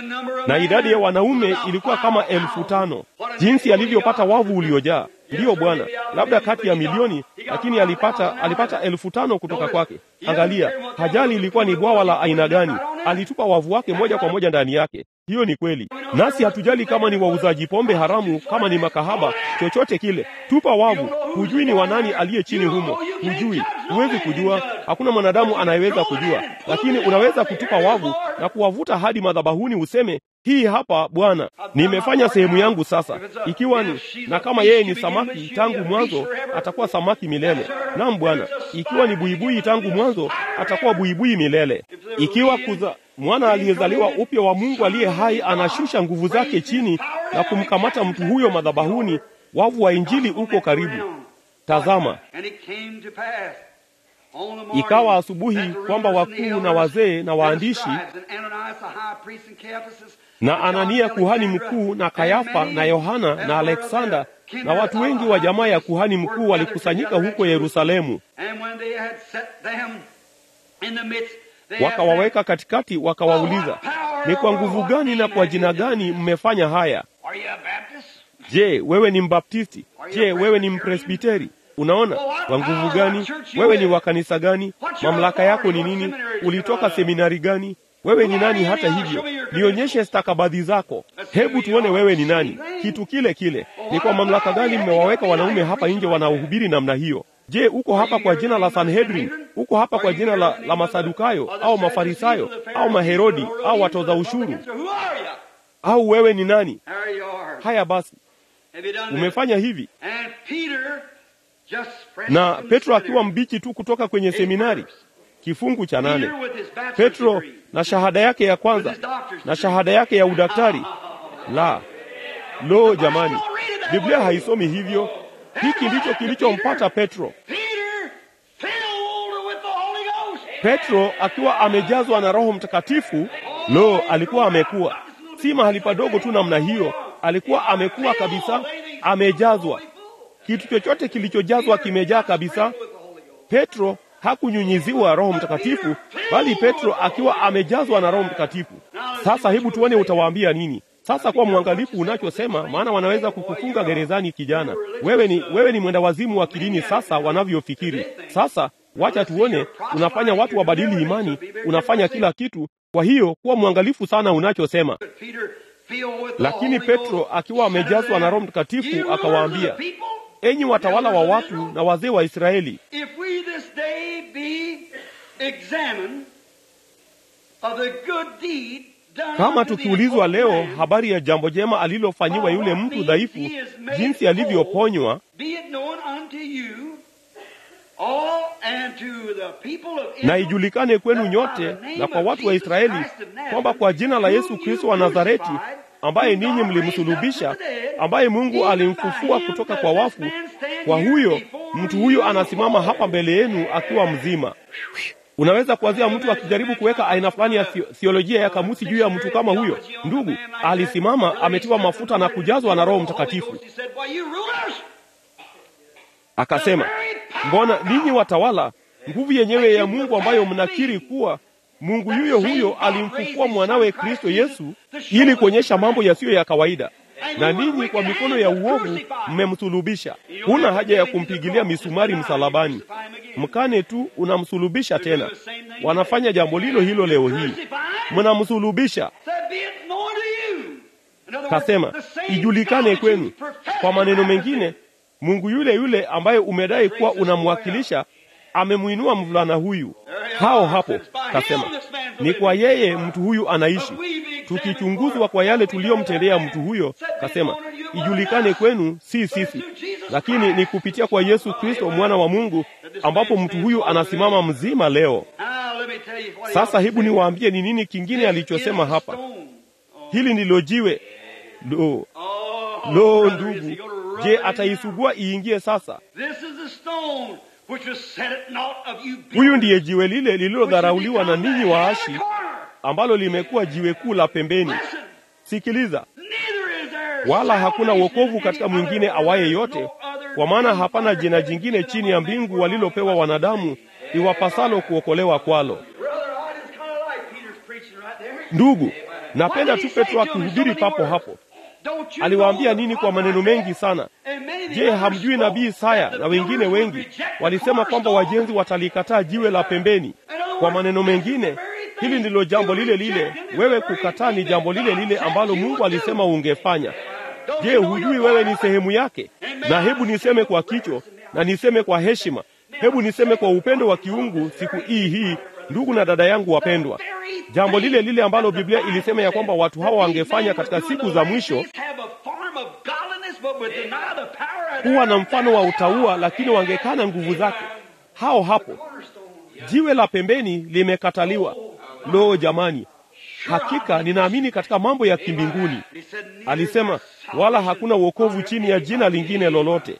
S1: Na idadi ya wanaume ilikuwa kama elfu tano. Jinsi alivyopata wavu uliojaa! Ndiyo Bwana, labda kati ya milioni, lakini alipata alipata elfu tano kutoka kwake. Angalia, hajali ilikuwa ni bwawa la aina gani, alitupa wavu wake moja kwa moja ndani yake. Hiyo ni kweli, nasi hatujali kama ni wauzaji pombe haramu, kama ni makahaba, chochote kile, tupa wavu. Hujui ni wanani aliye chini humo, hujui, huwezi kujua. Hakuna mwanadamu anayeweza kujua, lakini unaweza kutupa wavu na kuwavuta hadi madhabahuni, useme hii hapa Bwana, nimefanya sehemu yangu. Sasa ikiwa ni na kama yeye ni samaki tangu mwanzo, atakuwa samaki milele. Naam Bwana, ikiwa ni buibui tangu mwanzo, atakuwa buibui milele. Ikiwa kuza mwana aliyezaliwa upya wa Mungu aliye hai anashusha nguvu zake chini na kumkamata mtu huyo madhabahuni, wavu wa Injili uko karibu. Tazama, ikawa asubuhi kwamba wakuu na wazee na waandishi na Anania kuhani mkuu na Kayafa na Yohana na Aleksanda na watu wengi wa jamaa ya kuhani mkuu walikusanyika huko Yerusalemu. Wakawaweka katikati, wakawauliza, ni kwa nguvu gani na kwa jina gani mmefanya haya? Je, wewe ni Mbaptisti? Je, wewe ni Mpresbiteri? Unaona, kwa nguvu gani? Wewe ni wa kanisa gani? Mamlaka yako ni nini? Ulitoka seminari gani? Wewe ni nani? Hata hivyo, nionyeshe stakabadhi zako. Hebu tuone wewe ni nani. Kitu kile kile. Ni kwa mamlaka gani mmewaweka wanaume hapa nje wanaohubiri namna hiyo? Je, uko hapa kwa jina la Sanhedrin? Uko hapa kwa jina la, la Masadukayo au Mafarisayo au Maherodi au watoza ushuru? Au wewe ni nani? Haya basi, umefanya hivi. Na Petro akiwa mbichi tu kutoka kwenye seminari Kifungu cha nane. Petro na shahada yake ya kwanza na shahada yake ya udaktari. La, lo, jamani, Biblia haisomi hivyo. Hiki ndicho kilichompata Petro. Petro akiwa amejazwa na Roho Mtakatifu. Lo, alikuwa amekuwa si mahali padogo tu namna hiyo, alikuwa amekuwa kabisa, amejazwa. Kitu chochote kilichojazwa kimejaa kabisa. Petro hakunyunyiziwa Roho Mtakatifu, bali Petro akiwa amejazwa na Roho Mtakatifu. Sasa hebu tuone utawaambia nini. Sasa kuwa mwangalifu unachosema, maana wanaweza kukufunga gerezani. Kijana, wewe ni wewe ni mwenda wazimu wa kidini. Sasa wanavyofikiri sasa, wacha tuone, unafanya watu wabadili imani, unafanya kila kitu. Kwa hiyo kuwa mwangalifu sana unachosema. Lakini Petro akiwa amejazwa na Roho Mtakatifu akawaambia, enyi watawala wa watu na wazee wa Israeli, kama tukiulizwa leo habari ya jambo jema alilofanyiwa yule mtu dhaifu, jinsi alivyoponywa,
S2: and to the people of
S1: na
S2: Israel
S1: ijulikane kwenu
S2: that
S1: nyote
S2: by the name
S1: na kwa
S2: of
S1: watu wa
S2: Jesus
S1: Israeli
S2: Christ of Nazareth,
S1: kwamba kwa jina la Yesu
S2: whom
S1: Kristo
S2: you
S1: wa Nazareti
S2: crucified,
S1: ambaye
S2: whom
S1: ninyi
S2: God
S1: mlimsulubisha,
S2: raised up from the dead,
S1: ambaye Mungu
S2: even by
S1: alimfufua
S2: him
S1: kutoka
S2: does
S1: kwa
S2: this
S1: wafu,
S2: man stand
S1: kwa
S2: here
S1: huyo
S2: before
S1: mtu huyu
S2: you
S1: anasimama hapa
S2: whole.
S1: mbele yenu akiwa mzima. Unaweza kuwazia mtu akijaribu kuweka aina fulani ya theo- theolojia ya kamusi juu ya mtu kama huyo. Ndugu alisimama ametiwa mafuta na kujazwa na Roho Mtakatifu,
S2: He said, "Why, you rulers,
S1: akasema, mbona ninyi watawala, nguvu yenyewe ya Mungu ambayo mnakiri kuwa Mungu yuyo huyo alimfufua mwanawe Kristo Yesu ili kuonyesha mambo yasiyo ya kawaida, na ninyi kwa mikono ya uovu mmemsulubisha. Huna haja ya kumpigilia misumari msalabani, mkane tu unamsulubisha tena. Wanafanya jambo lilo hilo leo hii, mnamsulubisha.
S2: said, be it known to you." In other words,
S1: Kasema
S2: the same
S1: ijulikane
S2: God that
S1: kwenu.
S2: you profess
S1: Kwa maneno
S2: to
S1: mengine, Mungu yule yule ambaye umedai kuwa unamwakilisha amemwinua mvulana huyu. Hao hapo kasema, ni kwa yeye mtu huyu anaishi. Tukichunguzwa kwa yale tuliyomtendea mtu huyo, kasema ijulikane kwenu, si sisi, lakini ni kupitia kwa Yesu Kristo mwana wa Mungu, ambapo mtu huyu anasimama mzima leo.
S2: Now, let me tell you what he
S1: Sasa
S2: else
S1: hebu
S2: said.
S1: niwaambie ni nini kingine alichosema hapa. Hili ndilo jiwe. Lo,
S2: Oh,
S1: lo,
S2: brother, is he
S1: ndugu,
S2: gonna rub
S1: je,
S2: it in
S1: ataisugua iingie sasa?
S2: now? This is the stone which was set at naught of you
S1: Huyu
S2: builders,
S1: ndiye jiwe lile
S2: which has
S1: lililodharauliwa na
S2: become
S1: ninyi
S2: the
S1: waashi,
S2: head of the corner.
S1: ambalo limekuwa jiwe kuu la pembeni.
S2: Listen,
S1: Sikiliza,
S2: neither is there
S1: wala hakuna
S2: salvation
S1: wokovu
S2: in
S1: katika
S2: any
S1: mwingine
S2: other,
S1: awaye
S2: there is
S1: yote,
S2: no other
S1: kwa maana
S2: name
S1: hapana
S2: under
S1: jina
S2: heaven
S1: jingine
S2: given
S1: chini ya
S2: among men
S1: mbingu
S2: whereby
S1: walilopewa wanadamu iwapasalo kuokolewa kwalo.
S2: Brother, I just kind of like Peter's preaching right there.
S1: Ndugu, napenda tu Petro akihubiri papo hapo.
S2: Don't you
S1: Aliwaambia
S2: know
S1: nini
S2: the
S1: kwa maneno
S2: prophet
S1: mengi sana?
S2: and many of the
S1: Je,
S2: others
S1: hamjui
S2: spoke
S1: nabii Isaya
S2: that the
S1: na wengine
S2: builders would
S1: wengi
S2: reject the
S1: walisema kwamba
S2: cornerstone?
S1: wajenzi watalikataa jiwe la pembeni? Kwa maneno mengine, hili ndilo jambo lile lile. Wewe kukataa ni jambo lile lile ambalo Mungu alisema ungefanya.
S2: Don't
S1: Je,
S2: you know
S1: hujui
S2: you're
S1: wewe
S2: part
S1: ni
S2: of it?
S1: sehemu yake? Na hebu niseme kwa kicho na niseme kwa heshima, hebu niseme kwa upendo wa kiungu siku hii hii, ndugu na dada yangu wapendwa, jambo lile lile ambalo Biblia ilisema ya kwamba watu hawa wangefanya katika siku za mwisho, kuwa na mfano wa utaua, lakini wangekana nguvu zake. Hao hapo, jiwe la pembeni limekataliwa. Lo, jamani, hakika ninaamini katika mambo ya kimbinguni. Alisema wala hakuna wokovu chini ya jina lingine lolote.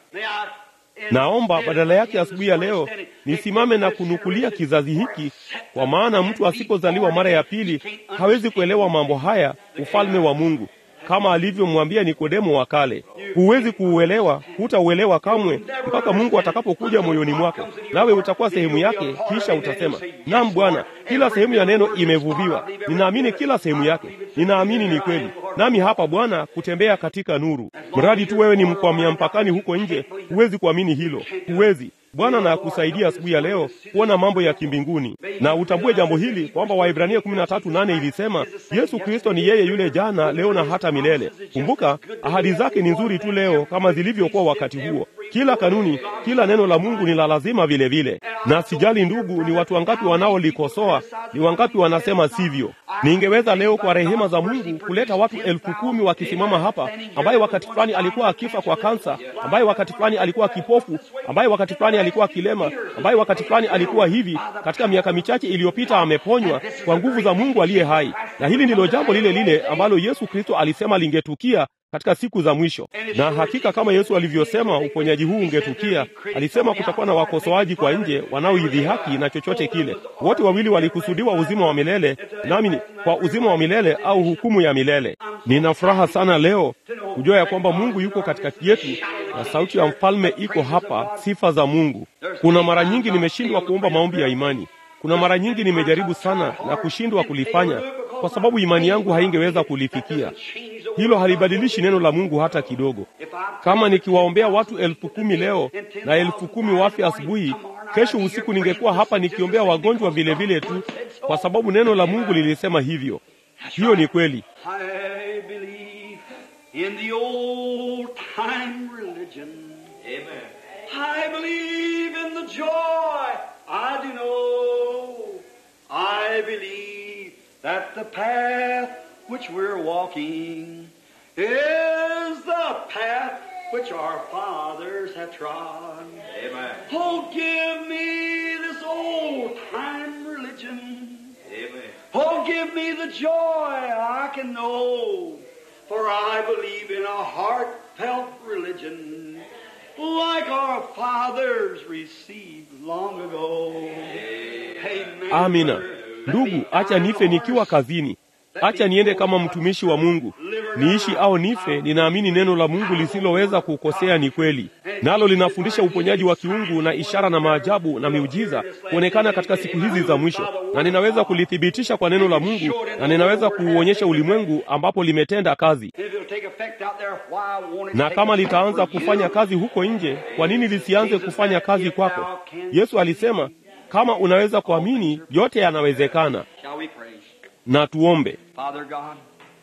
S1: Naomba badala yake asubuhi ya leo nisimame na kunukulia kizazi hiki, kwa maana mtu asipozaliwa mara ya pili hawezi kuelewa mambo haya, ufalme wa Mungu, kama alivyomwambia Nikodemo wa kale. Huwezi kuuelewa, hutauelewa kamwe mpaka Mungu atakapokuja moyoni mwako, nawe utakuwa sehemu yake. Kisha utasema naam, Bwana, kila sehemu ya neno imevuviwa. Ninaamini kila sehemu yake, ninaamini ni kweli. Nami hapa Bwana, kutembea katika nuru. Mradi tu wewe ni mkwamia mpakani huko nje, huwezi kuamini hilo, huwezi. Bwana na akusaidia asubuhi ya leo kuona mambo ya kimbinguni, na utambue jambo hili kwamba Waibrania kumi na tatu nane ilisema Yesu Kristo ni yeye yule jana, leo na hata milele. Kumbuka ahadi zake ni nzuri tu leo kama zilivyokuwa wakati huo. Kila kanuni, kila neno la Mungu ni la lazima vile vile. Na sijali ndugu, ni watu wangapi wanaolikosoa, ni wangapi wanasema sivyo. Ningeweza leo kwa rehema za Mungu kuleta watu elfu kumi wakisimama hapa, ambaye wakati fulani alikuwa akifa kwa kansa, ambaye wakati fulani alikuwa kipofu, ambaye wakati fulani alikuwa kilema, ambaye wakati fulani alikuwa hivi, katika miaka michache iliyopita ameponywa kwa nguvu za Mungu aliye hai. Na hili ndilo jambo lile lile ambalo Yesu Kristo alisema lingetukia katika siku za mwisho. Na hakika kama Yesu alivyosema uponyaji huu ungetukia, alisema kutakuwa na wakosoaji kwa nje wanaoidhihaki na chochote kile. Wote wawili walikusudiwa uzima wa milele, nami ni kwa uzima wa milele au hukumu ya milele. Nina furaha sana leo kujua ya kwamba Mungu yuko katikati yetu na sauti ya mfalme iko hapa, sifa za Mungu. Kuna mara nyingi nimeshindwa kuomba maombi ya imani. Kuna mara nyingi nimejaribu sana na kushindwa kulifanya kwa sababu imani yangu haingeweza kulifikia. Hilo halibadilishi neno la Mungu hata kidogo. Kama nikiwaombea watu elfu kumi leo na elfu kumi wafe asubuhi, kesho usiku ningekuwa hapa nikiombea wagonjwa vile vile tu, kwa sababu neno la Mungu lilisema hivyo. Hiyo ni kweli.
S2: I believe in the old time religion.
S3: Amen.
S2: I believe in the joy I do know. I believe that the path which we're walking is the path which our fathers have trod.
S3: Amen.
S2: Oh, give me
S3: old time religion. Oh, give me the joy I can know, for I believe in a heartfelt religion, like our fathers received long ago. Amen.
S1: Amina. Ndugu, acha nife nikiwa kazini, acha niende kama mtumishi wa Mungu. Niishi au nife, ninaamini neno la Mungu lisiloweza kukosea ni kweli, nalo linafundisha uponyaji wa kiungu na ishara na maajabu na miujiza kuonekana katika siku hizi za mwisho, na ninaweza kulithibitisha kwa neno la Mungu, na ninaweza kuuonyesha ulimwengu ambapo limetenda kazi.
S3: If it'll take effect out there, why won't it
S1: Na
S3: take
S1: kama
S3: effect
S1: litaanza
S3: for you?
S1: kufanya kazi huko nje, kwa nini lisianze kufanya kazi kwako? Yesu alisema, kama unaweza kuamini, yote yanawezekana.
S3: Shall we pray?
S1: Na tuombe.
S3: Father God,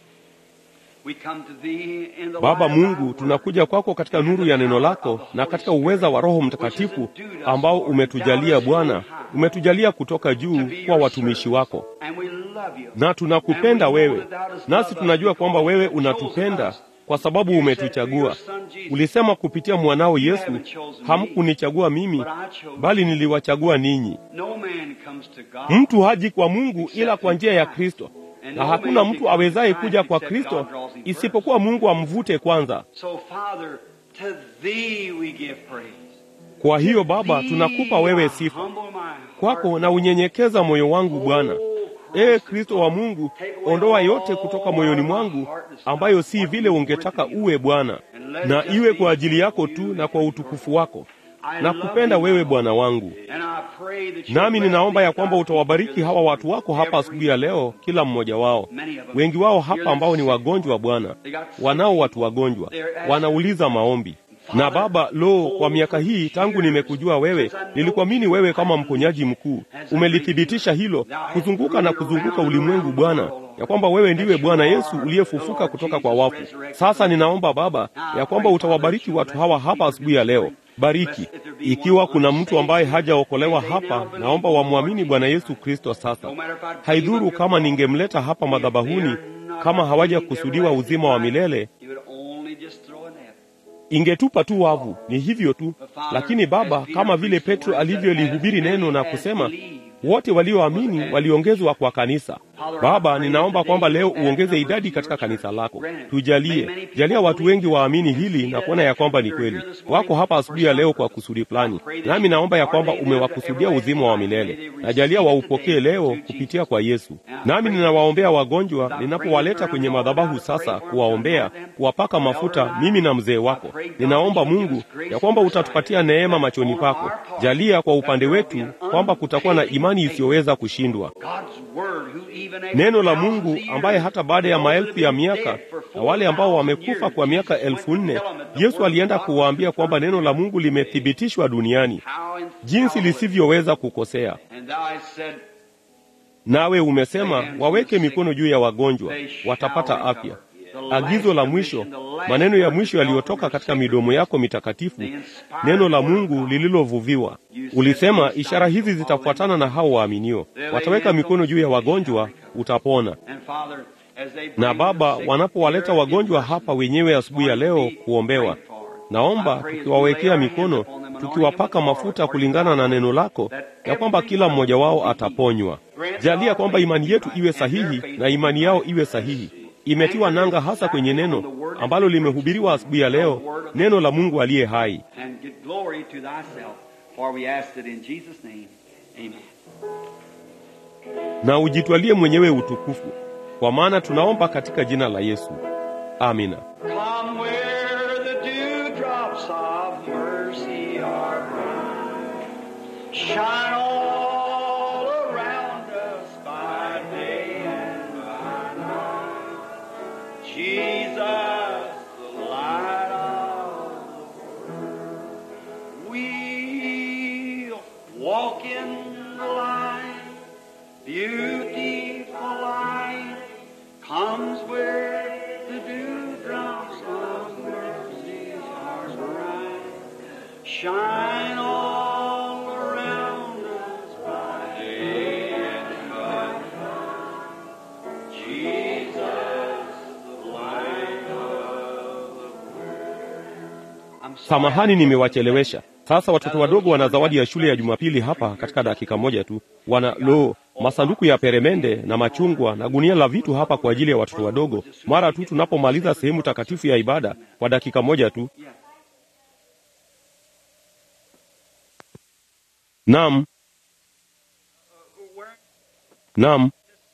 S3: we come to thee in the
S1: Baba
S3: light of thy
S1: Mungu,
S3: word.
S1: tunakuja kwako katika nuru ya neno lako na katika uweza wa Roho Mtakatifu ambao umetujalia Bwana, umetujalia kutoka juu kwa watumishi wako,
S3: And we love you.
S1: na tunakupenda wewe, nasi tunajua kwamba wewe unatupenda kwa sababu umetuchagua. Ulisema kupitia mwanao Yesu, hamkunichagua mimi, bali niliwachagua ninyi.
S3: No man comes to God.
S1: Mtu haji kwa Mungu ila kwa njia ya Kristo, na hakuna mtu awezaye kuja kwa Kristo isipokuwa Mungu amvute kwanza.
S3: So Father, to thee we give praise.
S1: Kwa hiyo Baba, tunakupa wewe sifa kwako na unyenyekeza moyo wangu Bwana. Ee Kristo wa Mungu, ondoa yote kutoka moyoni mwangu ambayo si vile ungetaka uwe Bwana, na iwe kwa ajili yako tu na kwa utukufu wako. Nakupenda wewe Bwana wangu, nami ninaomba ya kwamba utawabariki hawa watu wako hapa asubuhi ya leo, kila mmoja wao, wengi wao hapa ambao ni wagonjwa Bwana, wanao watu wagonjwa, wanauliza maombi na Baba, lo, kwa miaka hii tangu nimekujua wewe, nilikuamini wewe kama mponyaji mkuu. Umelithibitisha hilo kuzunguka na kuzunguka ulimwengu Bwana, ya kwamba wewe ndiwe Bwana Yesu uliyefufuka kutoka kwa wafu. Sasa ninaomba Baba ya kwamba utawabariki watu hawa hapa asubuhi ya leo. Bariki. Ikiwa kuna mtu ambaye hajaokolewa hapa, naomba wamwamini Bwana Yesu Kristo sasa. Haidhuru kama ningemleta hapa madhabahuni, kama hawajakusudiwa uzima wa milele, ingetupa tu wavu. Ni hivyo tu. Lakini Baba, kama vile Petro alivyolihubiri neno na kusema, wote walioamini waliongezwa kwa kanisa. Baba, ninaomba kwamba leo uongeze idadi katika kanisa lako, tujalie, jalia watu wengi waamini hili na kuona ya kwamba ni kweli. Wako hapa asubuhi ya leo kwa kusudi fulani, nami naomba ya kwamba umewakusudia uzima wa milele, na jalia waupokee leo kupitia kwa Yesu. Nami ninawaombea wagonjwa ninapowaleta kwenye madhabahu sasa, kuwaombea, kuwapaka mafuta, mimi na mzee wako. Ninaomba Mungu ya kwamba utatupatia neema machoni pako. Jalia kwa upande wetu kwamba kutakuwa na imani isiyoweza kushindwa neno la Mungu ambaye hata baada ya maelfu ya miaka na wale ambao wamekufa kwa miaka elfu nne Yesu alienda kuwaambia kwamba neno la Mungu limethibitishwa duniani jinsi lisivyoweza kukosea. Nawe umesema waweke mikono juu ya wagonjwa, watapata afya. Agizo la mwisho, maneno ya mwisho yaliyotoka katika midomo yako mitakatifu, neno la Mungu lililovuviwa. Ulisema ishara hizi zitafuatana na hao waaminio, wataweka mikono juu ya wagonjwa, utapona. Na Baba, wanapowaleta wagonjwa hapa wenyewe asubuhi ya leo kuombewa, naomba tukiwawekea mikono, tukiwapaka mafuta kulingana na neno lako, ya kwamba kila mmoja wao ataponywa. Jalia kwamba imani yetu iwe sahihi na imani yao iwe sahihi imetiwa nanga hasa kwenye neno ambalo limehubiriwa asubuhi ya leo, neno la Mungu aliye hai. Na ujitwalie mwenyewe utukufu, kwa maana tunaomba katika jina la Yesu, amina.
S3: Shine all around us by day and by night. Jesus, the light of the world.
S1: Samahani, nimewachelewesha. Sasa watoto wadogo wana zawadi ya shule ya Jumapili hapa katika dakika moja tu. Wana lo masanduku ya peremende na machungwa na gunia la vitu hapa kwa ajili ya watoto wadogo, mara tu tunapomaliza sehemu takatifu ya ibada kwa dakika moja tu. Naam, naam,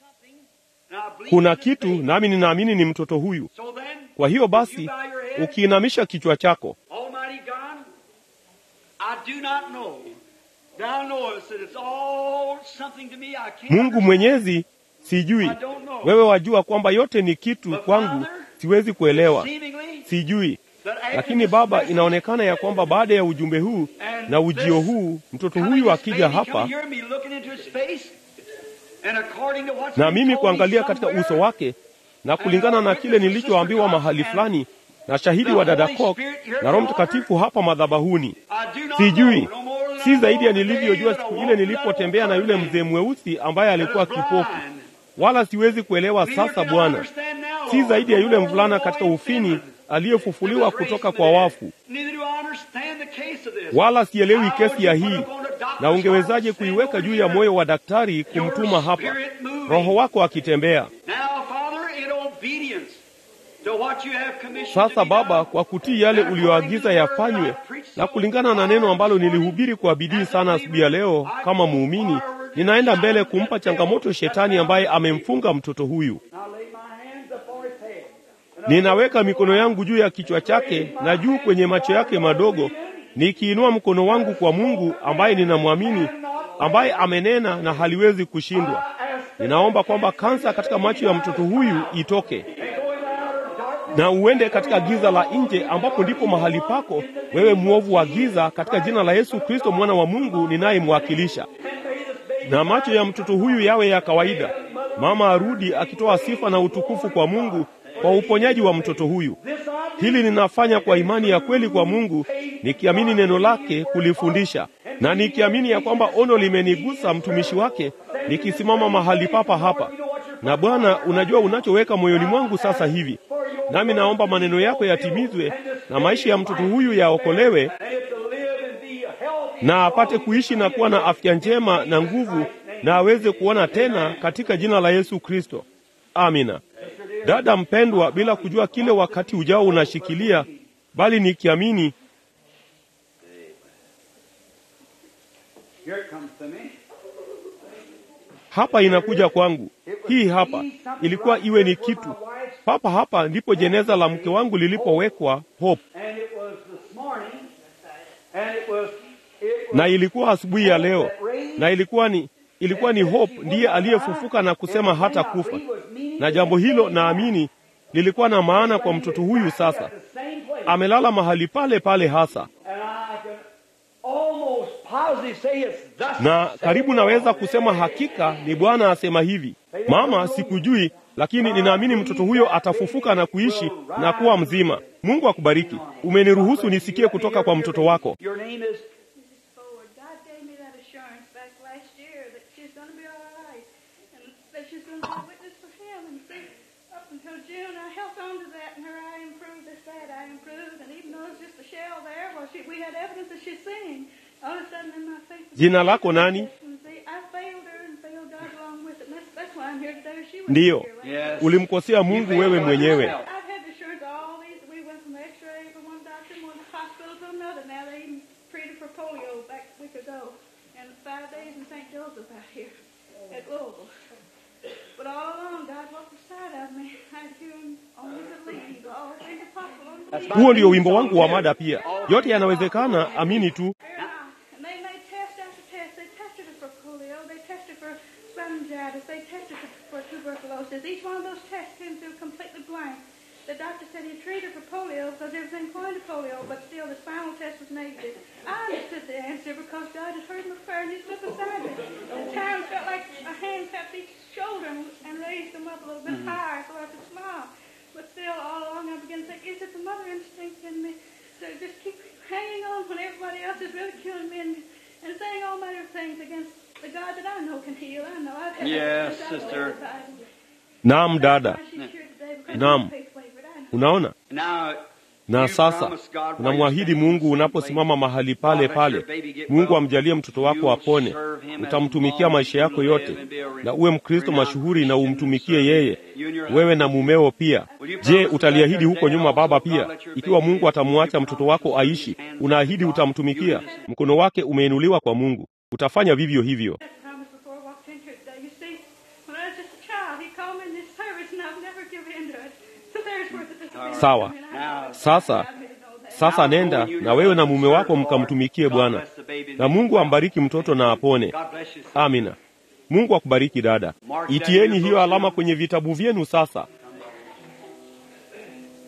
S1: kuna kitu nami ninaamini ni mtoto huyu.
S3: So then,
S1: Kwa hiyo basi, ukiinamisha kichwa chako,
S3: Almighty God, I do not know. Thou knowest that it's all something to me I can't
S1: Mungu
S3: understand.
S1: Mwenyezi, sijui
S3: I don't know.
S1: wewe wajua kwamba yote ni kitu kwangu, siwezi kuelewa,
S3: Seemingly,
S1: sijui.
S3: that after
S1: Lakini
S3: this
S1: Baba,
S3: message
S1: inaonekana ya kwamba baada ya ujumbe huu
S3: and
S1: na ujio
S3: this
S1: huu, mtoto
S3: coming
S1: huyu
S3: this
S1: akija
S3: baby
S1: hapa
S3: coming here, me looking into his face, and according to what's
S1: na
S3: been
S1: mimi
S3: told me
S1: kuangalia katika
S3: somewhere,
S1: uso wake na kulingana na kile nilichoambiwa mahali fulani na shahidi wa dada Cox na Roho Mtakatifu hapa madhabahuni,
S3: I do not
S1: sijui
S3: know, no more than I
S1: si zaidi
S3: know
S1: ya
S3: the day
S1: nilivyojua
S3: that I
S1: siku
S3: walked
S1: ile
S3: that
S1: nilipotembea na yule
S3: old
S1: mzee mweusi ambaye alikuwa
S3: that was
S1: kipofu,
S3: blind.
S1: wala siwezi kuelewa
S3: Neither
S1: sasa
S3: can I
S1: Bwana,
S3: understand now,
S1: si zaidi ya
S3: no
S1: yule
S3: more
S1: mvulana
S3: than
S1: katika
S3: the boy
S1: ufini
S3: in
S1: aliyefufuliwa
S3: that was
S1: kutoka
S3: raised
S1: kwa
S3: from the
S1: wafu.
S3: dead. Neither do I understand the case of this.
S1: wala sielewi
S3: How
S1: kesi
S3: would
S1: ya
S3: you put
S1: hii,
S3: upon a doctor's
S1: na ungewezaje
S3: heart,
S1: kuiweka
S3: stand
S1: juu ya
S3: over
S1: moyo
S3: here,
S1: wa daktari kumtuma hapa,
S3: spirit moving.
S1: roho wako akitembea.
S3: Now, Father, in obedience to what you have commissioned to
S1: Sasa
S3: be
S1: Baba,
S3: done,
S1: kwa kutii yale uliyoagiza yafanywe na kulingana na neno ambalo nilihubiri kwa bidii sana asubuhi ya leo kama muumini, ninaenda mbele kumpa changamoto shetani ambaye amemfunga mtoto huyu.
S3: I lay my hands upon his head.
S1: Ninaweka mikono yangu juu ya kichwa chake na juu kwenye macho yake madogo, nikiinua mkono wangu kwa Mungu ambaye ninamwamini, ambaye amenena na haliwezi kushindwa. Ninaomba kwamba kansa katika macho ya mtoto huyu itoke na uende katika giza la nje, ambapo ndipo mahali pako wewe, mwovu wa giza, katika jina la Yesu Kristo mwana wa Mungu ninayemwakilisha. Na macho ya mtoto huyu yawe ya kawaida, mama arudi akitoa sifa na utukufu kwa Mungu kwa uponyaji wa mtoto huyu. Hili ninafanya kwa imani ya kweli kwa Mungu, nikiamini neno lake kulifundisha, na nikiamini ya kwamba ono limenigusa mtumishi wake, nikisimama mahali papa hapa. Na Bwana, unajua unachoweka moyoni mwangu sasa hivi, nami naomba maneno yako yatimizwe na maisha ya mtoto huyu yaokolewe, na apate kuishi na kuwa na afya njema na nguvu, na aweze kuona tena katika jina la Yesu Kristo. Amina. Dada mpendwa, bila kujua kile wakati ujao unashikilia, bali nikiamini
S3: Here it comes to me.
S1: hapa inakuja kwangu. Hii hapa ilikuwa iwe ni kitu papa hapa, ndipo jeneza la mke wangu lilipowekwa Hope,
S3: And it was this morning, and it was, it was
S1: na ilikuwa asubuhi ya leo, na ilikuwa ni ilikuwa ni Hope ndiye aliyefufuka na kusema hata kufa, na jambo hilo naamini lilikuwa na maana kwa mtoto huyu. Sasa
S3: the same place.
S1: amelala mahali pale pale hasa,
S3: And I can almost positively say it's thus
S1: na
S3: saith
S1: karibu
S3: the
S1: naweza
S3: Lord.
S1: kusema hakika ni Bwana asema hivi. Mama, sikujui, lakini ninaamini mtoto huyo atafufuka na kuishi na kuwa mzima. Mungu akubariki. Umeniruhusu nisikie kutoka kwa mtoto wako.
S3: Your name is
S4: Mrs. Ford, God gave me that assurance back last year that she's going to be all right and that she's going to be a witness for Him. And see, up until June, I held on to that, and her eye improved. This that eye improved, and even though it's just a shell there, well, she, we had evidence that she's seeing. All of a sudden, in my faith,
S1: Jina lako nani?
S4: And see, I failed her and failed God along with it. And that's, that's why I'm here today. She was
S1: Ndiyo,
S4: here last
S3: Yes.
S1: ulimkosea Mungu wewe mwenyewe.
S4: I've had the assurance all these. We went from X-ray from one doctor, and one hospital to another. Now they even treated for polio back a week ago, and five days in St. Joseph out here at Louisville. But all along, God walked beside of me. I had hewn only to leave. All things are possible. only to leave.
S1: Huo ndio wimbo wangu wa mada pia. Yote yanawezekana, amini tu.
S4: And they made test after test. They tested her for polio. They tested for laryngitis. They tested her for tuberculosis. Each one of those tests came through completely blank. The doctor said he treated her for polio because everything pointed to polio, but still the spinal test was negative. I understood the answer because God had heard my prayer and he stood beside me. At times felt like a hand tapped each shoulder and, and raised them up a little bit higher so I could smile. But still, all along I began to think, is it the mother instinct in me? So just keep hanging on when everybody else is ridiculing me and, and saying all manner of things against the God that I know can heal. I know I've had
S3: Yes,
S4: that since I was
S3: sister.
S4: five.
S1: Naam dada,
S4: Why she's here today because
S1: Naam.
S4: my faith wavered. I know.
S1: unaona
S3: now
S1: Na sasa unamwahidi Mungu unaposimama mahali pale pale, Mungu amjalie mtoto wako apone, utamtumikia maisha yako yote, na uwe Mkristo mashuhuri na umtumikie yeye, wewe na mumeo pia. Je, utaliahidi huko nyuma, baba, pia ikiwa Mungu atamwacha mtoto wako aishi, unaahidi utamtumikia? Mkono wake umeinuliwa kwa Mungu, utafanya vivyo hivyo.
S4: That promise before I walked into it today. You see, when I was just a child, he called me in this service, and I've never given in to it. So there's where the disappointment
S1: Sawa.
S4: came in. I know
S1: Sasa
S4: God made it know that.
S1: sasa nenda na wewe na mume wako mkamtumikie Bwana, na Mungu ambariki mtoto na apone.
S3: God bless you.
S1: Amina. Mungu akubariki dada. Itieni hiyo alama kwenye vitabu vyenu sasa.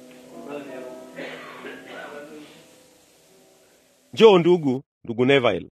S1: Njoo ndugu, ndugu Neville.